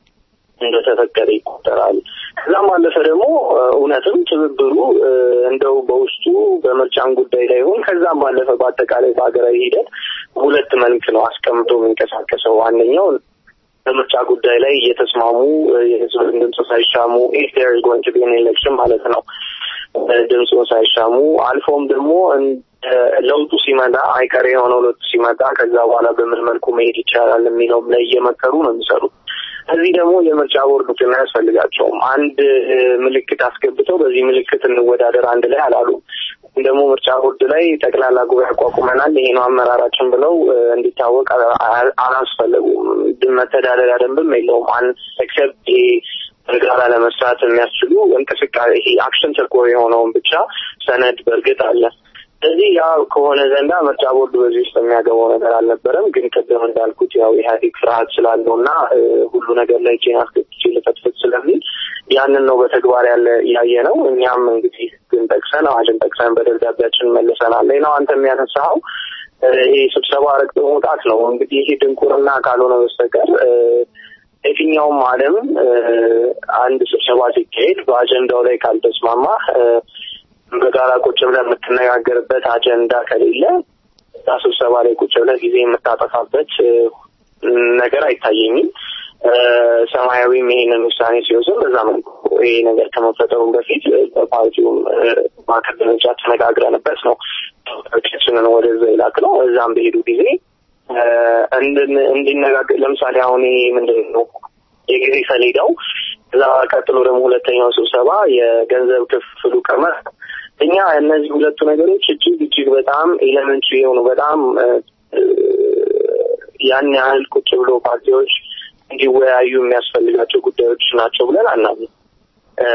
እንደተፈቀደ ይቆጠራል። ከዛም ባለፈ ደግሞ እ፣ እውነትም ትብብሩ እ፣ እንደው በውስጡ በምርጫን ጉዳይ ላይ ይሁን ከዛም ባለፈ በአጠቃላይ በሀገራዊ ሂደት ሁለት መልክ ነው አስቀምጦ የሚንቀሳቀሰው። አንደኛው በምርጫ ጉዳይ ላይ እየተስማሙ እ፣ የህዝብን ድምፅ ሳይሻሙ ኢፍ ዴር ኢዝ ጎይንግ ቱ ቢ አን ኤሌክሽን ማለት ነው እ፣ ድምፁን ሳይሻሙ አልፎም ደግሞ እንደ ለውጡ ሲመጣ አይቀሬ የሆነው ለውጡ ሲመጣ ከዛ በኋላ በምን መልኩ መሄድ ይቻላል የሚለውም ላይ እየመከሩ ነው የሚሰሩት። እዚህ ደግሞ የምርጫ ቦርድ እውቅና አያስፈልጋቸውም። አንድ እ፣ ምልክት አስገብተው በዚህ ምልክት እንወዳደር አንድ ላይ አላሉም። ደግሞ ምርጫ ቦርድ ላይ ጠቅላላ ጉባኤ አቋቁመናል ይሄ ነው አመራራችን ብለው እ፣ እንዲታወቅ አ- አ- አላስፈለጉም። ድ- መተዳደሪያ ደንብም የለውም። አን ኤክሰፕት ይሄ በጋራ ለመስራት የሚያስችሉ እንቅስቃሴ ይሄ አክሽን ተኮር የሆነውን ብቻ ሰነድ በእርግጥ አለ። ስለዚህ ያ ከሆነ ዘንዳ ምርጫ ቦርድ በዚህ ውስጥ የሚያገባው ነገር አልነበረም። ግን ቅድም እንዳልኩት ያው ኢህአዴግ ፍርሃት ስላለው እና እ፣ ሁሉ ነገር ላይ ቼን አስገብቼ ልፈትፍት ስለሚል ያንን ነው በተግባር ያለ ያየ ነው። እኛም እንግዲህ ግን ጠቅሰን አዋጅን ጠቅሰን በደብዳቤያችን መልሰናል። ነው አንተ የሚያነሳኸው እ፣ ይሄ ስብሰባ ረግጦ መውጣት ነው። እንግዲህ ይሄ ድንቁርና ካልሆነ በስተቀር እ፣ የትኛውም ዓለም እ፣ አንድ ስብሰባ ሲካሄድ በአጀንዳው ላይ ካልተስማማ እ፣ በጋራ ቁጭ ብለህ የምትነጋገርበት አጀንዳ ከሌለ እዛ ስብሰባ ላይ ቁጭ ብለህ ጊዜ የምታጠፋበት እ፣ ነገር አይታየኝም። እ፣ ሰማያዊም ይሄንን ውሳኔ ሲወስን በዛ መልኩ ይሄ ነገር ከመፈጠሩም በፊት እ፣ በፓርቲውም እ፣ ማዕከል ደረጃ ተነጋግረንበት ነው ተወካዮቻችንን ወደዛ ይላክ ነው። እዛም በሄዱ ጊዜ እ፣ እንድን- እንዲነጋገር ለምሳሌ አሁን ይሄ ምንድን ነው የጊዜ ሰሌዳው እዛ ቀጥሎ ደግሞ ሁለተኛው ስብሰባ የገንዘብ ክፍሉ ቀመር እኛ እነዚህ ሁለቱ ነገሮች እጅግ እጅግ በጣም ኤሌመንትሪ የሆኑ በጣም እ፣ እ፣ ያን ያህል ቁጭ ብሎ ፓርቲዎች እንዲወያዩ የሚያስፈልጋቸው ጉዳዮች ናቸው ብለን አናምንም። እ፣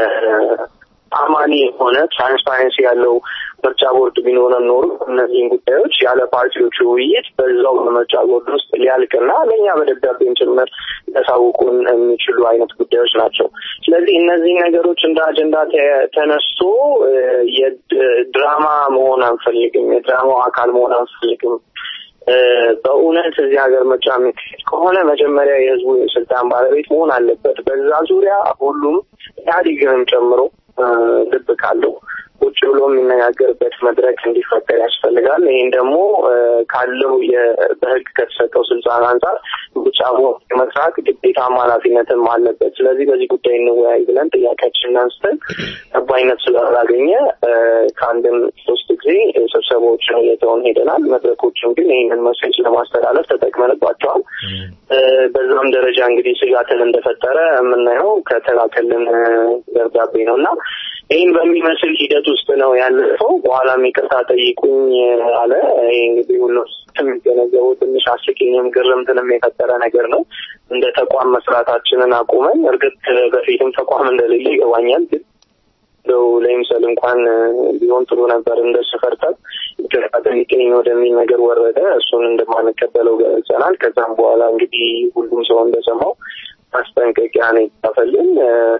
አማኒ የሆነ ትራንስፓረንሲ ያለው ምርጫ ቦርድ ቢኖረን ኖሮ እነዚህን ጉዳዮች ያለ ፓርቲዎቹ ውይይት በዛው በምርጫ ቦርድ ውስጥ ሊያልቅና ለእኛ በደብዳቤም ጭምር ሊያሳውቁን የሚችሉ አይነት ጉዳዮች ናቸው። ስለዚህ እነዚህ ነገሮች እንደ አጀንዳ ተ- ተነስቶ እ፣ የድራማ መሆን አንፈልግም፣ የድራማው አካል መሆን አንፈልግም። እ፣ በእውነት እዚህ ሀገር ምርጫ የሚካሄድ ከሆነ መጀመሪያ የህዝቡ የስልጣን ባለቤት መሆን አለበት። በዛ ዙሪያ ሁሉም ኢህአዴግንም ጨምሮ እ፣ ልብ ካለው ቁጭ ብሎ የሚነጋገርበት መድረክ እንዲፈጠር ያስፈልጋል። ይህን ደግሞ እ፣ ካለው የ- በህግ ከተሰጠው ስልጣን አንጻር ምርጫ ቦርድ የመስራት ግዴታም ኃላፊነትም አለበት። ስለዚህ በዚህ ጉዳይ እንወያይ ብለን ጥያቄያችንን አንስተን ተቀባይነት ስላላገኘ እ፣ ከአንድም ሶስት ጊዜ ስብሰባዎችን እየተውን ሄደናል። መድረኮችም ግን ይህንን መሴጅ ለማስተላለፍ ተጠቅመንባቸዋል። እ፣ በዛም ደረጃ እንግዲህ ስጋትን እንደፈጠረ የምናየው ከተላከልን እ፣ ደብዳቤ ነው እና ይህን በሚመስል ሂደት ውስጥ ነው ያለፈው። በኋላም ይቅርታ ጠይቁኝ አለ። ይሄ እንግዲህ ሁሉ የሚገነዘበው ትንሽ አስቂኝም ግርምትንም የፈጠረ ነገር ነው። እንደ ተቋም መስራታችንን አቁመን እርግጥ በፊትም ተቋም እንደሌለ ይገባኛል ግን እንደው ለይምሰል እንኳን ቢሆን ጥሩ ነበር። እንደ ስፈርታት ይቅርታ ጠይቀኝ ወደሚል ነገር ወረደ። እሱን እንደማንቀበለው ገልጸናል። ከዛም በኋላ እንግዲህ ሁሉም ሰው እንደሰማው ማስጠንቀቂያ ነው የተጻፈልን።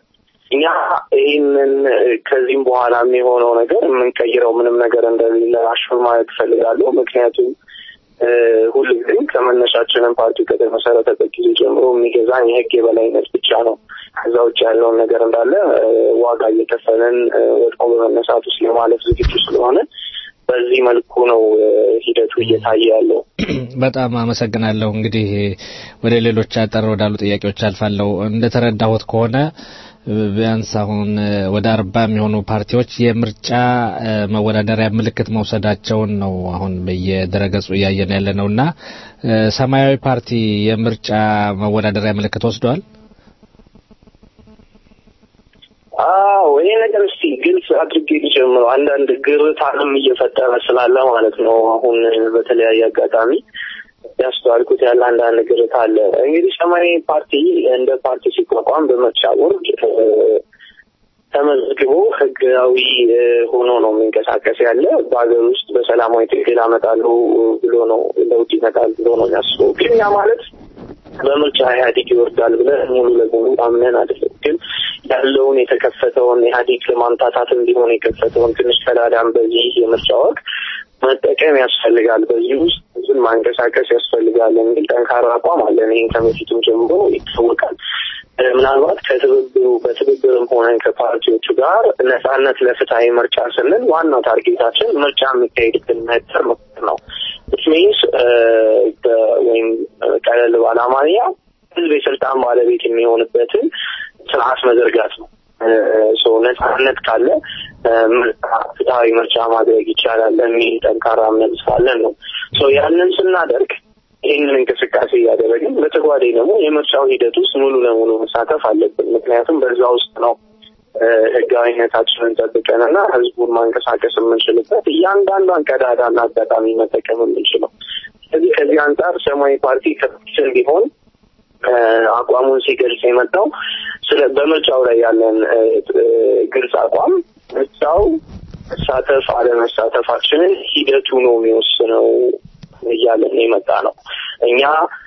እኛ ይህንን ከዚህም በኋላ የሚሆነው ነገር የምንቀይረው ምንም ነገር እንደሌለ አሹር ማለት እፈልጋለሁ። ምክንያቱም ሁልጊዜም ከመነሻችንን ፓርቲው ከተመሰረተበት ጊዜ ጀምሮ የሚገዛን የህግ የበላይነት ብቻ ነው። ከዛ ውጭ ያለውን ነገር እንዳለ ዋጋ እየከፈልን ወድቆ በመነሳት ውስጥ ለማለፍ ዝግጁ ስለሆነ በዚህ መልኩ ነው ሂደቱ እየታየ ያለው። በጣም አመሰግናለሁ። እንግዲህ ወደ ሌሎች አጠር ወዳሉ ጥያቄዎች አልፋለሁ። እንደተረዳሁት ከሆነ ቢያንስ አሁን ወደ አርባ የሚሆኑ ፓርቲዎች የምርጫ መወዳደሪያ ምልክት መውሰዳቸውን ነው አሁን በየድረገጹ እያየን ያለ ነው እና ሰማያዊ ፓርቲ የምርጫ መወዳደሪያ ምልክት ወስደዋል። አዎ ይሄ ነገር እስቲ ግልጽ አድርጌ ሊጀምረው አንዳንድ ግርታንም እየፈጠረ ስላለ ማለት ነው። አሁን በተለያየ አጋጣሚ ያስተዋልኩት ያለ አንዳንድ ግርታ አለ። እንግዲህ ሰማያዊ ፓርቲ እንደ ፓርቲ ሲቋቋም በምርጫ ቦርድ ተመዝግቦ ህጋዊ ሆኖ ነው የሚንቀሳቀስ ያለ በሀገር ውስጥ በሰላማዊ ትግል አመጣለሁ ብሎ ነው ለውጥ ይመጣል ብሎ ነው የሚያስበው። ግን ያ ማለት በምርጫ ኢህአዴግ ይወርዳል ብለን ሙሉ ለሙሉ አምነን አይደለም። ግን ያለውን የተከፈተውን ኢህአዴግ ለማምታታት እንዲሆን የከፈተውን ትንሽ ቀዳዳም በዚህ የምርጫ ወቅት መጠቀም ያስፈልጋል፣ በዚህ ውስጥ ህዝብን ማንቀሳቀስ ያስፈልጋል የሚል ጠንካራ አቋም አለን። ይህን ከበፊቱም ጀምሮ ይታወቃል። ምናልባት ከትብብሩ በትብብርም ሆነን ከፓርቲዎቹ ጋር ነጻነት ለፍትሀዊ ምርጫ ስንል ዋናው ታርጌታችን ምርጫ የሚካሄድብን ምህዳር መፍጠር ነው። ዊች ሚንስ ወይም ቀለል ባለ አማርኛ ህዝብ የስልጣን ባለቤት የሚሆንበትን ስርዓት መዘርጋት ነው። ነጻነት ካለ ፍትሀዊ ምርጫ ማድረግ ይቻላል የሚል ጠንካራ እምነት ስላለን ነው። ያንን ስናደርግ ይህንን እንቅስቃሴ እያደረግን በተጓዳኝ ደግሞ የምርጫው ሂደት ውስጥ ሙሉ ለሙሉ መሳተፍ አለብን። ምክንያቱም በዛ ውስጥ ነው ህጋዊነታችንን ጠብቀንና ህዝቡን ማንቀሳቀስ የምንችልበት እያንዳንዷን ቀዳዳና አጋጣሚ መጠቀም የምንችለው። ስለዚህ ከዚህ አንጻር ሰማያዊ ፓርቲ ከፊትም ቢሆን አቋሙን ሲገልጽ የመጣው ስለ በምርጫው ላይ ያለን ግልጽ አቋም ምርጫው መሳተፍ አለመሳተፋችንን ሂደቱ ነው የሚወስነው እያለን የመጣ ነው። እኛ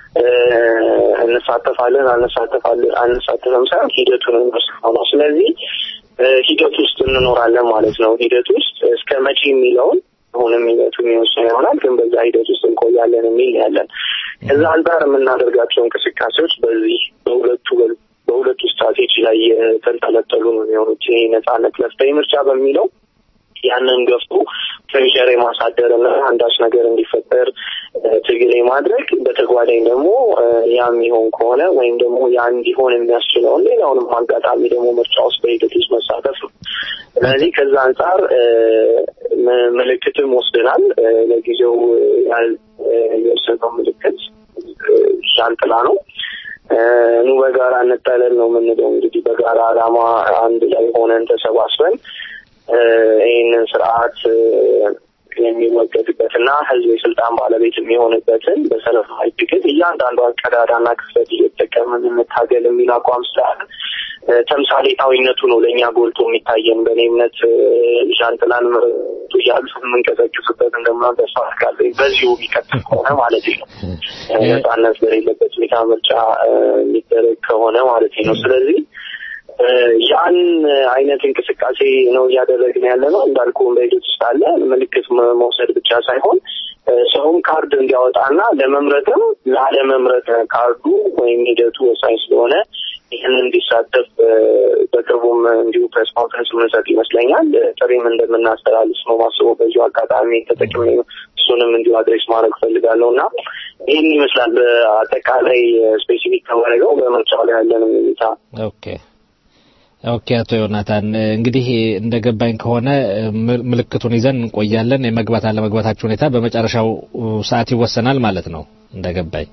እንሳተፋለን አንሳተፋለን አንሳተፍም ሳይሆን ሂደቱ ነው የሚወስነው ነው። ስለዚህ ሂደት ውስጥ እንኖራለን ማለት ነው። ሂደት ውስጥ እስከ መቼ የሚለውን አሁንም ሂደቱ የሚወስነው ይሆናል፣ ግን በዛ ሂደት ውስጥ እንቆያለን የሚል ያለን ከዛ አንጻር የምናደርጋቸው እንቅስቃሴዎች በዚህ በሁለቱ በሁለቱ ስትራቴጂ ላይ የተንጠለጠሉ ነው የሚሆኑት። ይሄ ነጻነት ለፍትሀዊ ምርጫ በሚለው ያንን ገፍቶ ፕሬሸር የማሳደር እና አንዳች ነገር እንዲፈጠር ትግል የማድረግ በተጓዳኝ ደግሞ ያ የሚሆን ከሆነ ወይም ደግሞ ያ እንዲሆን የሚያስችለውን ሌላውንም አጋጣሚ ደግሞ ምርጫ ውስጥ በሂደት ውስጥ መሳተፍ ነው። ስለዚህ ከዛ አንጻር ምልክትም ወስደናል። ለጊዜው የወሰነው ምልክት ሻንጥላ ነው። ኑ በጋራ እንጠለል ነው የምንለው። እንግዲህ በጋራ አላማ አንድ ላይ ሆነን ተሰባስበን ይህንን ስርዓት የሚወገድበትና ህዝብ የስልጣን ባለቤት የሚሆንበትን በሰላማዊ ትግል እያንዳንዷን ቀዳዳና ክፍተት እየተጠቀምን እንታገል የሚል አቋም ስላለ ተምሳሌታዊነቱ ነው ለእኛ ጎልቶ የሚታየን። በእኔ እምነት ዣንጥላን ምርቱ እያሉ የምንቀሰቅስበት እንደምናን ተስፋ አድርጋለሁ። በዚሁ የሚቀጥል ከሆነ ማለት ነው። ነጻነት በሌለበት ሁኔታ ምርጫ የሚደረግ ከሆነ ማለት ነው። ስለዚህ ያን አይነት እንቅስቃሴ ነው እያደረግን ያለ ነው። እንዳልኩ በሂደት ውስጥ አለ ምልክት መውሰድ ብቻ ሳይሆን ሰውም ካርድ እንዲያወጣና ለመምረጥም ላለመምረጥ ካርዱ ወይም ሂደቱ ወሳኝ ስለሆነ ይህን እንዲሳተፍ በቅርቡም እንዲሁ ፕሬስ ኮንፈረንስ ምንሰጥ ይመስለኛል። ጥሪም እንደምናስተላልፍ ነው ማስበው። በዚሁ አጋጣሚ ተጠቅሜ እሱንም እንዲሁ አድሬስ ማድረግ ፈልጋለሁ እና ይህን ይመስላል በአጠቃላይ ስፔሲፊክ ከማድረገው በምርጫው ላይ ያለንም ሁኔታ ኦኬ ኦኬ አቶ ዮናታን እንግዲህ እንደገባኝ ከሆነ ምልክቱን ይዘን እንቆያለን። የመግባት አለመግባታችሁ ሁኔታ በመጨረሻው ሰዓት ይወሰናል ማለት ነው እንደገባኝ።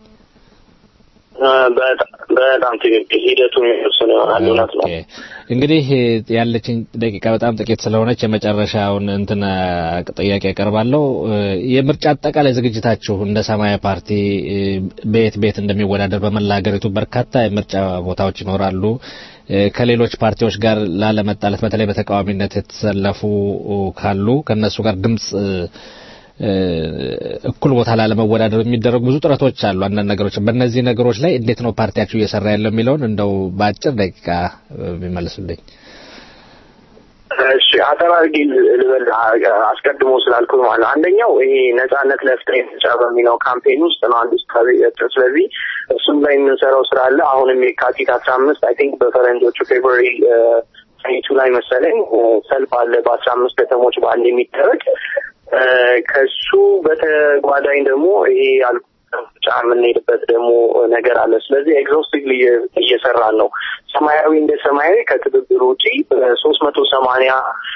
በጣም ትክክል። ሂደቱን የሚወስን ይሆናል። እውነት ነው። እንግዲህ ያለችኝ ደቂቃ በጣም ጥቂት ስለሆነች የመጨረሻውን እንትን ጥያቄ ያቀርባለሁ። የምርጫ አጠቃላይ ዝግጅታችሁ እንደ ሰማያዊ ፓርቲ በየት ቤት እንደሚወዳደር በመላ ሀገሪቱ በርካታ የምርጫ ቦታዎች ይኖራሉ። ከሌሎች ፓርቲዎች ጋር ላለመጣለት በተለይ በተቃዋሚነት የተሰለፉ ካሉ ከነሱ ጋር ድምጽ እኩል ቦታ ላለመወዳደር የሚደረጉ ብዙ ጥረቶች አሉ። አንዳንድ ነገሮች በእነዚህ ነገሮች ላይ እንዴት ነው ፓርቲያችሁ እየሰራ ያለው የሚለውን እንደው በአጭር ደቂቃ ቢመልሱልኝ። እሺ አጠር አድርጌ ልበል አስቀድሞ ስላልኩት ማለት አንደኛው ይሄ ነጻነት ለፍትህ ምርጫ በሚለው ካምፔን ውስጥ ነው አንዱ ስራ ስለዚህ እሱም ላይ የምንሰራው ስራ አለ አሁንም የካቲት አስራ አምስት አይ ቲንክ በፈረንጆቹ ፌብሩዋሪ ቱ ላይ መሰለኝ ሰልፍ አለ በአስራ አምስት ከተሞች በአንድ የሚደረግ ከሱ በተጓዳኝ ደግሞ ይሄ ያልኩ ምርጫ የምንሄድበት ደግሞ ነገር አለ። ስለዚህ ኤግዞስቲቭሊ እየሰራን ነው። ሰማያዊ እንደ ሰማያዊ ከትብብር ውጪ በሶስት መቶ ሰማንያ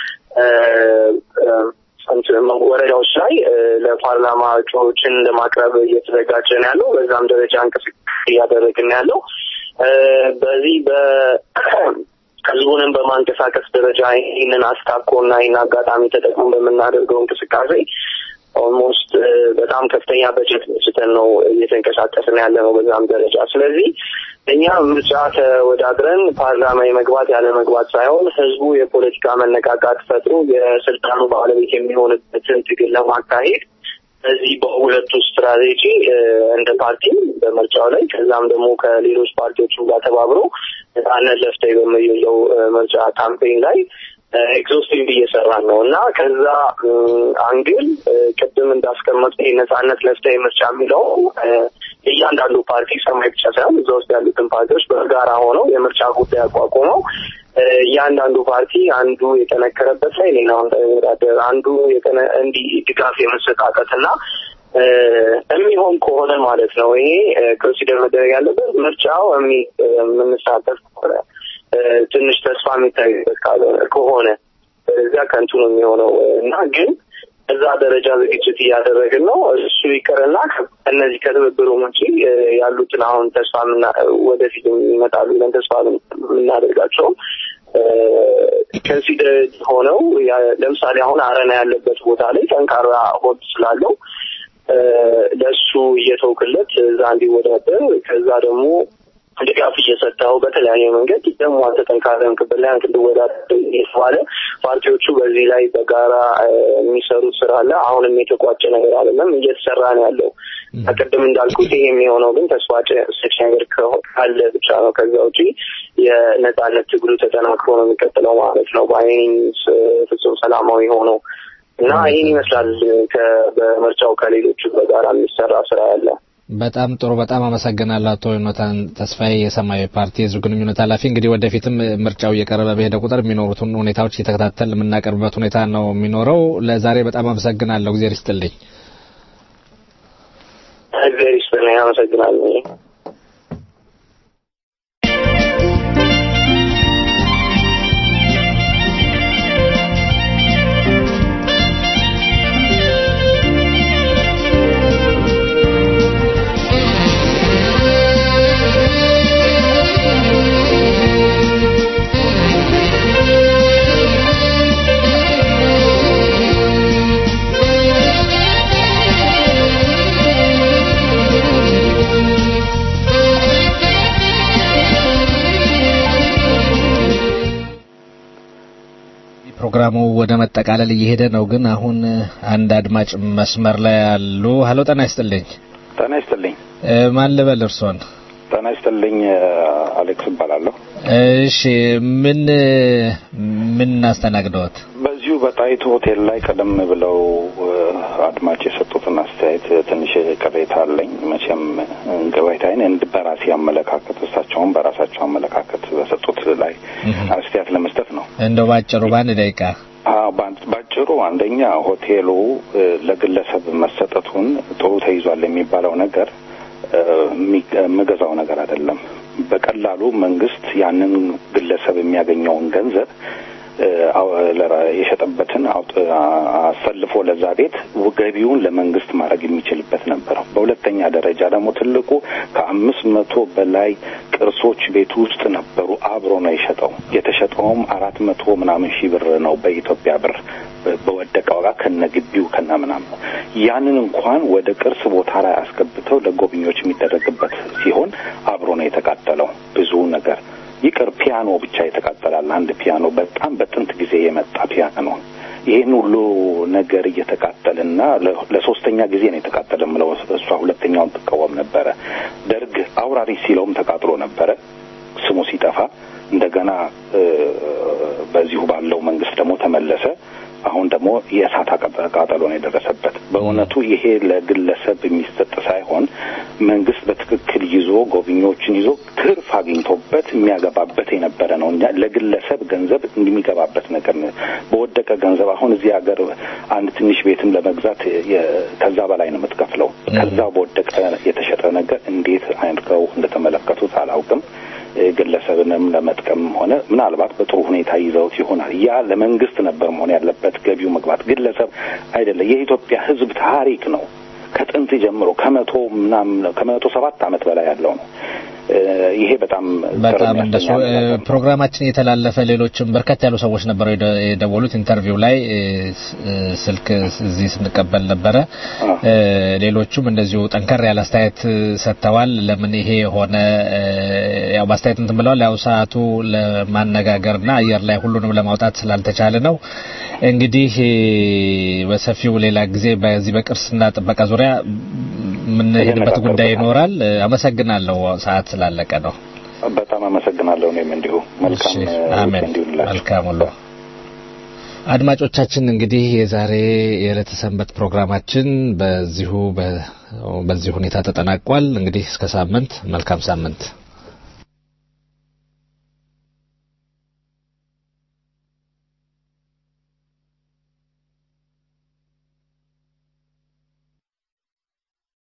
ወረዳዎች ላይ ለፓርላማ እጩዎችን ለማቅረብ እየተዘጋጀን ያለው በዛም ደረጃ እንቅስቃሴ እያደረግን ያለው በዚህ በ ህዝቡንም በማንቀሳቀስ ደረጃ ይህንን አስታኮ እና ይህን አጋጣሚ ተጠቅመን በምናደርገው እንቅስቃሴ ኦልሞስት በጣም ከፍተኛ በጀት ስጠን ነው እየተንቀሳቀስን ያለ ነው በዛም ደረጃ። ስለዚህ እኛ ምርጫ ተወዳድረን ፓርላማ የመግባት ያለ መግባት ሳይሆን ህዝቡ የፖለቲካ መነቃቃት ፈጥሮ የስልጣኑ ባለቤት የሚሆንበትን ትግል ለማካሄድ በዚህ በሁለቱ ስትራቴጂ እንደ ፓርቲ በምርጫው ላይ ከዛም ደግሞ ከሌሎች ፓርቲዎችም ጋር ተባብሮ ነጻነት ለፍተህ በሚለው ምርጫ ካምፔን ላይ ኤግዞስቲቭ እየሰራን ነው እና ከዛ አንግል ቅድም እንዳስቀመጡ ነጻነት ለፍትህ ምርጫ የሚለው እያንዳንዱ ፓርቲ ሰማይ ብቻ ሳይሆን እዛ ውስጥ ያሉትን ፓርቲዎች በጋራ ሆነው የምርጫ ጉዳይ አቋቁመው እያንዳንዱ ፓርቲ አንዱ የጠነከረበት ላይ ሌላው እንዳይወዳደር አንዱ እንዲህ ድጋፍ የመሰጣጠት እና የሚሆን ከሆነ ማለት ነው። ይሄ ኮንሲደር መደረግ ያለበት ምርጫው የምንሳተፍ ከሆነ ትንሽ ተስፋ የሚታይበት ከሆነ እዚያ ከንቱ ነው የሚሆነው እና ግን እዛ ደረጃ ዝግጅት እያደረግን ነው። እሱ ይቅርና እነዚህ ከትብብሩ ውጪ ያሉትን አሁን ተስፋ ወደፊት ይመጣሉ ብለን ተስፋ የምናደርጋቸው ከንሲደር ሆነው ለምሳሌ አሁን አረና ያለበት ቦታ ላይ ጠንካራ ሆድ ስላለው ለእሱ እየተውክለት እዛ እንዲወዳደር ከዛ ደግሞ ድጋፍ እየሰጠው በተለያየ መንገድ ደግሞ አንተ ጠንካራ ክብል ላይ አንተ እንድወዳደር የተባለ ፓርቲዎቹ በዚህ ላይ በጋራ የሚሰሩት ስራ አለ። አሁንም የተቋጨ ነገር አይደለም፣ እየተሰራ ነው ያለው። ቅድም እንዳልኩት ይሄ የሚሆነው ግን ተስፋ ሰጪ ነገር ካለ ብቻ ነው። ከዛ ውጪ የነጻነት ትግሉ ተጠናክሮ ነው የሚቀጥለው ማለት ነው። በአይን ፍጹም ሰላማዊ ሆነው እና ይህን ይመስላል በምርጫው ከሌሎቹ በጋራ የሚሰራ ስራ ያለ በጣም ጥሩ። በጣም አመሰግናለሁ አቶ ዮናታን ተስፋዬ የሰማያዊ ፓርቲ የህዝብ ግንኙነት ኃላፊ። እንግዲህ ወደፊትም ምርጫው እየቀረበ በሄደ ቁጥር የሚኖሩትን ሁኔታዎች እየተከታተል የምናቀርብበት ሁኔታ ነው የሚኖረው። ለዛሬ በጣም አመሰግናለሁ። እግዚአብሔር ይስጥልኝ። እግዚአብሔር ይስጥልኝ። አመሰግናለሁ። ፕሮግራሙ ወደ መጠቃለል እየሄደ ነው። ግን አሁን አንድ አድማጭ መስመር ላይ አሉ። ሀሎ፣ ጤና ይስጥልኝ። ጤና ይስጥልኝ። ማን ልበል እርሶን? ጤና ይስጥልኝ። አሌክስ እባላለሁ። እሺ፣ ምን ምን አስተናግደዎት? በዚሁ በጣይቱ ሆቴል ላይ ቀደም ብለው አድማጭ የሰጡትን አስተያየት ትንሽ ቅሬታ አለኝ። መቼም ቅሬታዬን እንድ በራሴ አመለካከት እሳቸውም በራሳቸው አመለካከት በሰጡት ላይ አስተያየት ለመስጠት ነው። እንደው ባጭሩ በአንድ ደቂቃ ባጭሩ አንደኛ ሆቴሉ ለግለሰብ መሰጠቱን ጥሩ ተይዟል የሚባለው ነገር የምገዛው ነገር አይደለም። በቀላሉ መንግስት ያንን ግለሰብ የሚያገኘውን ገንዘብ የሸጠበትን አሰልፎ ለዛ ቤት ገቢውን ለመንግስት ማድረግ የሚችልበት ነበር። በሁለተኛ ደረጃ ደግሞ ትልቁ ከአምስት መቶ በላይ ቅርሶች ቤቱ ውስጥ ነበሩ። አብሮ ነው የሸጠው። የተሸጠውም አራት መቶ ምናምን ሺህ ብር ነው በኢትዮጵያ ብር በወደቀ ዋጋ ከነ ግቢው ከነ ምናምን ያንን እንኳን ወደ ቅርስ ቦታ ላይ አስገብተው ለጎብኚዎች የሚደረግበት ሲሆን አብሮ ነው የተቃጠለው ብዙ ነገር ይቅር ፒያኖ ብቻ ይተቃጠላል። አንድ ፒያኖ በጣም በጥንት ጊዜ የመጣ ፒያኖ ይህን ሁሉ ነገር እየተቃጠልና ለ- ለሶስተኛ ጊዜ ነው የተቃጠለ ምለው እሷ ሁለተኛውን ትቃወም ነበረ። ደርግ አውራሪ ሲለውም ተቃጥሎ ነበረ ስሙ ሲጠፋ እንደገና እ፣ በዚሁ ባለው መንግስት ደግሞ ተመለሰ። አሁን ደግሞ የእሳት አቃጠ- ቃጠሎ ነው የደረሰበት። በእውነቱ ይሄ ለግለሰብ የሚሰጥ ሳይሆን መንግስት በትክክል ይዞ ጎብኚዎችን ይዞ ትርፍ አግኝቶበት የሚያገባበት የነበረ ነው እንጂ ለግለሰብ ገንዘብ የሚገባበት ነገር ነው። በወደቀ ገንዘብ አሁን እዚህ ሀገር አንድ ትንሽ ቤትም ለመግዛት የ- ከዛ በላይ ነው የምትከፍለው። ከዛ በወደቀ የተሸጠ ነገር እንዴት አድርገው እንደተመለከቱት አላውቅም። ግለሰብንም ለመጥቀም ሆነ ምናልባት በጥሩ ሁኔታ ይዘውት ይሆናል። ያ ለመንግስት ነበር መሆን ያለበት ገቢው መግባት፣ ግለሰብ አይደለም። የኢትዮጵያ ሕዝብ ታሪክ ነው። ከጥንት ጀምሮ ከመቶ ምናምን ከመቶ ሰባት ዓመት በላይ ያለው ነው። እ፣ ይሄ በጣም በጣም ግርም እንደሱ ያሰኛል። እ፣ ፕሮግራማችን የተላለፈ ሌሎችም በርከት ያሉ ሰዎች ነበሩ የደ- የደወሉት ኢንተርቪው ላይ እ፣ ስ- እ፣ ስልክ እዚህ ስንቀበል ነበረ። እ፣ ሌሎቹም እንደዚሁ ጠንከር ያለ አስተያየት እ፣ ሰጥተዋል። ለምን ይሄ ሆነ እ፣ ያው በአስተያየት እንትን ብለዋል። ያው ሰዓቱ ለማነጋገርና አየር ላይ ሁሉንም ለማውጣት ስላልተቻለ ነው። እንግዲህ እ፣ በሰፊው ሌላ ጊዜ በዚህ በቅርስና ጥበቃ ዙሪያ የምንሄድበት ጉዳይ ይኖራል። እ፣ አመሰግናለሁ። ሰዓት ስላለቀ ነው። በጣም አመሰግናለሁ። እኔም እንዲሁ መልካም እሺ፣ እ፣ አሜን። ዊኬንድ ይሁንላችሁ። መልካም ሁሉ አድማጮቻችን እንግዲህ የዛሬ የዕለተ ሰንበት ፕሮግራማችን በዚሁ በ- በዚህ ሁኔታ ተጠናቋል። እንግዲህ እስከ ሳምንት መልካም ሳምንት